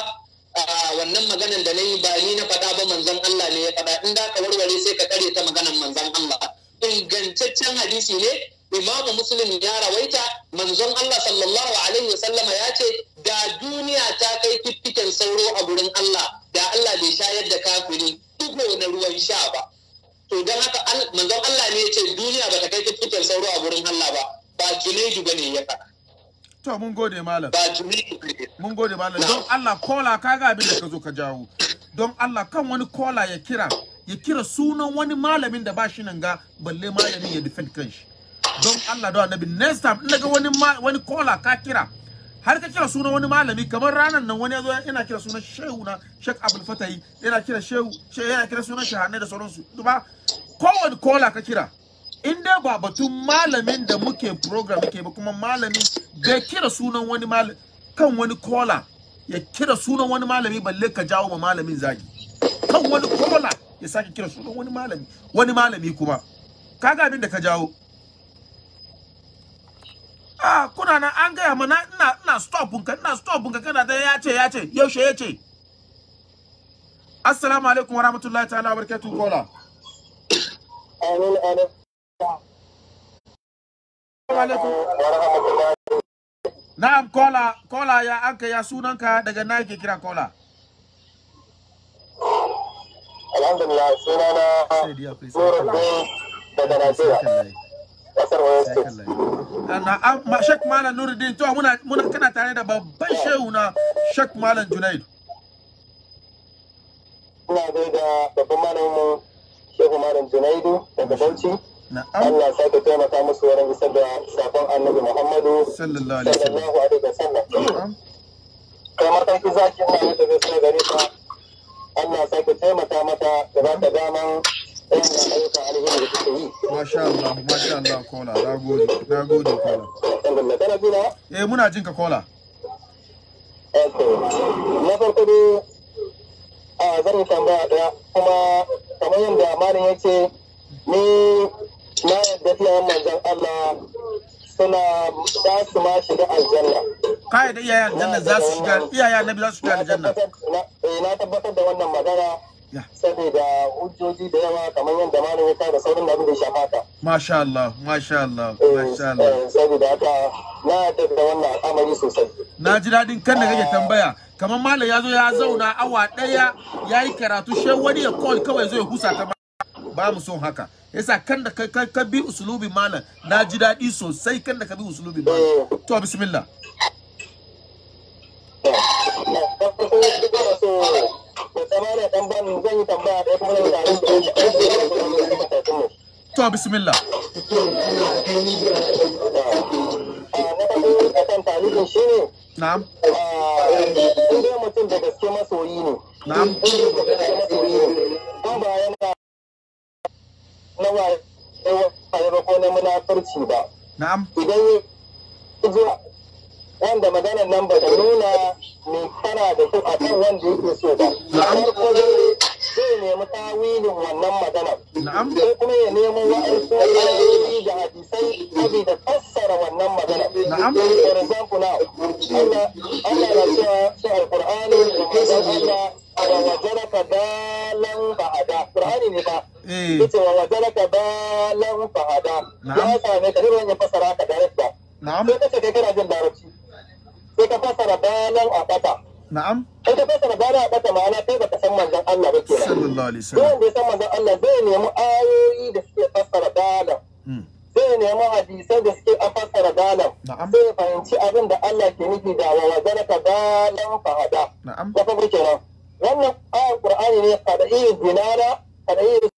wannan maganan da na yi ba ni na faɗa ba manzon Allah ne ya faɗa in da ka warware sai ka kare ta maganan manzon Allah ingantaccen hadisi ne imamu muslim ya rawaita manzon Allah sallallahu alaihi wasallama ya ce da duniya ta kai fiffiken sauro a gurin Allah da Allah bai shayar da kafiri dugo na ruwan sha ba to don haka manzon Allah ne ya ce duniya ba ta kai fiffiken sauro a gurin Allah ba ba juneju bane ya faɗa to mun gode malam ba juneju bane mun gode malam don Allah kola kaga abin da ka zo ka jawo don Allah kan wani kola ya kira ya kira sunan wani malamin da ba shi nan ga balle malamin ya defend kanshi don Allah da annabi next time in daga wani wani kola ka kira har ka kira sunan wani malami kamar ranar nan wani yazo yana kira sunan shehu na Sheikh Abdul Fatahi yana kira shehu shehu yana kira sunan shahane da sauransu duba kowane kola ka kira in dai ba batun malamin da muke program muke ba kuma malami bai kira sunan wani malami kan wani kola ya kira sunan wani malami balle ka jawo ma malamin zagi kan wani kola ya sake kira sunan wani malami wani malami kuma kaga abin da ka jawo ah kuna nan an gaya mana ina ina stop ka ina stop ka kana da ya ce ya ce yaushe ya ce assalamu alaikum warahmatullahi ta'ala wabarakatuh kola amin amin Na'am kola kola ya anka ya sunanka daga na yake kira kola. alhamdulillah suna na Sai dia please. sai nuruddin daga najeriya kallai. kasar wayan Sai state kallai. Na am ma Sheikh Malam Nuruddin to muna muna kana tare da babban shehu na Sheikh Malam Junaid. ina gaida babban malamin shehu malam junaidu daga bauchi Na'am Allah sake taimaka musu wurin isar da sakon annabi Muhammadu sallallahu alaihi wasallam. sallallahu alaihi wasallam. Na'am. Kai matan ki zaki ina mata gaskiya gare ta. Allah sake taimaka mata da ba ta daman wannan ayyukan alheri da take yi. Masha Allah, masha Allah kola. Nagode, nagode kola. Alhamdulillah kana jina? Eh muna jinka kola. Okay. Na farko dai a zan yi tambaya ɗaya kuma kamar yadda malam ya ce ni na yadda fiye manzon Allah suna za su ma shiga aljanna. Kai da iyayen aljanna za su shiga iyayen annabi za su shiga aljanna. Na tabbatar da wannan magana Ya. saboda hujjoji da yawa kamar yadda malam ya kawo da sauran abin da ya shafa ka. Masha Allah, masha Allah, Eh, masha Allah. eh, Saboda haka na yarda da wannan al'amari sosai. Na ji daɗin kan da kake tambaya. Kamar malam ya zo ya zauna awa ɗaya ya yi karatu she wani ya call kawai zo ya husa ta ba mu son haka. Yasa kan da ka, ka, ka bi usulubin malam na ji daɗi sosai kan da ka bi usulubin malam. To bismillah. zan yi tambaya ɗaya kuma zan tare da To bismillah. na farko a kan tarihin shi ne Na'am. in dai mutum da gaske masoyi ne Na'am. in dai da gaske masoyi ne ko ba yana na waye ba ko na munafurci ba Na'am. idan ya ji wanda maganar nan ba ta nuna mai kana da su a kan wanda yake so ba. Farko dai zai nemi tawilin wannan maganar. Na'am. Sai kuma ya nemo wa'ansu ayoyi da hadisai saboda fassara wannan maganar. Na'am. For example now, Allah Allah na cewa shi Al-Qur'ani da manzon Allah wa wajaraka dalan ba'ada. Qur'ani ne ba. Eh. Yace wa wajaraka dalan ba'ada. Na'am. Ya same ka irin ya fassara ka direct ba. Na'am. sai ka ce kai kana jin larabci sai ka fassara bayanan a ƙasa Na'am. sai ka fassara bayanan a ƙasa ma'ana kai baka san manzon Allah ba kenan Sallallahu alaihi duk wasallam. wanda ya san manzon Allah zai nemi ayoyi da suke fassara bayanan Mm. zai nemi hadisai da suke a fassara bayanan Na'am. sai ya fahimci abin da Allah ke nufi da wa wazaraka bayanan fahada Na'am. na farko kenan wannan ayar Qur'ani ne kada iya zinara kada iya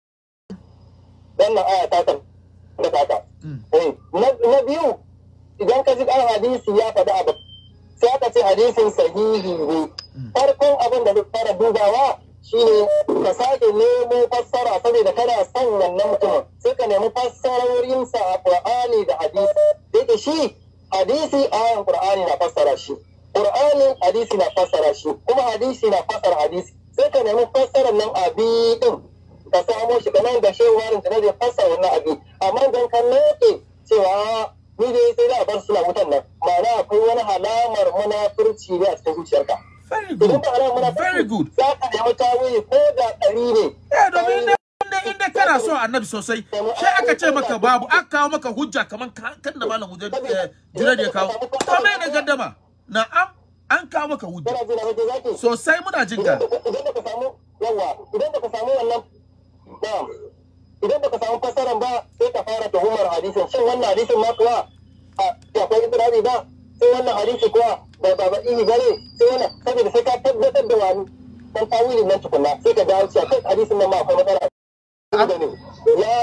wannan aya ta tabbata ta Mm. Eh, na na biyu idan ka ji ɗan hadisi ya faɗi abu sai aka ce hadisin sahihi ne farkon abin da zai fara dubawa shine ka sake nemo fassara saboda kana son wannan mutumin sai ka nemi fassarorinsa a qur'ani da hadisi da yake shi hadisi ayan qur'ani na fassara shi qur'ani hadisi na fassara shi kuma hadisi na fassara hadisi sai ka nemi fassarar nan abi din ka samo shi kamar da shehu warin da zai fassara wannan abi amma dan ka noke cewa ni dai sai da a bar suna wutan nan ma'ana akwai wani halamar munafurci ne a cikin zuciyarka Very idan good. ba halamar munafurci Very good. za ka nemi tawili ko da ɗari ne Eh domin inda inda inda kana so annabi sosai sai aka ce maka babu aka kawo maka hujja kaman ka- kan da malam hujja eh, Junaid ya kawo to me ne gaddama na'am an kawo maka hujja kana jin abin da zaki sosai muna jin ka idan da ka samu yawa idan da ka samu wannan na'am idan da ka samu fassaran ba sai ka fara tuhumar hadisin shin wannan hadisin ma kuwa a akwai ibrahim ba sai wannan hadisi kuwa ba ba ba ihi bane sai wannan saboda sai ka tabbatar da wani dan tawilin nan tukunna sai ka dawo cewa kai hadisin nan ma akwai matsala ne ya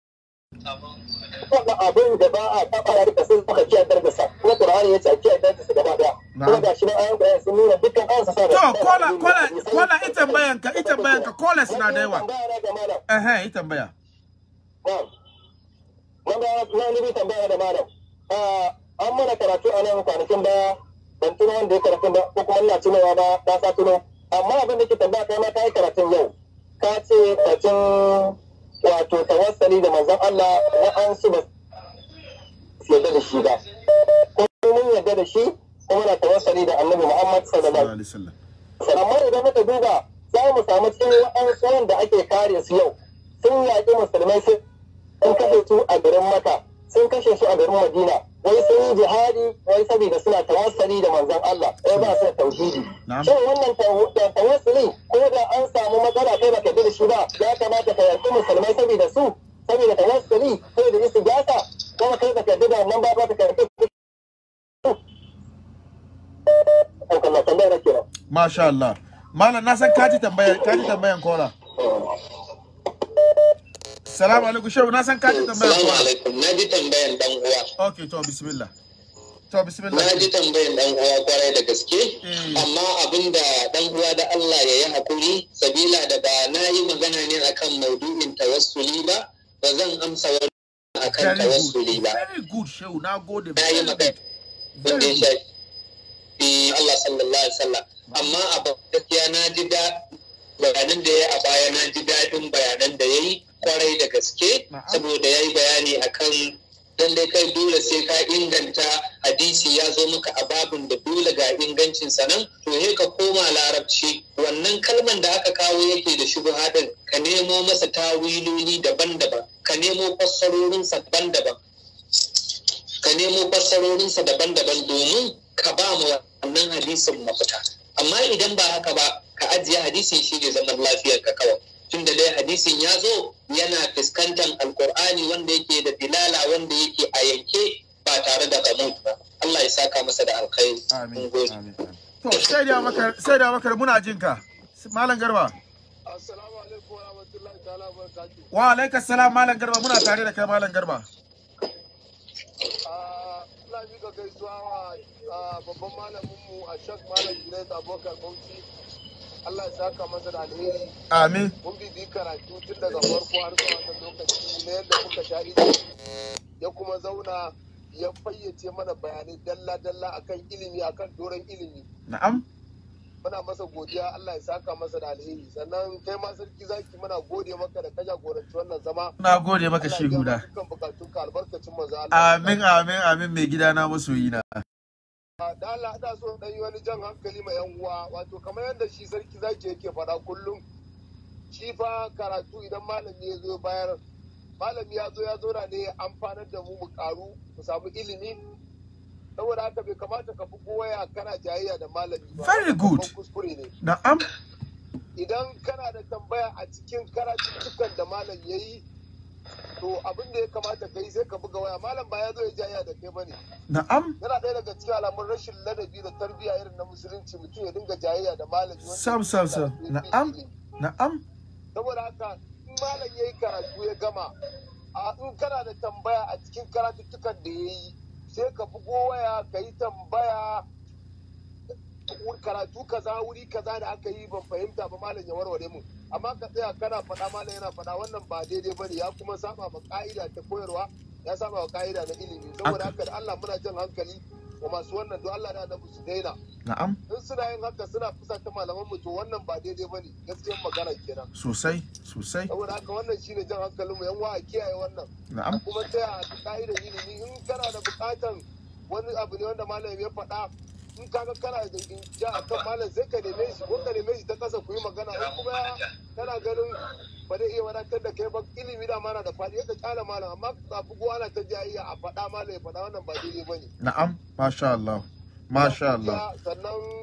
taɓa abin da ba a taɓa ya rika sai suka kiyar dargasa kuma qur'ani ya ce a kiyar dargasa gaba daya kuma ga shi nan ayan qur'ani sun nuna dukkan ayan sa to kola kola kola ita bayanka ita bayanka kola suna da yawa eh eh ita baya Wanda na nubi tambaya da malam. An mana karatu a nan kwanakin baya ban tuna wanda ya karatu ba ko kuma ina tunawa ba ta sa tuno. Amma abin da ke tambaya kai ma ka yi karatun yau. Ka ce kacin wato tawassali da manzon Allah na an su ba su yarda da shi ba. Ko mun yarda da shi kuma na tawassali da Annabi Muhammad sallallahu alaihi sallallahu alaihi wasallam amma idan muka duba za mu samu cikin waɗansu wanda ake kare su yau sun yaƙi musulmai sun sun kashe su a garin maka sun kashe su a garin madina wai sun yi jihadi wai saboda suna tawassali da manzon Allah wai ba su da tauhidi Na'am. shin wannan taw- ta- tawassuli ko da an samu matsala kai baka bi da shi ba ya kamata ka yarda musulmai saboda su saboda tawassuli ko da istigasa kuma kai baka yarda da wannan ba ba ka yarda Allah tambayar kenan Masha Allah. Malam na san kaji tambayar kaji tambayan kola. Salamu alaikum shehu na san kaji tambayan Salamu kola. alaikum. Na ji tambayan dan uwa. Okay to bismillah. To bismillah. Na ji tambayan dan uwa kwarai da gaske. Mm. Amma abinda dan uwa da Allah ya yi hakuri sabila da ba na yi magana ne akan maudu'in tawassuli ba, ba zan amsa wani akan Very tawassuli good. ba. Very good shehu na gode. Na yi Very magana. good. wanda Very ya good. shafi Allah sallallahu alaihi wasallam amma a gaskiya na ji da bayanan da ya a baya na ji daɗin bayanan da ya yi kwarai da gaske Na'am. saboda ya yi bayani akan lallai kai dole sai ka inganta hadisi ya zo maka a babin da dole ga ingancin sa nan to he ka koma larabci wannan kalman da aka kawo yake da shubha din ka nemo masa tawiloli daban-daban ka nemo fassarorinsa daban-daban ka nemo fassarorinsa daban-daban domin ka ba mu wannan hadisin mafita amma idan ba haka ba ka ajiye hadisin shi ne zaman lafiyar ka kawai tunda dai hadisin ya zo yana fuskantar alkur'ani wanda yake da dilala wanda yake a yanke ba tare da gamut ba Allah ya saka masa da alkhairi Amin. Mun gode. Amin. amin. To sai da maka sai da maka muna jin ka. Malam Garba. Assalamu alaikum wa rahmatullahi ta'ala wa barakatuh. Wa alaikas salam Malam Garba muna tare da kai Malam Garba. Ah, ina miƙa gaisuwa wa ah, babban malamin mu a Shak Malam Junaid Abubakar Bauchi. Allah ya saka masa da alheri. Amin. Mun bibi karatu tun daga farko har zuwa wannan lokaci na yadda muka sha ilimi ya kuma zauna ya fayyace mana bayanai dalla-dalla akan ilimi akan doron ilimi. Na'am. muna masa godiya Allah ya saka masa da alheri sannan kai ma sarki zaki muna gode maka da ka jagoranci wannan zama Na gode maka Allah ya shi biya guda. maka dukkan bukatunka albarkacin manzo Allah Amin amin amin mai gida na masoyi na. da Allah ina so dan yi wani jan hankali ma yan uwa wato kamar yadda shi sarki zaki yake faɗa kullum shi fa karatu idan malami ya zo bayar malami ya zo ya zo ne ya amfanar da mu mu karu mu samu ilimi saboda haka bai kamata ka bugo waya kana jayayya da malami ba Very good. Babban kuskure ne Na'am. idan kana da tambaya a cikin karatuttukan da malam ya yi to abin da ya kamata ka yi sai ka buga waya malam ba ya zo ya jaya da kai bane Na'am. yana ɗaya daga cikin alamun rashin ladabi da tarbiyya irin na musulunci mutum ya dinga jayayya da malami wanda Sam sam sam. ya fi Na'am. ilimi. Na'am. saboda haka in malam ya yi karatu ya gama a in kana da tambaya a cikin karatuttukan da ya yi sai ka bugo waya ka yi tambaya karatu kaza wuri kaza da aka yi ban fahimta ba malam ya warware mu amma ka tsaya kana faɗa malam yana faɗa wannan ba daidai bane ya kuma saba ma ka'ida ta koyarwa ya saba wa ka'ida na ilimi saboda haka da Allah muna jan hankali wa masu wannan don Allah da annabi su daina Na'am. in suna yin haka suna fusata malaman mu to wannan ba daidai bane gaskiyar magana kenan Sosai sosai. saboda haka wannan shine jan hankalin mu yan wa a kiyaye wannan Na'am. kuma tsaya a ka'idar ilimi in kana da bukatan wani abu ne wanda malam ya faɗa in kaga kana da ja a kan malam sai ka neme shi ko ka neme shi ta kasa ku yi magana in kuma kana ganin ba zai iya wadatar da kai ba ilimi da mana da faɗi ka kyala malam amma ka bugu ana ta jayayya a faɗa malam ya faɗa wannan ba daidai bane Na'am. Masha Allah. Masha Allah. sannan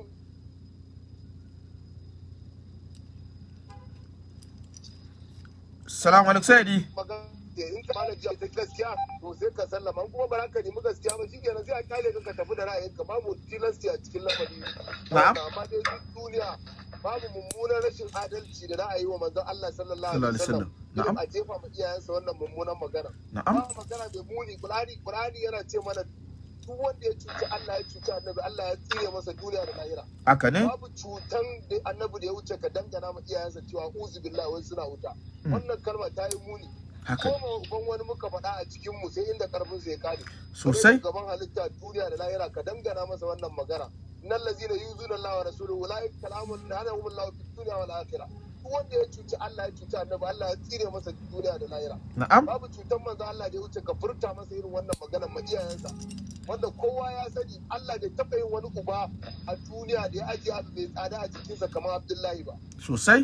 Salamu alaikum Sayyidi. magana in ka malam jiya ta gaskiya to sai ka sallama in kuma ba za ka nemi gaskiya ba shi kenan sai a kyale ka ka tafi da ra'ayinka babu tilasti a cikin lamari Na'am. amma dai duk duniya babu mummunan rashin adalci da za a yi wa manzon Allah sallallahu Sallallahu alaihi alaihi wasallam wasallam. irin a jefa ma iyayensa wannan mummunan magana Na'am. ba magana mai muni Qur'ani Qur'ani yana ce mana duk wanda ya cuci Allah ya cuci annabi Allah ya tsire masa duniya da lahira Haka ne? babu cutan da annabi da ya wuce ka dangana ma iyayensa cewa uzu billahi wai suna wuta wannan kalma ta yi muni Haka. ko ma uban wani muka faɗa a cikin mu sai inda karfin sa ya kare Sosai. gaban halitta duniya da lahira ka dangana masa wannan magana innal ladzina yuzuna Allah wa rasuluhu ulaika kalamun la'anahum Allah fid dunya wal akhirah duk wanda ya cuci Allah ya cuci annabi Allah ya tsire masa duniya da lahira Na'am. babu cutan manzo Allah da ya wuce ka furta masa irin wannan maganar ma iyayensa wanda kowa ya sani Allah bai taɓa yin wani uba a duniya da ya ajiye abu mai tsada a jikinsa kamar Abdullahi ba Sosai.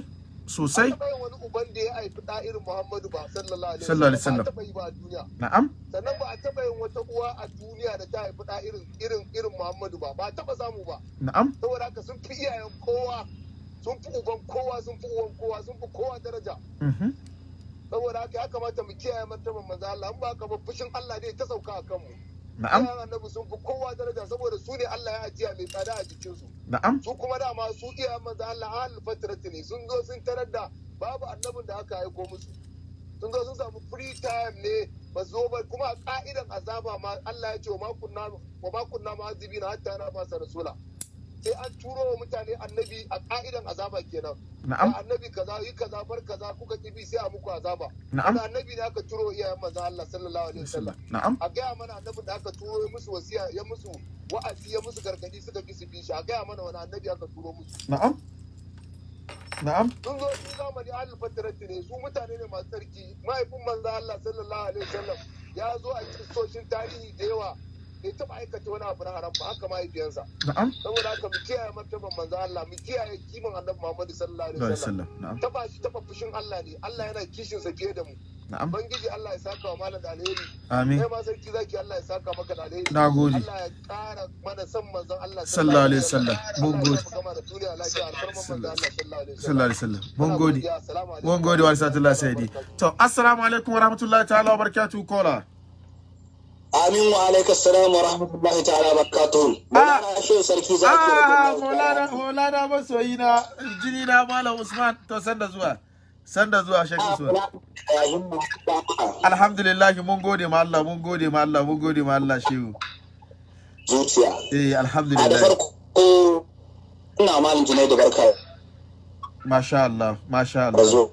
sosai Ba taɓa yin wani uban da ya haifi ɗa irin Muhammadu ba sallallahu alaihi Sallallahu alaihi wasallam. wasallam. Ba a taɓa yi ba a duniya. na'am Sannan ba a taɓa yin wata uwa a duniya da ta haifi ɗa irin irin irin Muhammadu ba. Ba a taɓa samu ba. na'am Saboda haka sun fi iyayen kowa, sun fi uban kowa, sun fi uwan kowa, sun fi kowa daraja. mhm Saboda haka ya kamata mu kiyaye martaban manzo Allah. In ba haka ba fushin Allah ne ta sauka a kanmu. na'am Iyayen annabi sun fi kowa daraja saboda su ne Allah ya ajiya mai tsada a jikinsu. na'am su kuma dama su iya manzo Allah ahal fatrati ne sun zo sun tarar da babu annabin da aka aiko musu sun zo sun samu free time ne ba su zo ba kuma a ka'idan azaba ma Allah ya ce wa ma kunna wa ma kunna mu'azzibina hatta na fasa rasula sai an turo wa mutane annabi a ka'idan azaba kenan na'am da annabi kaza yi kaza bar kaza kuka kibi sai a muku azaba na'am da annabi ne aka turo iyayen manzo Allah sallallahu alaihi wasallam na'am a gaya mana annabin da aka turo ya musu wasiya ya musu wa'azi ya musu gargadi suka ki su bi shi a gaya mana wani annabi aka turo musu na'am na'am sun zo su zamani ahlul fatarati ne su mutane ne masu tsarki mahaifin manzo Allah sallallahu alaihi wasallam ya zo a kistoshin tarihi da yawa bai taba aikata wani abu na haram ba haka mahaifiyansa na'am saboda haka mu kiyaye martaban manzo Allah mu kiyaye kiman annabi Muhammad sallallahu alaihi sallallahu alaihi wasallam wasallam na'am taba shi taba fushin Allah ne Allah yana kishin sa fiye da mu na'am bangiji Allah ya saka wa malam da alheri amin kai ma sarki zaki Allah ya saka maka da alheri Na gode. Allah ya kara mana san manzon Allah Sallallahu alaihi wasallam. Mun Allah ya gode. mu gama da duniya lafiya alfarman manzon Allah sallallahu alaihi sallallahu alaihi wasallam mun gode Assalamu alaikum. mun gode wa sallallahu sayyidi to assalamu alaikum wa rahmatullahi ta'ala wa barakatuh kola Amin wa alaikas salam wa rahmatullahi ta'ala wa barakatuh. Ah. Maulana Shehu Sarki zaki ah radiyallahu maulana ta'ala. maulana masoyi na jini na malam usman to sanda zuwa sanda zuwa shek Ah, usman ya himma da alhamdulillah mun gode ma Allah mun gode ma Allah mun gode ma Allah shehu zuciya. eh A da alhamdulillah farko ina malin jinai da barka masha Allah masha da Allah zo.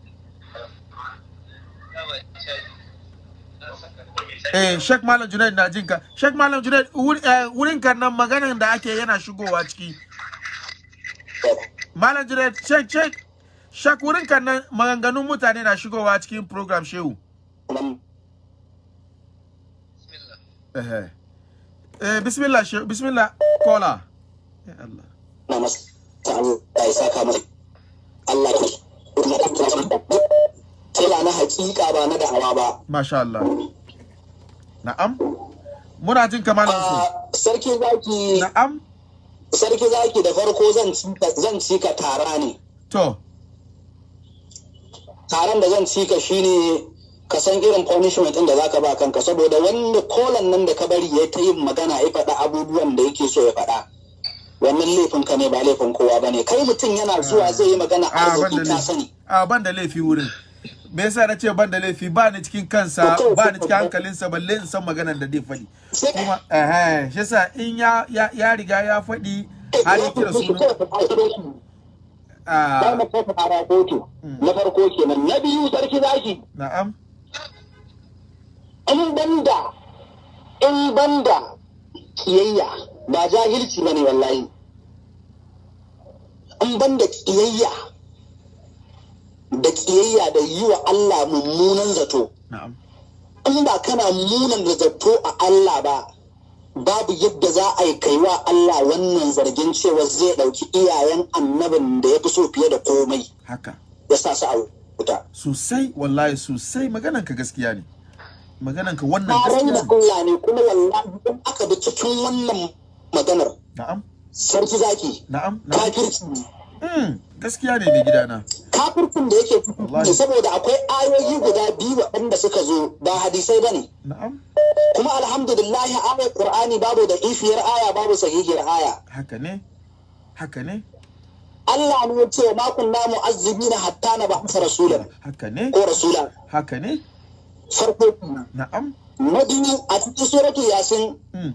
eh shek malam junaid na jinka shek malam junaid wur- eh, wurin kan nan maganan da ake yana shigowa ciki malam junaid shek shek shek wurin kan nan maganganun mutane na shigowa cikin program shehu Nan eh eh bismillah shehu bismillah kola ya Allah na masa Allah ya saka masa. Allah ya Kila na hakika ba na da'awa ba. masha Allah na'am muna jin kamalan su Ah, Sarki zaki na'am sarki zaki da farko zan cika zan cika tara ne. to taron da zan cika shine ka san irin punishment ɗin da zaka ba kanka saboda wanda kolan nan da ka bari ya ta yin magana ya faɗa abubuwan da yake so ya faɗa wannan laifin ka ne ba laifin kowa ba ne kai mutum yana zuwa zai yi magana a ban da arziki ka laifi sani a ban da laifi wurin me yasa na ce ban da laifi ba ni cikin kansa ba ni cikin hankalinsa balle in san maganar da zai faɗi sai kuma eh shi yasa in ya ya, ya riga ya faɗi har ya kira sunan Za ah mu kai fara kotu na farko kenan na biyu sarki zaki na'am in banda in banda kiyayya ba jahilci bane wallahi in banda kiyayya da kiyayya da yi wa Allah mummunan zato na'am in ba kana munan da zato a Allah ba babu yadda za a yi kaiwa Allah wannan zargin cewa zai ɗauki iyayen annabin da ya fi so fiye da komai haka ya sa su a wuta. sosai wallahi sosai maganan ka gaskiya ne maganan ka wannan Taron gaskiya da ne Allah ne kuma wallahi in aka bi cikin wannan maganar na'am sarki zaki na'am na'am kafirci ne. mm, gaskiya ne mai gidana kafircin da yake ciki Wallahi. ne saboda akwai ayoyi guda biyu waɗanda suka zo ba hadisai ba ne na'am kuma alhamdulillahi ayar qur'ani babu da ifiyar aya babu sahihiyar aya haka ne haka ne Allah ne ya ce wa makon namu azzibina hatta na ba'asa rasulan haka ne ko rasula haka ne farko kenan. na'am na biyu a cikin suratu yasin mm,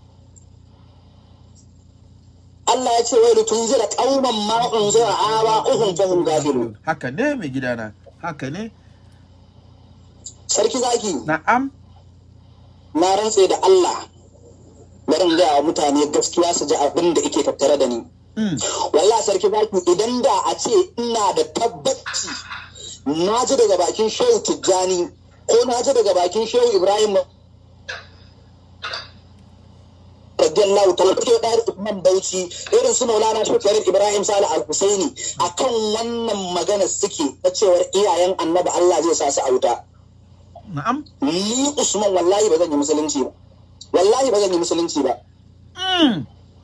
Allah ya ce wai lutun zira qauman ma unzira aba uhum fahum gafilun haka ne mai gidana haka ne sarki zaki na'am na rantse da Allah bari in gaya wa mutane gaskiya su ji abin da yake tattare da ni mm, wallahi sarki zaki idan da a ce ina da tabbaci na ji daga bakin shehu tijjani ko na ji daga bakin shehu ibrahim radiyallahu ta'ala ke da Usman Bauchi irin su Maulana Sheikh Ibrahim Salih Al-Husaini akan wannan magana suke na cewar iyayen Annabi Allah zai sa su a wuta na'am ni Usman wallahi ba zan yi musulunci ba wallahi ba zan yi musulunci ba mm.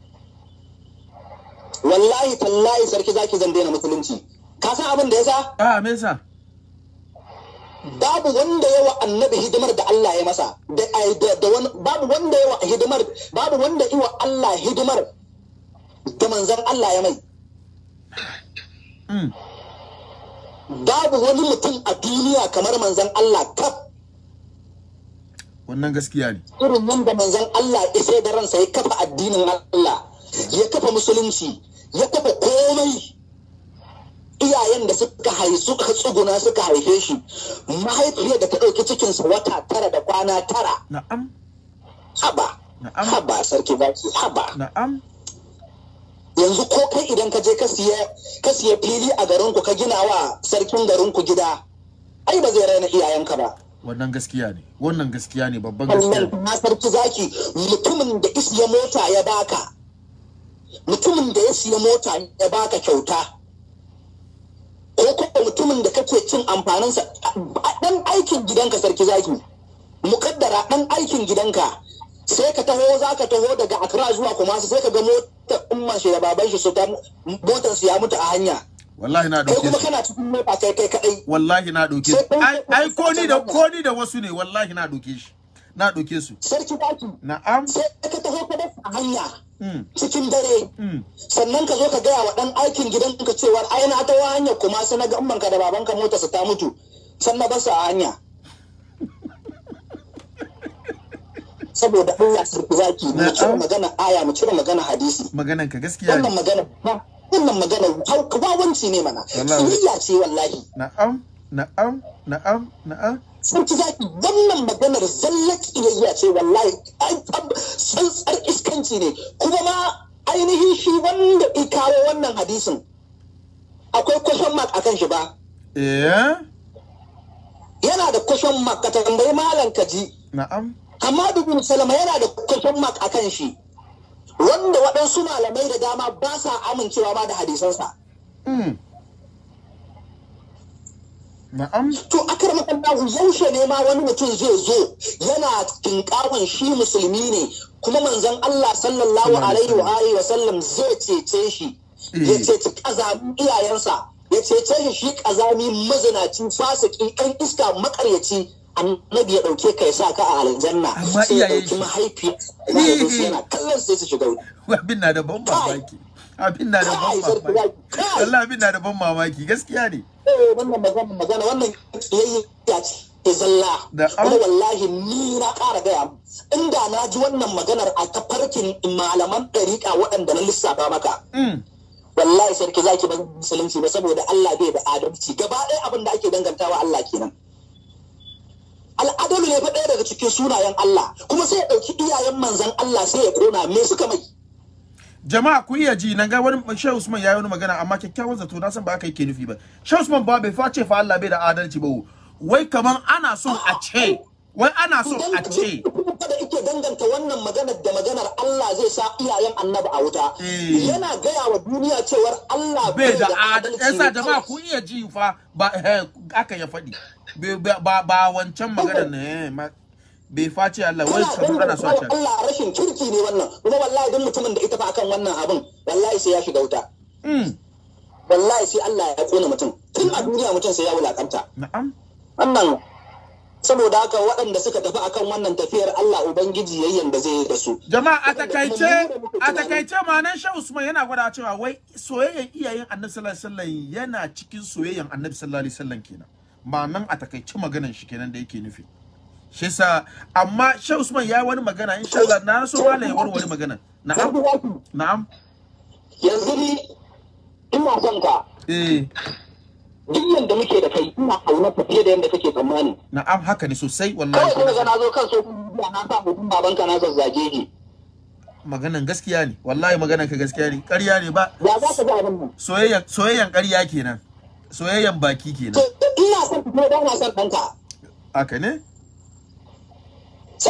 wallahi tallahi sarki zaki zan daina musulunci ka san abin da yasa ah me yasa babu wanda yawa annabi hidimar da Allah ya masa da da, da wani babu wanda yawa hidimar babu wanda iwa Allah hidimar da manzon Allah ya mai mm. babu wani mutum a duniya kamar manzon Allah kaf wannan gaskiya ne irin wanda manzon Allah ya sai da ransa ya kafa addinin Allah ya kafa musulunci ya kafa komai iyayen da suka haifi suka tsuguna suka haife shi mahaifiyar da ta ɗauki cikinsa wata tara da kwana tara na'am haba Na'am. haba sarki zaki haba na'am yanzu ko kai idan ka je ka siya ka siya fili a garinku ka gina wa sarkin garinku gida ai ba zai raina iyayenka ba wannan gaskiya ne wannan gaskiya ne babban gaskiya sannan ne na sarki zaki mutumin da isiya mota ya baka mutumin da ya siya mota ya baka kyauta ko kuma mutumin da kake cin amfaninsa a dan aikin gidanka sarki zaki mukaddara dan aikin gidanka sai ka taho za ka taho daga Accra zuwa Kumasi sai ka ga motar umman shi da baban shi su ta motar su ya mutu a hanya wallahi na kai dauke kuma su kana cikin mota kai kai kadai wallahi na dauke su ai ai ko ni da ko ni da wasu ne wallahi na dauke shi na dauke su sarki zaki na'am sai ka taho ka dafa a hanya mm. cikin dare Mm. sannan ka zo ka gaya wa ɗan aikin gidanka cewa ai na ta hanyar kuma sai na ga ummanka da babanka mota su ta mutu sannan ba su a hanya saboda Allah sarki zaki mu cire Na'am. magana aya mu cire magana hadisi maganan ka gaskiya wannan ne magana ba wannan magana hauka wawanci ne mana Wallahi. kiyayya ce wallahi na'am na'am na'am na'am sarki zaki wannan maganar zallar kiyayya ce wallahi ai ab- tsantsar iskanci ne kuma ma ainihin shi wanda ya kawo wannan hadisin akwai question mark akan shi ba eh yana da question mark ka tambayi malam kaji na'am amma bin salama yana da question mark akan shi wanda waɗansu malamai da dama ba sa amincewa ma da hadisansa mm. na'am to akar makallahu yaushe ne ma wani mutum zai zo yana tinkawon shi musulmi ne kuma manzon Allah sallallahu alaihi wa alihi wa sallam zai cece shi ya Eh. ceci kazamin iyayensa ya cece shi shi kazami mazinaci fasiki ɗan iska makaryaci annabi ya ɗauke ka ya sa ka a aljanna Amma sai ya iyayen ɗauki shi- mahaifiya mahaifinsa yana kallon sai su shiga wuta abin na da ban mamaki abin na da ban Kai, sarki mamaki zaki, kai. wallahi abin na da ban mamaki gaskiya ne eh wannan magana magana wannan kiyayya ce zalla Da kuma an- wallahi ni na ƙara gaya mu. inda na ji wannan maganar a tafarkin malaman ɗariƙa waɗanda na lissafa maka mm. wallahi sarki zaki ban musulunci ba saboda Allah bai da adalci gaba ɗaya abin da ake dangantawa Allah kenan al'adalu ne fa ɗaya daga cikin sunayen Allah kuma sai ya ɗauki iyayen manzan Allah sai ya ƙona me suka mai jama'a ku iya ji nan ga wani Shehu Usman yayi wani magana amma kyakkyawan zato na san ba aka yake nufi ba Shehu Usman ba bai face fa Allah bai da adalci ba wai kaman ana son a ce wai ana son a ce kada ike danganta wannan maganar da maganar Allah zai sa iyayen annabi a wuta Eh. yana gaya wa duniya cewar Allah bai da adalci yasa jama'a ku iya ji fa ba eh, aka ya faɗi Bai- ba ba- ba wancan magana ne eh, ma- bai face Allah wai kana kaman ana so a danganta ce wa Allah rashin kirki ne wannan kuma wallahi duk mutumin da ita fa akan wannan abin wallahi sai ya shiga wuta mm. wallahi sai Allah ya kona mutum tun a duniya mutum sai ya wulakanta na'am wannan saboda haka waɗanda suka tafi akan wannan tafiyar Allah ubangiji yayyan da zai yi da su jama'a a takaice a takaice ma'anar Shehu Usman yana gwada cewa wai soyayyen iyayen Annabi sallallahu alaihi wasallam yana cikin soyayyen Annabi sallallahu alaihi wasallam kenan ma'anan a takaice maganan shi kenan da yake nufi shi yasa amma Shehu Usman ya yi wani magana insha Allah na so malai ya warware magana na'am na'am yanzu ni ina son ka eh duk yanda muke da kai ina auna fiye da yanda kake tsammani na'am haka ne sosai kawai wallahi kuma ga na zo kan so biya na sa mutum babanka na zazzage shi maganan gaskiya ne wallahi maganan ka gaskiya ne ƙarya ne ba ya za ka ga abin nan soyayyan soyayyan ƙarya kenan soyayyan baki to kenan ina son ka kuma ba na son ɗanka haka ne sarki ta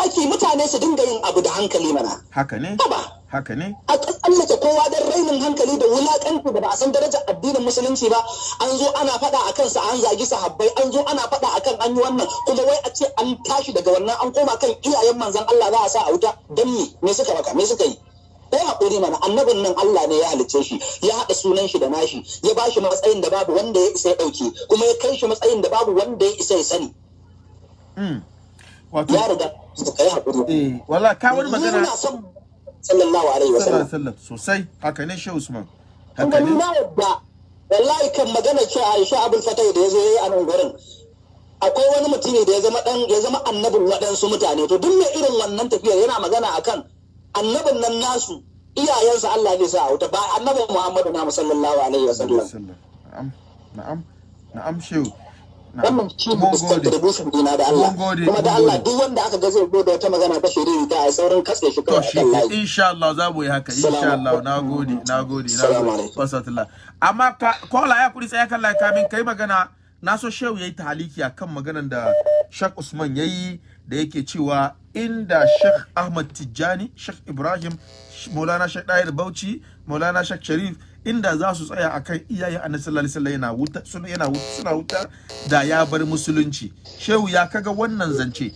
mamaki mutane su dinga yin abu da hankali mana haka ne haba haka ne a tsallake kowa don rainin hankali da wulakanci da ba a san darajar addinin musulunci ba an zo ana faɗa a kansa an zagi sahabbai an zo ana faɗa a kan an yi wannan kuma wai a ce an tashi daga wannan an koma kan iyayen manzan Allah za a sa a wuta don me me suka maka me suka yi sai haƙuri mana annabin nan Allah ne ya halicce shi ya haɗa sunan shi da nashi ya ba shi matsayin da babu wanda ya isa ya ɗauke kuma ya kai shi matsayin da babu wanda ya isa ya sani mm. wato ya riga ka yi haƙuri eh wala ka wani magana Ni ina son sallallahu alaihi sallallahu wa sallam alaihi wasallam sosai haka ne shehu usman kun haka gani ne na yadda wallahi kan magana ce Aisha Abul Fatai da yazo yayi a nan gurin akwai wani mutumi da ya zama dan ya zama annabin waɗansu mutane to duk mai irin wannan tafiyar yana magana akan annabin nan nasu iyayensa Allah zai sa a wuta ba annabin Muhammadu na sallallahu alaihi wasallam sallam na'am na'am na'am shehu na'am wannan shi ne mun gode contribution dina da Allah Mun gode, kuma da mun Allah gode. duk wanda aka ga zai zo da wata magana ta shiriri ta a saurin katse shi to kawai shi akan layi insha Allah za mu yi haka insha Salamu Allah na gode na gode na Salamu gode alaikum. wasatullah amma ka kola ya kuri sai kan lai kamin kai magana na so shehu yayi taliki akan maganan da Sheikh Usman yayi da yake cewa inda Sheikh Ahmad Tijjani Sheikh Ibrahim Maulana Sheikh Dahir Bauchi Maulana Sheikh Sharif inda za su tsaya akan iyayen Annabi sallallahu alaihi wasallam yana wuta suna yana wuta suna wuta da ya bar musulunci shehu ya kaga wannan zance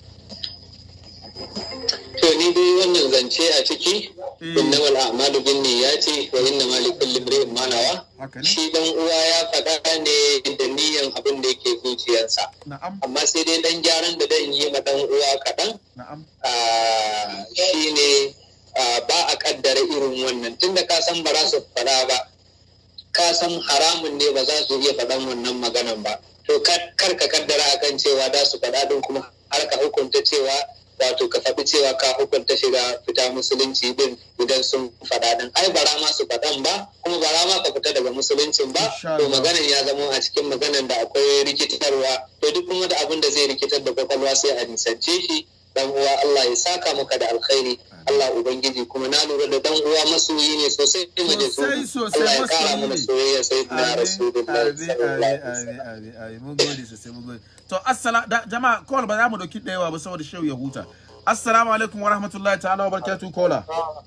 To ni dai wannan zance a ciki Eh. innamal a'malu binniyati wa innamal likulli imrin ma nawa haka ne shi dan uwa ya faɗa ne da niyan abin da yake zuciyarsa na'am amma sai dai dan gyaran da dan yi ma dan uwa kaɗan na'am ah, shine ah, ba a kaddara irin wannan tunda ka san ba za su faɗa ba ka san haramun ne ba za su iya faɗan wannan maganan ba to kar kar ka kaddara akan cewa za su faɗa din kuma har ka hukunta cewa wato ka faɗi cewa ka hukunta shiga fita musulunci din idan sun faɗa din ai bara ma su faɗan ba kuma bara ma ka fita daga musuluncin ba Insha to Allah. maganan ya zama a cikin maganan da akwai rikitarwa to duk kuma da abin da zai rikitar da kwakwalwa sai a nisance shi dan uwa Allah ya saka maka da alkhairi Allah ubangiji kuma na lura da dan uwa masoyi ne sosai mu da su Sosai, sosai, Allah ya kara masoyi mana ne. soyayya sai na Amin, rasulullahi amin, sallallahu amin, alaihi amin, wasallam amin, amin. Mun gode sosai, mun gode. To, assala, da, jama'a, call ba za mu dauki da yawa ba saboda shehu ya huta. Assalamu alaikum wa rahmatullahi ta'ala wa barakatuh kola.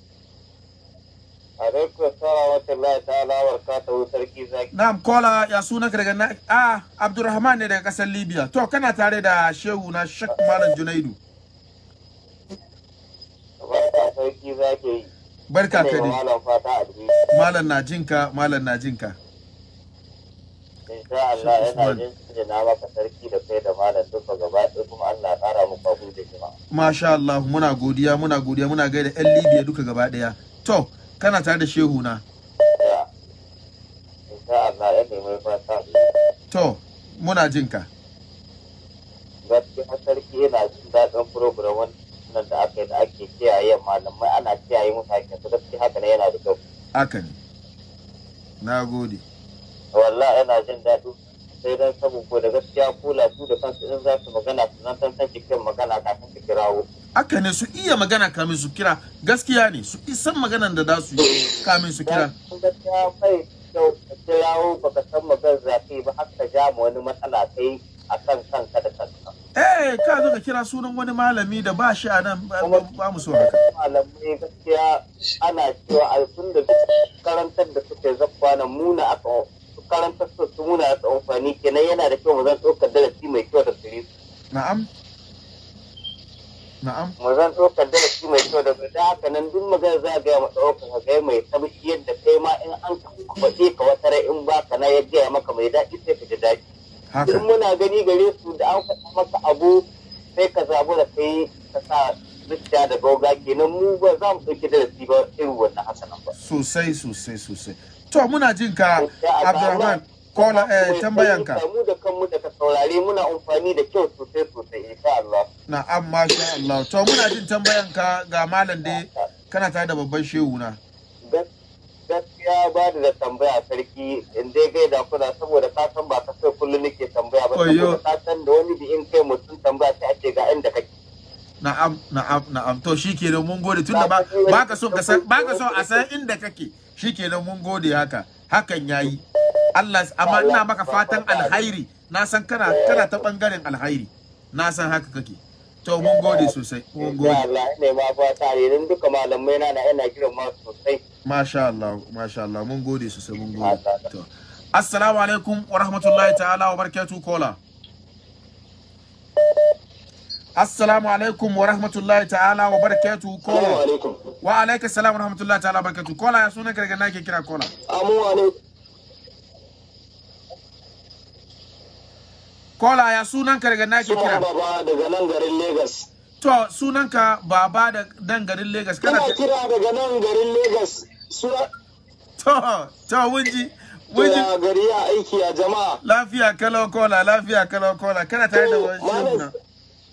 alaikum salam wa rahmatullahi ta'ala wa barakatuhu sarki zaki Na'am, kola ya suna ka daga na ah Abdurrahman ne daga kasar Libya. To, kana tare da shehu na Sheikh Malam Junaidu. barka sarki zaki Barka ka ne dai. malam fata a dubi Malam na jinka, malam na jinka. insha Allah Sheikh yana Usman. jin na maka sarki da kai da malam duka gaba ɗaya kuma Allah ya ƙara muku abu da jima Masha Allah, muna godiya, muna godiya, muna gaida 'yan Libya duka gaba daya. To, kana tare da shehu na. Ya. insha Allah ya nemi fata To, muna jinka. gaskiya sarki yana jin daɗin program wannan da aka yi da ake kiyaye malamai ana kiyaye musu hakkin su gaskiya haka ne yana da kyau Haka ne. Na gode. wallahi yana jin daɗi sai dan saboda gaskiya kula su da kansu in za su magana su nan san cikin magana kafin su kirawo Haka ne su iya magana kamin su kira gaskiya ne su isan maganan da za su yi kamin su kira. Dan gaskiya bai kyau ka kirawo baka san magan zafi ba har ka ja ma wani matsala kai a kan kanka da kanka Eh ka zo ka kira sunan wani malami da ba shi a nan ba- ba ba mu so haka. malamai gaskiya ana cewa a tun da duk karantar da suke zakwa na muna aka su karantar su su muna aka amfani kenan yana da kyau mu zan ɗaukar darasi mai kyau da gare su Na'am. Na'am. mu zan ɗaukar darasi mai kyau da da haka nan duk magana za a gaya ma ɗaukar ka gaya mai tabbaci yadda kai ma in an kwaɗe ka wata rai in ba ka na ya gaya maka mai daɗi sai ka ji daɗi Haka. in muna gani gare su da an faɗa maka abu sai ka zabu da kai ka sa zuciya da gauga kenan mu ba za mu ɗauki darasi ba irin wannan hasanan ba. Sosai sosai sosai. To muna jin ka Abdulrahman kola eh tambayanka. Mu da kanmu da ka saurare muna amfani da kyau sosai sosai insha Allah. Na'am masha Allah. To muna jin tambayanka ga malam dai kana tare da babban shehu na. Gas- Gaskiya ba da da tambaya sarki in dai gaida kuna saboda ka san ba ka sai kullum nake tambaya ba Oyo. saboda ka san da wani bi in kai mutum tambaya sai ake ga inda kake. Na'am na'am na'am to shikenan mun gode tunda ba baka so ka san baka so a san inda kake shikenan mun gode haka hakan yayi Allah amma ina maka fatan alhairi na san kana kana ta bangaren alhairi na san haka kake to mun gode sosai mun Ya gode Allah ne ma fata ne don duka malamai na na yana kiran ma sosai. masha Allah masha Allah mun gode sosai mun gode Allah. to assalamu alaikum wa rahmatullahi ta'ala wa barakatuh kola assalamu alaikum wa rahmatullahi ta'ala wa barakatuh Assalamu kola alaikum. wa alaika salam wa rahmatullahi ta'ala wa barakatuh kola ya sunan ka daga nake kira kola Amu alaikum. kola ya sunan ka daga nake Suma kira baba daga nan garin Legas. to sunan ka baba da dan garin Lagos kana Ina ta- kira daga nan garin Legas. Suna to to wunji wunji ya gari ya aiki a jama'a. lafiya kalau kola lafiya kalau kola kana tare da wani Malam- shehu na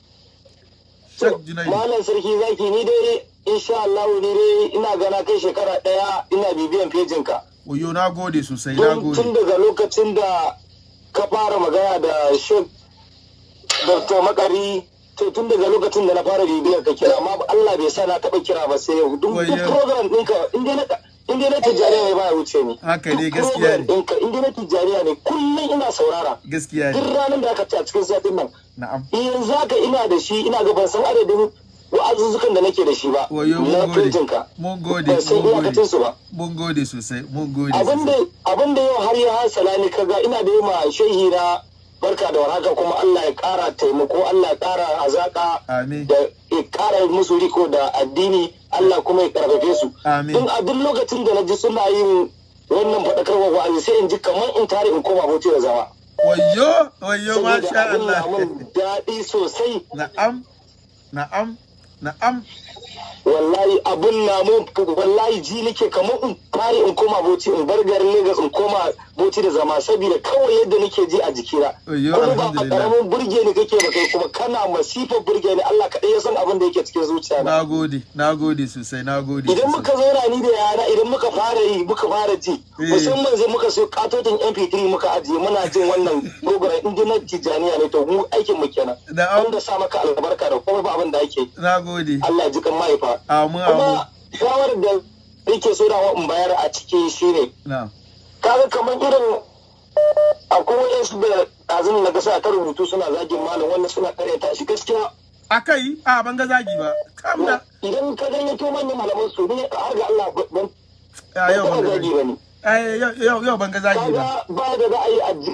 Shek Junaidu Malam sarki zaki ni dai insha Allah ni dai ina gana kai shekara daya ina bibiyan fejin ka. Oyo na gode sosai na Tun gode tun daga lokacin da ka fara magana da Sheikh Dr. Makari to tun daga lokacin da na fara bibiyar ka kira amma Allah bai sa na taba kira ba sai yau duk duk Wayyo. program ɗinka in dai na in dai na tijjaniya ne baya wuce ni. Haka ne, Duk gaskiya ne. program ɗinka in dai na tijjaniya ne kullum ina saurara. gaskiya Duk ne ranar da aka ci a cikin satin nan na'am yanzu haka ina da shi ina ga ban san adadin wa'azuzzukan da nake da shi ba Wayo, mun na gode. fejinka mun gode ban san mun gode iyakacin su ba mun gode sosai mun gode abin da sosai abin da yau har ya hasala ni kaga ina da yi ma shehi na barka da warhaka kuma Allah ya kara taimako Allah ya kara azaka amin da ya kara musu riko da addini Allah kuma ya karfafe su Amin. Tun a duk lokacin da na ji suna yin wannan faɗakarwa wa'azi sai in ji kamar in tare in koma bauchi da zama wayo wayo saboda masha abin na Allah mun daɗi sosai na'am na'am na'am wallahi abun na mun wallahi ji nake kamar in fare in koma bauchi in bar garin Lagos in koma bauchi da zama saboda kawai yadda nake ji a jikina Ayyo, kuma ba a alhamdulillah. karamin burge ni kake ba kai kuma kana masifar burge ni Allah kaɗai ya san abin da yake cikin zuciya na na gode na gode sosai na gode idan muka sosai zauna ni da yana idan muka fara yi muka fara ji Eh. musamman sai muka so katotin mp3 muka ajiye muna jin wannan program in dai na tijaniya ne to mu aikin mu kenan Na'am. wanda sa maka albarka da kuma ba abin da ake na gode Allah ya ji kan mahaifa amin amin kuma shawarar da nake so da in bayar a ciki shine na'am kaga kamar irin akwai wayansu da ɗazun na gasa ta rubutu suna zagin malam wannan suna karyata shi gaskiya akai a ban ga zagi ba kamna idan ka gayyato manyan malaman su ne har ga Allah ban a yau ban ban ga zagi zagi ba ne Eh, yau yau yau ban ga zagi ba kaga ba da za a yi aji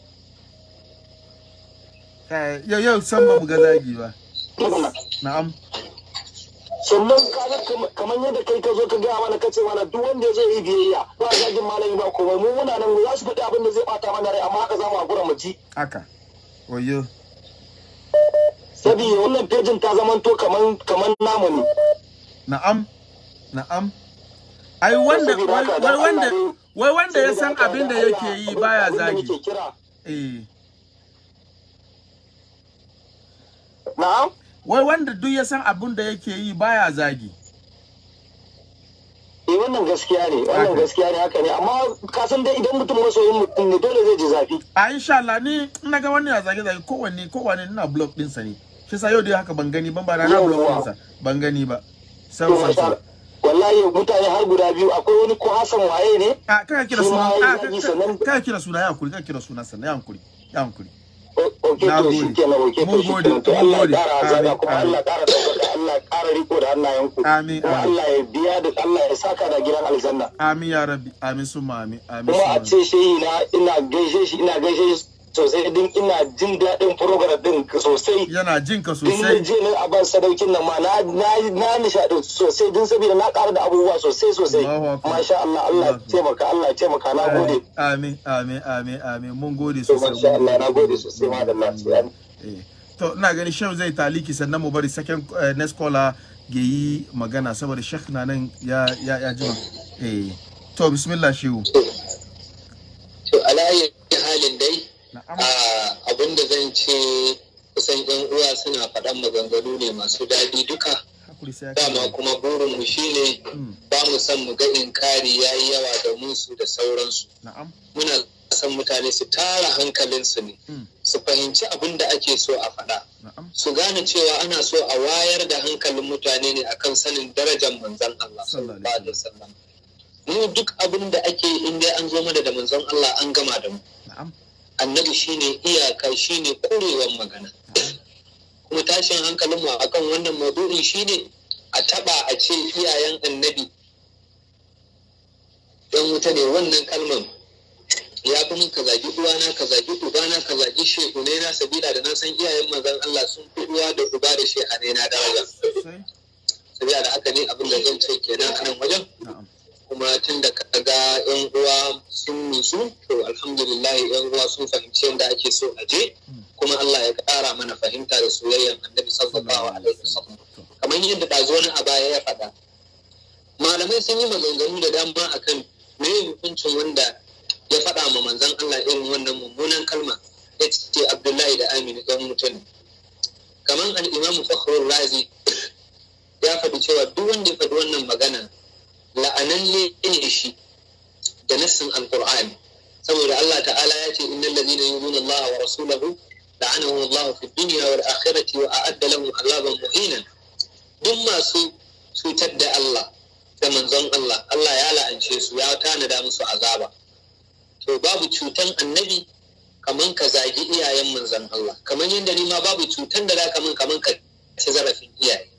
Eh, yau yau san ba mu ga zagi ba na'am sannan kaga kam- kamar yadda kai ka zo ka gaya mana kace mana duk wanda ya zo yi biyayya ba zagin malami ba komai mu muna nan za su faɗi abin da zai bata mana rai amma haka za mu hakura mu ji haka wayo saboda wannan fejin ta zamanto kaman kaman namu ne na'am na'am ai wanda Saboda wai haka, wai dan wanda Allah ne- wai wanda ya saboda san haka, abin da dan yake Allah, yi baya abin da zagi nake kira eh na'am wai wanda duk ya san abin da yake yi baya zagi eh wannan gaskiya ne wannan Haka. gaskiya ne haka ne amma ka san dai idan mutum masoyin mutum ne dole zai ji zafi a insha Allah ni in naga wani ya zage zage kowanne kowanne ina block din sa ne shi sa yau dai haka ban gani ban ba na na block din sa ban gani ba sam to sam masha sam Allah. wallahi mutane har guda biyu akwai wani ko Hassan waye ne a kaka kira Shi suna ma a ya zagi sannan- kaka kira suna ya hankuri kaka kira suna sannan ya hankuri ya hankuri O- ok Na to gode. shi kenan ok Mun to shi gode, kenan to mun Allah gode. ya kara azaba Amin, kuma amin. Allah ya kara daukaka Allah ya kara riko da hannayenku Amin, kuma amin. Allah ya biya da Allah ya saka da gidan aljanna amin ya rabbi amin summa amin amin kuma summa a ce shehi na ina gaishe shi ina gaishe shi sosai din ina jin daɗin program din sosai yana jin ka din da sosai je na aban sadaukin nan ma na na na nishaɗi sosai din saboda na ƙara da abubuwa sosai sosai Allahu Akbar. masha Allah Allah ya Allahu Akbar. taimaka Allah ya taimaka na gode amin amin amin amin mun gode to sosai masha Allah na gode sosai ma da lafiya Eh, to ina gani shehu zai taliki sannan mu bari second eh, next caller ga yi magana saboda shek na nan ya ya ya jima eh to bismillah shehu To alayi halin dai na'am abin da zan ce kusan yan uwa suna faɗan maganganu ne masu daɗi duka hakuri sai ya dama kai kuma burinmu shine Mm, ba mu son mu ga inkari ya yi yawa da musu da sauransu na'am muna son mutane su tara hankalinsu ne Mm, su fahimci abin da ake so a faɗa na'am su gane cewa ana so a wayar da hankalin mutane ne akan sanin darajar manzon Allah Sallallahu sallallahu alaihi wasallam mu duk abin da ake yi in dai an zo mana da manzon Allah an gama da mu na'am annabi shine iyaka shine kurewan magana kuma tashin hankalin mu akan wannan maudu'in shine a taba a ce iyayen annabi dan wuta ne wannan kalman ya fi min ka zagi uwana ka zagi ubana ka zagi shehunai na sabila da na san iyayen manzon Allah sun fi uwa da uba da shehanai na daraja Sai. sabila da haka ne abin da zan ce kenan a nan wajen Na'am. kuma tun da ka ga yan uwa sun nutsu to alhamdulillah yan uwa sun fahimci yadda ake so a je kuma Allah ya ƙara mana fahimta da soyayyan annabi sallallahu alaihi wasallam kamar yadda ɗazu wani a baya ya faɗa malamai sun yi maganganu da dama akan me hukuncin wanda ya faɗa ma manzon Allah irin wannan mummunan kalma ya ce Abdullahi da Aminu ɗan mutum kamar al-Imam Fakhrul Razi ya faɗi cewa duk wanda ya faɗi wannan magana la'ananne ne shi da nassin alqur'ani saboda Allah ta'ala ya ce innal ladina yu'minuna Allah wa rasulahu la'anahum Allah fi dunya wal akhirati wa a'adda lahum azaban muhina duk masu cutar da Allah da manzon Allah Allah ya la'ance su ya tanada musu azaba to babu cutan annabi kaman ka zagi iyayen manzon Allah kaman yadda ni ma babu cutan da za ka min kaman ka ci zarafin iyaye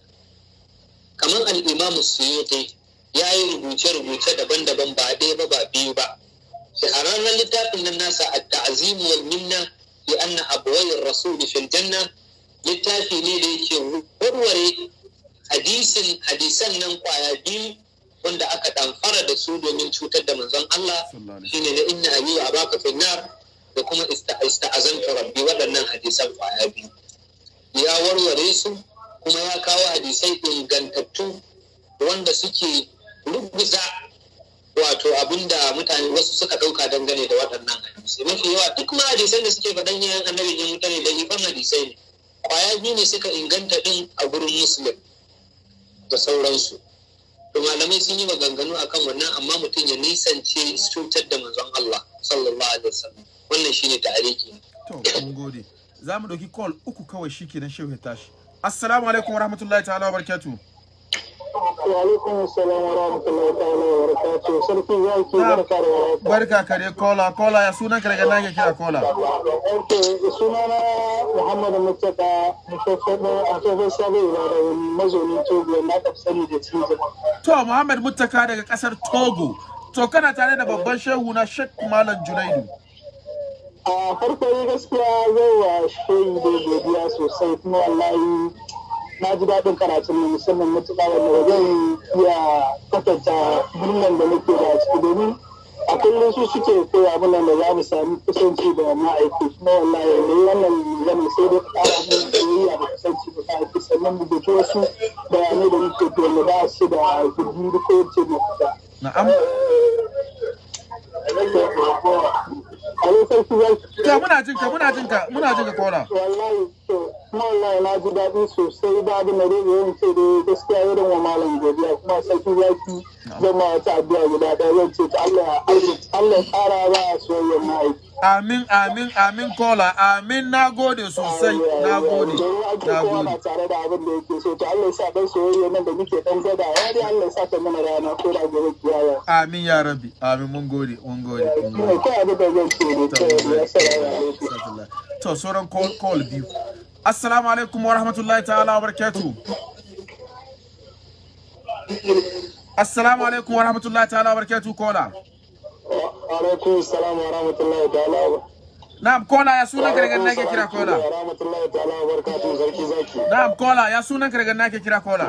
kaman al-Imam Suyuti ya yi rubuce-rubuce daban-daban ba ɗaya ba ba biyu ba shahararren littafin nan nasa a ta'azimu wal minna bi anna abwayir rasul fil janna littafi ne da yake warware hadisin hadisan nan kwaya biyu wanda aka ɗamfara da su domin cutar da manzon Allah shine na inna abi wa abaka finnar da kuma ista'azantu rabbi waɗannan hadisan kwaya biyu ya warware su kuma ya kawo hadisai ingantattu wanda suke ruguza wato abinda mutane wasu suka ɗauka dangane da waɗannan hadisai mafi yawa duk ma hadisan da suke faɗan yayan annabi yan mutane da ifan hadisai ne kwaya biyu ne suka inganta ɗin a gurin muslim da sauransu to malamai sun yi maganganu akan wannan amma mutum ya nisance cutar da manzon Allah sallallahu alaihi wasallam wannan shine ta'ariki ne to mun gode za mu ɗauki call uku kawai shi kenan shehu ya tashi assalamu alaikum warahmatullahi ta'ala wa barakatuh wa alaikum assalam wa rahmatullahi ta'ala wa barakatuh sarki zaki barka da warhaka barka kare kola kola ya sunan ka daga nan ke kira kola Okay, sunana Muhammad Mustapha Mustapha a tsohon sabon da mazaunin Togo na ka sani da Tizo. to muhammad muttaka daga kasar togo to kana tare da babban shehu na shek malam junaidu A farko dai gaskiya zai wa shehi da godiya sosai kuma wallahi na ji daɗin karatun nan musamman matuƙa wanda ba zan iya kwatanta murnan da nake da ciki domin a kullum su suke koya mana da za mu sami kusanci da ma'aiki kuma wallahi ne wannan zama sai dai ƙara mun soyayya da kusanci da ma'aiki sannan mu guji wasu bayanai da muke to wanda ba su da gudu ko ce mafita. na'am A sarki zaki to muna jinka muna jinka muna jinka kola wallahi to kuma wallahi na ji daɗi sosai da abin da zai yin ce da gaskiya irin wa malam godiya kuma sarki zaki zan ma wata addu'a guda ɗaya zan ce ta Allah ya Allah ya ƙara ba a soyayyar ma'aiki. amin amin amin kola amin na gode sosai na gode na Domin gode ake tare da abin da yake so to Allah ya sa ɗan soyayya nan da muke ɗan gwada ya dai Allah ya sa ta mana rana ko da gobe kiyaya. amin ya rabbi amin mun gode mun gode mun Ina gode kai abin da zan ce ne kawai ya salamu alaikum. to sauran call call biyu assalamu alaikum wa rahmatullahi ta'ala wa barakatuh assalamu alaikum wa rahmatullahi ta'ala wa barakatuh kola Wa alaikum salam wa rahmatullahi ta'ala. na'am kola ya sunan ka daga nan ke kira kola Wa rahmatullahi ta'ala wa barakatuhu sarki zaki. na'am kola ya sunan ka daga nan ke kira kola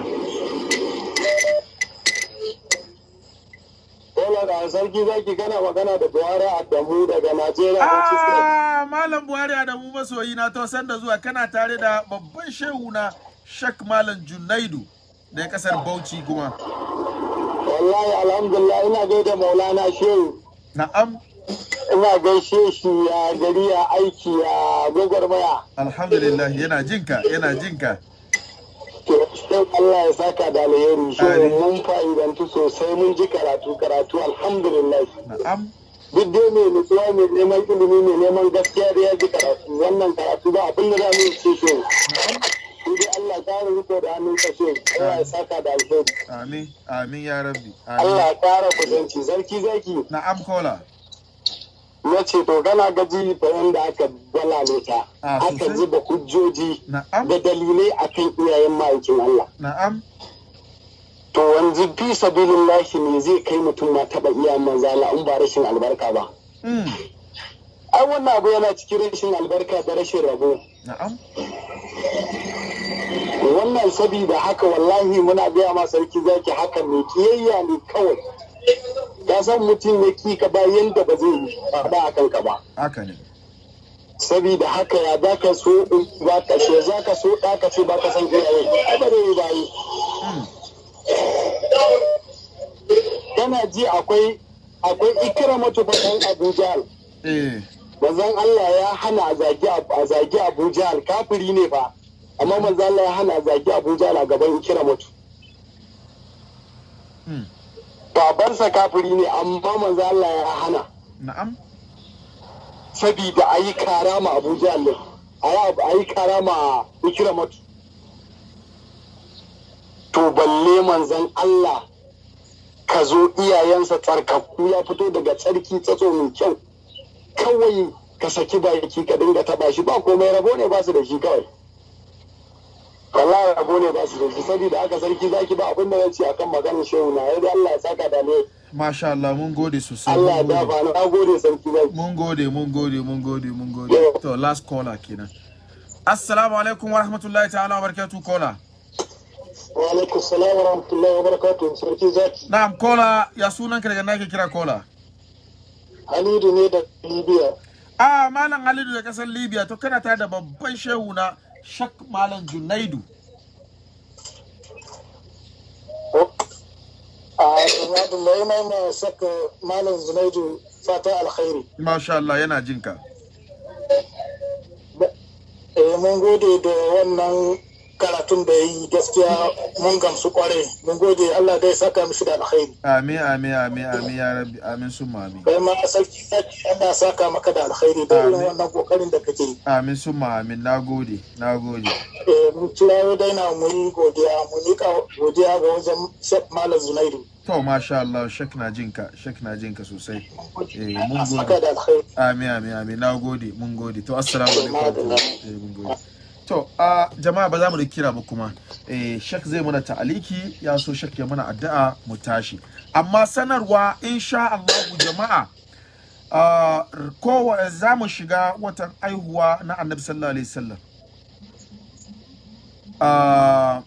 Kola da sarki zaki kana magana da Buhari Adamu daga Najeriya. ah malam buhari adamu masoyi na to san da zuwa kana tare da babban shehu na shak malam junaidu da kasar bauchi kuma Wallahi alhamdulillah ina gaida Maulana Shehu. na'am Ina gaishe shi ya gari ya aiki ya gwagwarmaya. alhamdulillah yana jinka yana jinka To, Shehu Allah ya saka da alheri. Shehu Amin. mun fa'idantu sosai mun ji karatu karatu alhamdulillah. na'am Duk dai mai nutsuwa mai neman ilimi mai neman gaskiya da ya ji karatu. Wannan karatu ba abin da za mu yi ce shehu. Sai dai Allah ya kare riko da hannun ka shehu. Allah ya saka da alheri. amin amin ya rabbi Allah amin ya kara kusanci. Sarki zaki. na'am kola na ce to gana gaji da yanda aka gwalale ta Ah, aka sosai. zuba hujjoji na'am da dalilai akan iyayen ma'aikin Allah na'am to wanzu fi sabilillahi ne zai kai mutum ma taba iyayen manzala in ba rashin albarka ba mm. ai wannan abu yana cikin rashin albarka da rashin rabo na'am wannan sabida haka wallahi muna gaya ma sarki zaki haka ne kiyayya ne kawai ka san mutum ya ki ka ba yanda ba zai yi ba a kanka ba haka ne sabida haka ya za ka so ba ka she za ka so ɗa ka ce ba ka san iyaye ai ba zai yi ba yi mm. kana ji akwai akwai ikramatu fa dan Abu Jahl eh manzon Allah ya hana a zagi a zagi Abu Jahl kafiri ne fa amma manzon Allah ya hana a zagi Abu Jahl a gaban ikramatu mm. babansa kafiri ne amma manzon Allah ya hana na'am sabida a yi kara ma Abu Jahl din a yi kara ma ikramatu to balle manzon Allah ka zo iyayensa tsarkakku ya fito daga tsarki tsatso mai kyau kawai ka saki baki ka dinga taba shi ba komai rabo ne ba su da shi kawai wallahi rabo ne ba su da shi saboda aka sarki zaki ba abin da zan ce akan maganar shehu na yadda Allah ya saka da ne masha Allah mun gode sosai Allah ya mun gode. dafa na gode sarki zaki mun gode mun gode mun gode mun gode to last caller kenan assalamu alaikum wa rahmatullahi ta'ala wa barakatuh caller wa alaikum salam wa rahmatullahi wa barakatuh sarki zaki na'am caller ya sunan ka daga nake kira caller Hamidu ne da Libya ah malam Halidu da kasar Libya to kana tare da babban shehu na Shak Malam Junaidu a Alhamdulillah yana ma saka malam Zunaidu fata alkhairi masha Allah yana jinka eh mun gode da wannan karatun da yi gaskiya mun gamsu kware mun gode Allah dai saka mishi da alkhairi amin amin amin amin ya rabbi amin summa amin kai ma sarki sarki Allah saka maka da alkhairi da irin Amin. wannan kokarin da kake yi amin summa amin nagode nagode eh mun kira dai na mu yi godiya mu nika godiya ga wajen Sheikh Malam Zunaidu to masha Allah Shak na jinka Shak na jinka sosai eh mun Allah saka gode da alkhairi Amin, amin, amin. Na gode, mun gode. To, assalamu alaikum. Madalla. Eh, mun gode. To, a jama'a ba za mu da kira ba kuma. Eh, shek zai mana ta'aliki, ya so shek ya mana addu'a mu tashi. Amma sanarwa insha Allah jama'a a kowa za mu shiga watan aihuwa na Annabi sallallahu alaihi wasallam. Ah,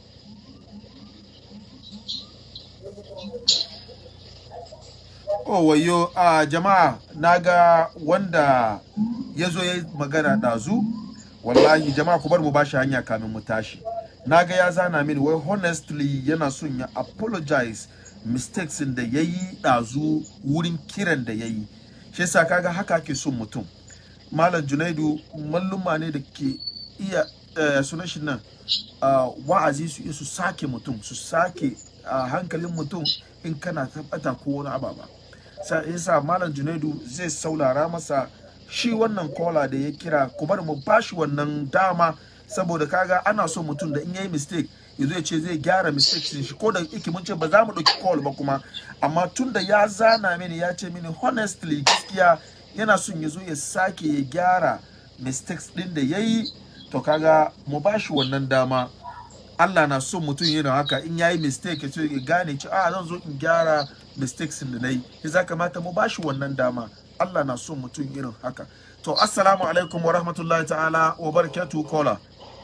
Oh wayo a jama'a naga wanda ya zo ya magana ɗazu wallahi jama'a ku bar mu bashi hanya kamin mu tashi naga ya zana mini wai honestly yana son ya apologize mistakes da ya yi ɗazu wurin kiran da ya yi shi yasa kaga haka ake son mutum malam junaidu malluma ne da ke iya eh, sunan shi nan ah, wa'azi su iya su sake mutum su sake ah, hankalin mutum in kana tabbata ko wani ababa sa yasa malam junaidu zai saulara masa shi wannan kola da ya kira ku bar mu bashi wannan dama saboda kaga ana so mutum da in yayi mistake yazo ya ce zai gyara mistakes din shi ko da yake mun ce ba za mu dauki call ba kuma amma tun da ya zana mini ya ce mini honestly gaskiya yana son ya zo ya sake ya gyara mistakes din da yayi to kaga mu bashi wannan dama Allah na son mutum yana haka in yayi mistake ya ce ya gane ci a zan zo in gyara mistakes da nayi ya za kamata mu bashi wannan dama Allah na son mutum irin haka to assalamu alaikum wa rahmatullahi ta'ala wa barakatuhu kola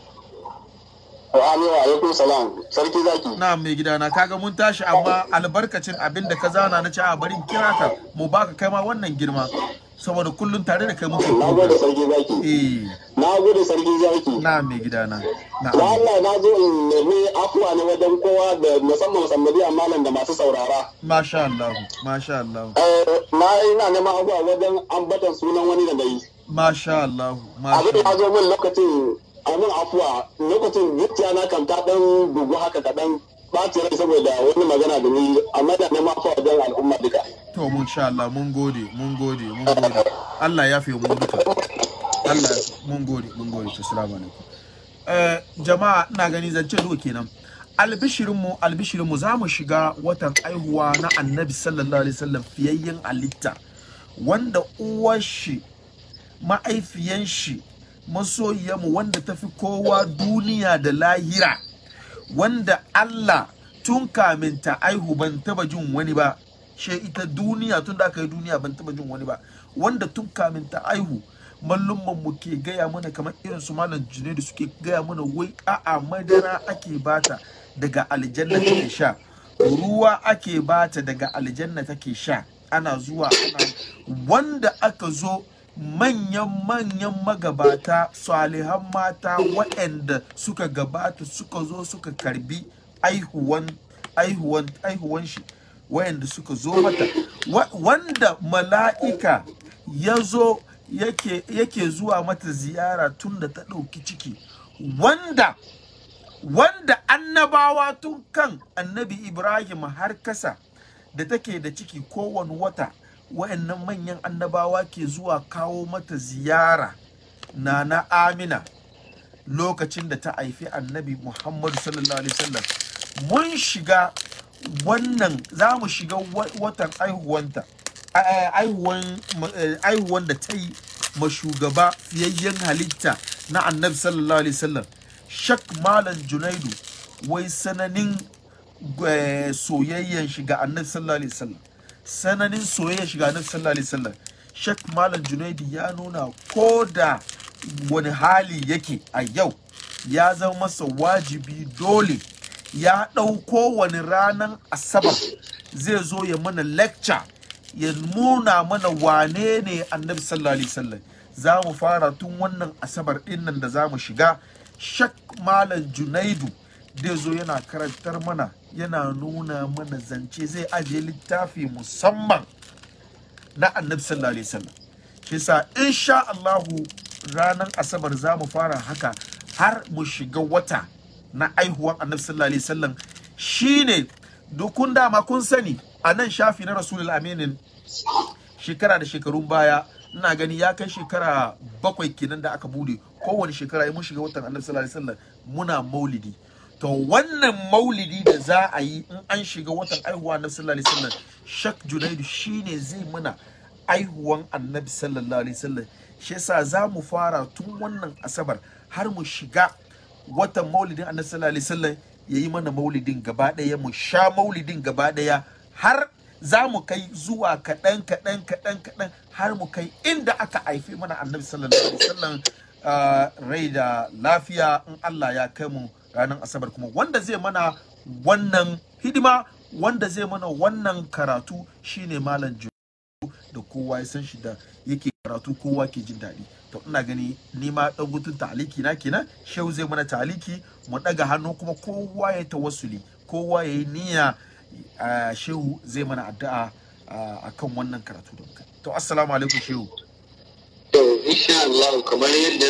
wa alaikum salam sarki zaki na mai gidana kaga mun tashi amma albarkacin abin da ka zana na ci a barin kira ka mu baka kai ma wannan girma saboda kullun tare da kai muke na gode sarki zaki eh na gode sarki zaki na mai gidana na da Allah na zo in nemi afuwa ne wajen kowa da musamman musammadi malam da masu saurara masha Allah masha Allah Eh, na ina neman abuwa wajen ambatan sunan wani da na yi masha Allah abin masha da ya Allah zo min lokacin abin afuwa lokacin zuciya na kan ta dan bugu haka kaɗan ɓaci rai saboda wani magana da ni amma da neman afuwa wajen al'umma duka to mun sha Allah mun gode mun gode mun gode Allah ya fi mu duka Allah ya fi- mun gode mun gode to assalamu alaikum eh jama'a ina gani zance duka kenan albishirin mu albishirin mu zamu shiga watan aihuwa na annabi sallallahu alaihi wasallam fiyayyen alitta wanda uwar shi ma'aifiyan shi masoyiyarmu wanda ta fi kowa duniya da lahira wanda Allah tun kamin ta aihu ban taba jin wani ba she ita duniya tun da aka yi duniya ban taba jin wani ba wanda tun kamin ta aihu mallumman mu ke gaya mana kamar irin su malam Junaidu suke gaya mana wai a'a madara ake bata daga aljanna take sha ruwa ake bata daga aljanna take sha ana zuwa ana wanda aka zo manyan-manyan magabata salihan mata waɗanda suka gabata suka zo suka karbi aihuwan aihuwan aihuwan shi waɗanda suka zo mata Wa- wanda mala'ika ya zo yake, yake zuwa mata ziyara tun da ta ɗauki ciki wanda wanda annabawa tun kan annabi ibrahim har kasa da take da ciki kowane wata wa'annan manyan annabawa ke zuwa kawo mata ziyara na na amina lokacin da ta haifi annabi muhammadu sallallahu alaihi wasallam mun shiga wannan za mu shiga wa- watan aihuwanta a- a- aihuwan eh, aihuwan da ta yi ma shugaba fiyayyen halitta na annabi sallallahu alaihi wasallam shak malam junaidu wai sananin eh, soyayyen shiga annabi sallallahu alaihi wasallam sananin soyayyen shiga annabi sallallahu alaihi wasallam shak malam junaidu ya nuna ko da wani hali yake a yau ya zama masa wajibi dole ya ɗauko wani ranar asabar zai zo ya mana lecture ya nuna mana wane ne annabi sallallahu alaihi wasallam za mu fara tun wannan asabar ɗin nan da za mu shiga shak malam junaidu zai zo yana karantar mana yana nuna mana zance zai ajiye littafi musamman na annabi sallallahu alaihi wasallam shi yasa insha Allahu ranar asabar za mu fara haka har mu shiga wata na aihuwan annabi sallallahu alaihi wasallam shine dukun dama kun sani a nan shafi na rasulul aminin shekara da shekarun baya ina gani ya kai shekara bakwai kenan da aka bude kowane shekara in mun shiga watan annabi sallallahu alaihi wasallam muna maulidi to wannan maulidi da za a yi in an shiga watan aihuwa annabi sallallahu alaihi wasallam shak junaidu shine zai mana aihuwan annabi sallallahu alaihi wasallam shi yasa za mu fara tun wannan asabar har mu shiga watan maulidin annabi sallallahu alaihi wasallam yayi mana maulidin gaba daya mu sha maulidin gaba daya har za mu kai zuwa kaɗan kaɗan kaɗan kaɗan har mu kai inda aka haifi mana annabi sallallahu alaihi wasallam ah, rai da lafiya in Allah ya kai mu ranar asabar kuma wanda zai mana wannan hidima wanda zai mana wannan karatu shine malam Ju da kowa ya san shi da yake karatu kowa ke jin daɗi to ina gani ni ma dan gutun taliki na kenan shehu zai mana taliki mu daga hannu kuma kowa ya tawassuli kowa ya yi niyya a shehu zai mana addu'a a kan wannan karatu da muka yi. to assalamu alaikum shehu To, insha Allah kamar yadda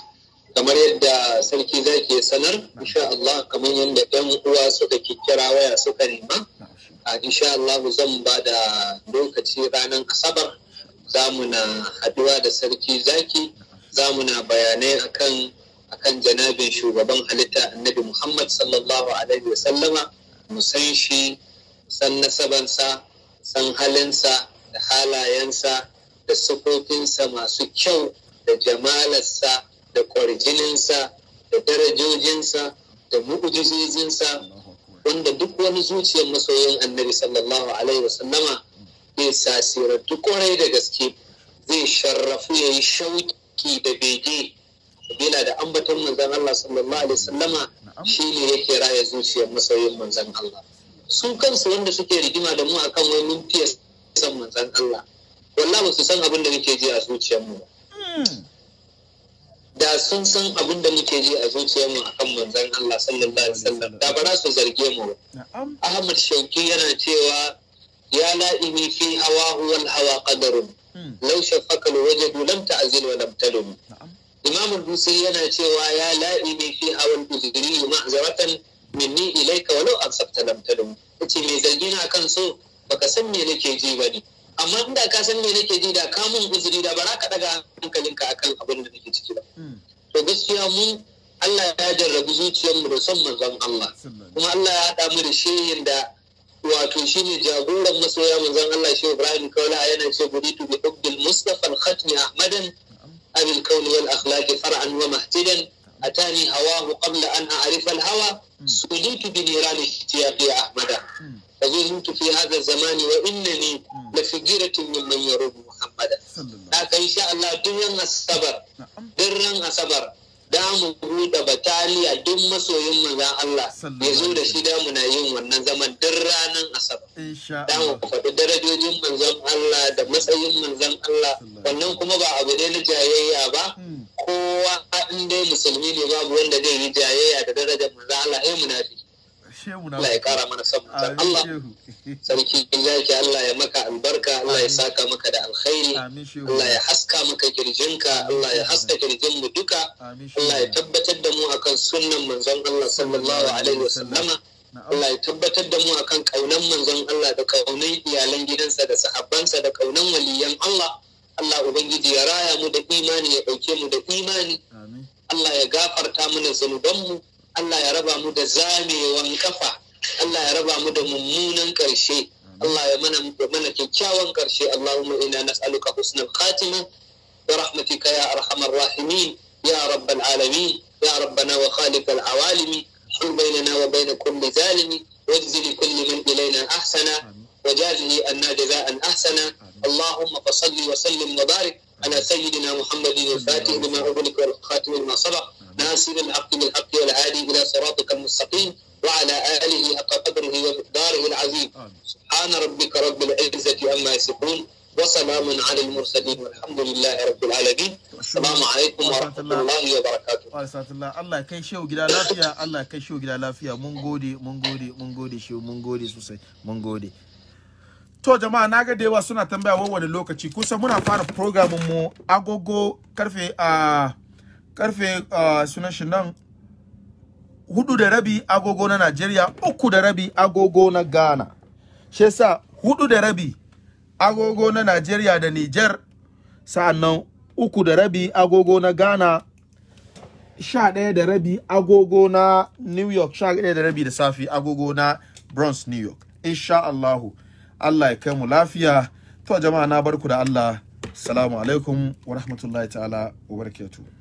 kamar yadda sarki zaki ya sanar, insha Allah kamar yadda ɗan uwa suka kikkira waya suka nema, na'am shehu a insha Allah zan ba da lokaci ranar Asabar za mu na haduwa da sarki zaki, za mu na bayanai akan akan janabin shugaban halitta annabi Muhammad sallallahu alaihi wa sallama mu san shi san nasabansa san halinsa da halayensa da sufofinsa masu kyau da jamalarsa da kwarjininsa da darajojinsa da mu'ujizozinsa wanda duk wani zuciyar masoyin annabi sallallahu alaihi wasallama zai sasirantu kwarai da gaske zai sharrafu ya yi shauki da bege bila da ambaton manzan Allah sallallahu alaihi wasallama shi ne yake raya zuciyar masoyin manzan Allah su kansu wanda suke rigima da mu akan wai mun fiye san manzan Allah wallahi ba su san abin da muke ji a zuciyarmu ba Mm. da sun san abin da muke ji a zuciyarmu akan manzan Allah sallallahu alaihi wasallam da ba za su zarge mu ba na'am Ahmad Shauki yana cewa ya la'imi fi hawahu wal hawa qadarun Mm. law shafaka al wajadu lam ta'zil wa lam talum na'am Imam al-Busiri yana cewa ya la'imi fi hawa al uzri ma'zaratan minni ilayka walau ansabta lam talum yace me zargi na kan so baka san me nake ji bane amma inda ka san me nake ji da ka mun uzuri da ba za ka daga hankalinka akan abin da nake ciki ba Mm. to gaskiya mu Allah ya jarrabu zuciyarmu da son manzon Allah sallallahu kuma Allah ya haɗa mu da shehin da wato shine jagoran masoya manzon Allah shi Ibrahim Kaula yana ce buditu bi hubbil Mustafa al-Khatmi Ahmadan abil kauni wal akhlaqi far'an wa mahtidan atani hawahu qabla an a'rifa al-hawa suditu bi niran ishtiyaqi Ahmada فزلت في هذا الزمان وإنني لفجيرة ممن يرد محمدا haka insha Allah duk ran asabar duk ran asabar da mu buɗe bataliya duk masoyin manzon Allah ya zo da shi da muna yin wannan zaman duk ranar asabar insha da mu faɗi darajojin manzon Allah da matsayin manzon Allah wannan kuma ba abu ne na jayayya ba kowa in dai musulmi ne babu wanda zai yi jayayya da darajar manzon Allah ai munafiki shehu na Allah ya kara mana son manzon Allah sarki zaki Allah ya maka albarka Allah ya saka maka da alkhairi amin shehu Allah ya haska maka kirjinka Allah ya haska kirjin mu duka amin shehu Allah ya tabbatar da mu akan sunnan manzon Allah sallallahu alaihi wasallama Allah ya tabbatar da mu akan kaunan manzon Allah da kaunan iyalan gidansa da sahabbansa da kaunan waliyan Allah Allah ubangiji ya raya mu da imani ya dauke mu da imani amin Allah ya gafarta mana zunubanmu Allah ya raba mu da zamewan kafa Allah ya raba mu da mummunan ƙarshe Allah ya mana ya mana kyakkyawan ƙarshe Allahumma inna nas'aluka husnal khatima bi rahmatika ya arhamar rahimin ya rabbal alamin ya rabbana wa khaliqal awalimi حل بيننا وبين كل ظالم واجزي لكل من إلينا أحسنا وجازه أن جزاء أحسنا اللهم فصل وسلم وبارك على سيدنا محمد الفاتح لما أغلق والخاتم لما سبق ناصر الحق بالحق والهادي إلى صراطك المستقيم وعلى آله حق قدره ومقداره العظيم سبحان ربك رب العزة عما يصفون وسلام على المرسلين والحمد لله رب العالمين السلام عليكم ورحمة الله وبركاته Alhamdulillah Allah ya kai shehu gida lafiya Allah ya kai shehu gida lafiya mun gode mun gode mun gode shehu mun gode sosai mun gode to jama'a naga da yawa suna tambaya wa wani lokaci kusa muna fara programin mu agogo karfe a karfe a sunan shi nan hudu da rabi agogo na Najeriya uku da rabi agogo na Ghana shi yasa hudu da rabi agogo na Najeriya da Niger sa'annan uku da rabi agogo na Ghana sha ɗaya da rabi agogo na New York sha ɗaya da rabi da safi agogo na Bronx New York insha Allahu Allah ya kai mu lafiya to jama'a na barku da Allah assalamu alaikum wa rahmatullahi ta'ala wa barakatuh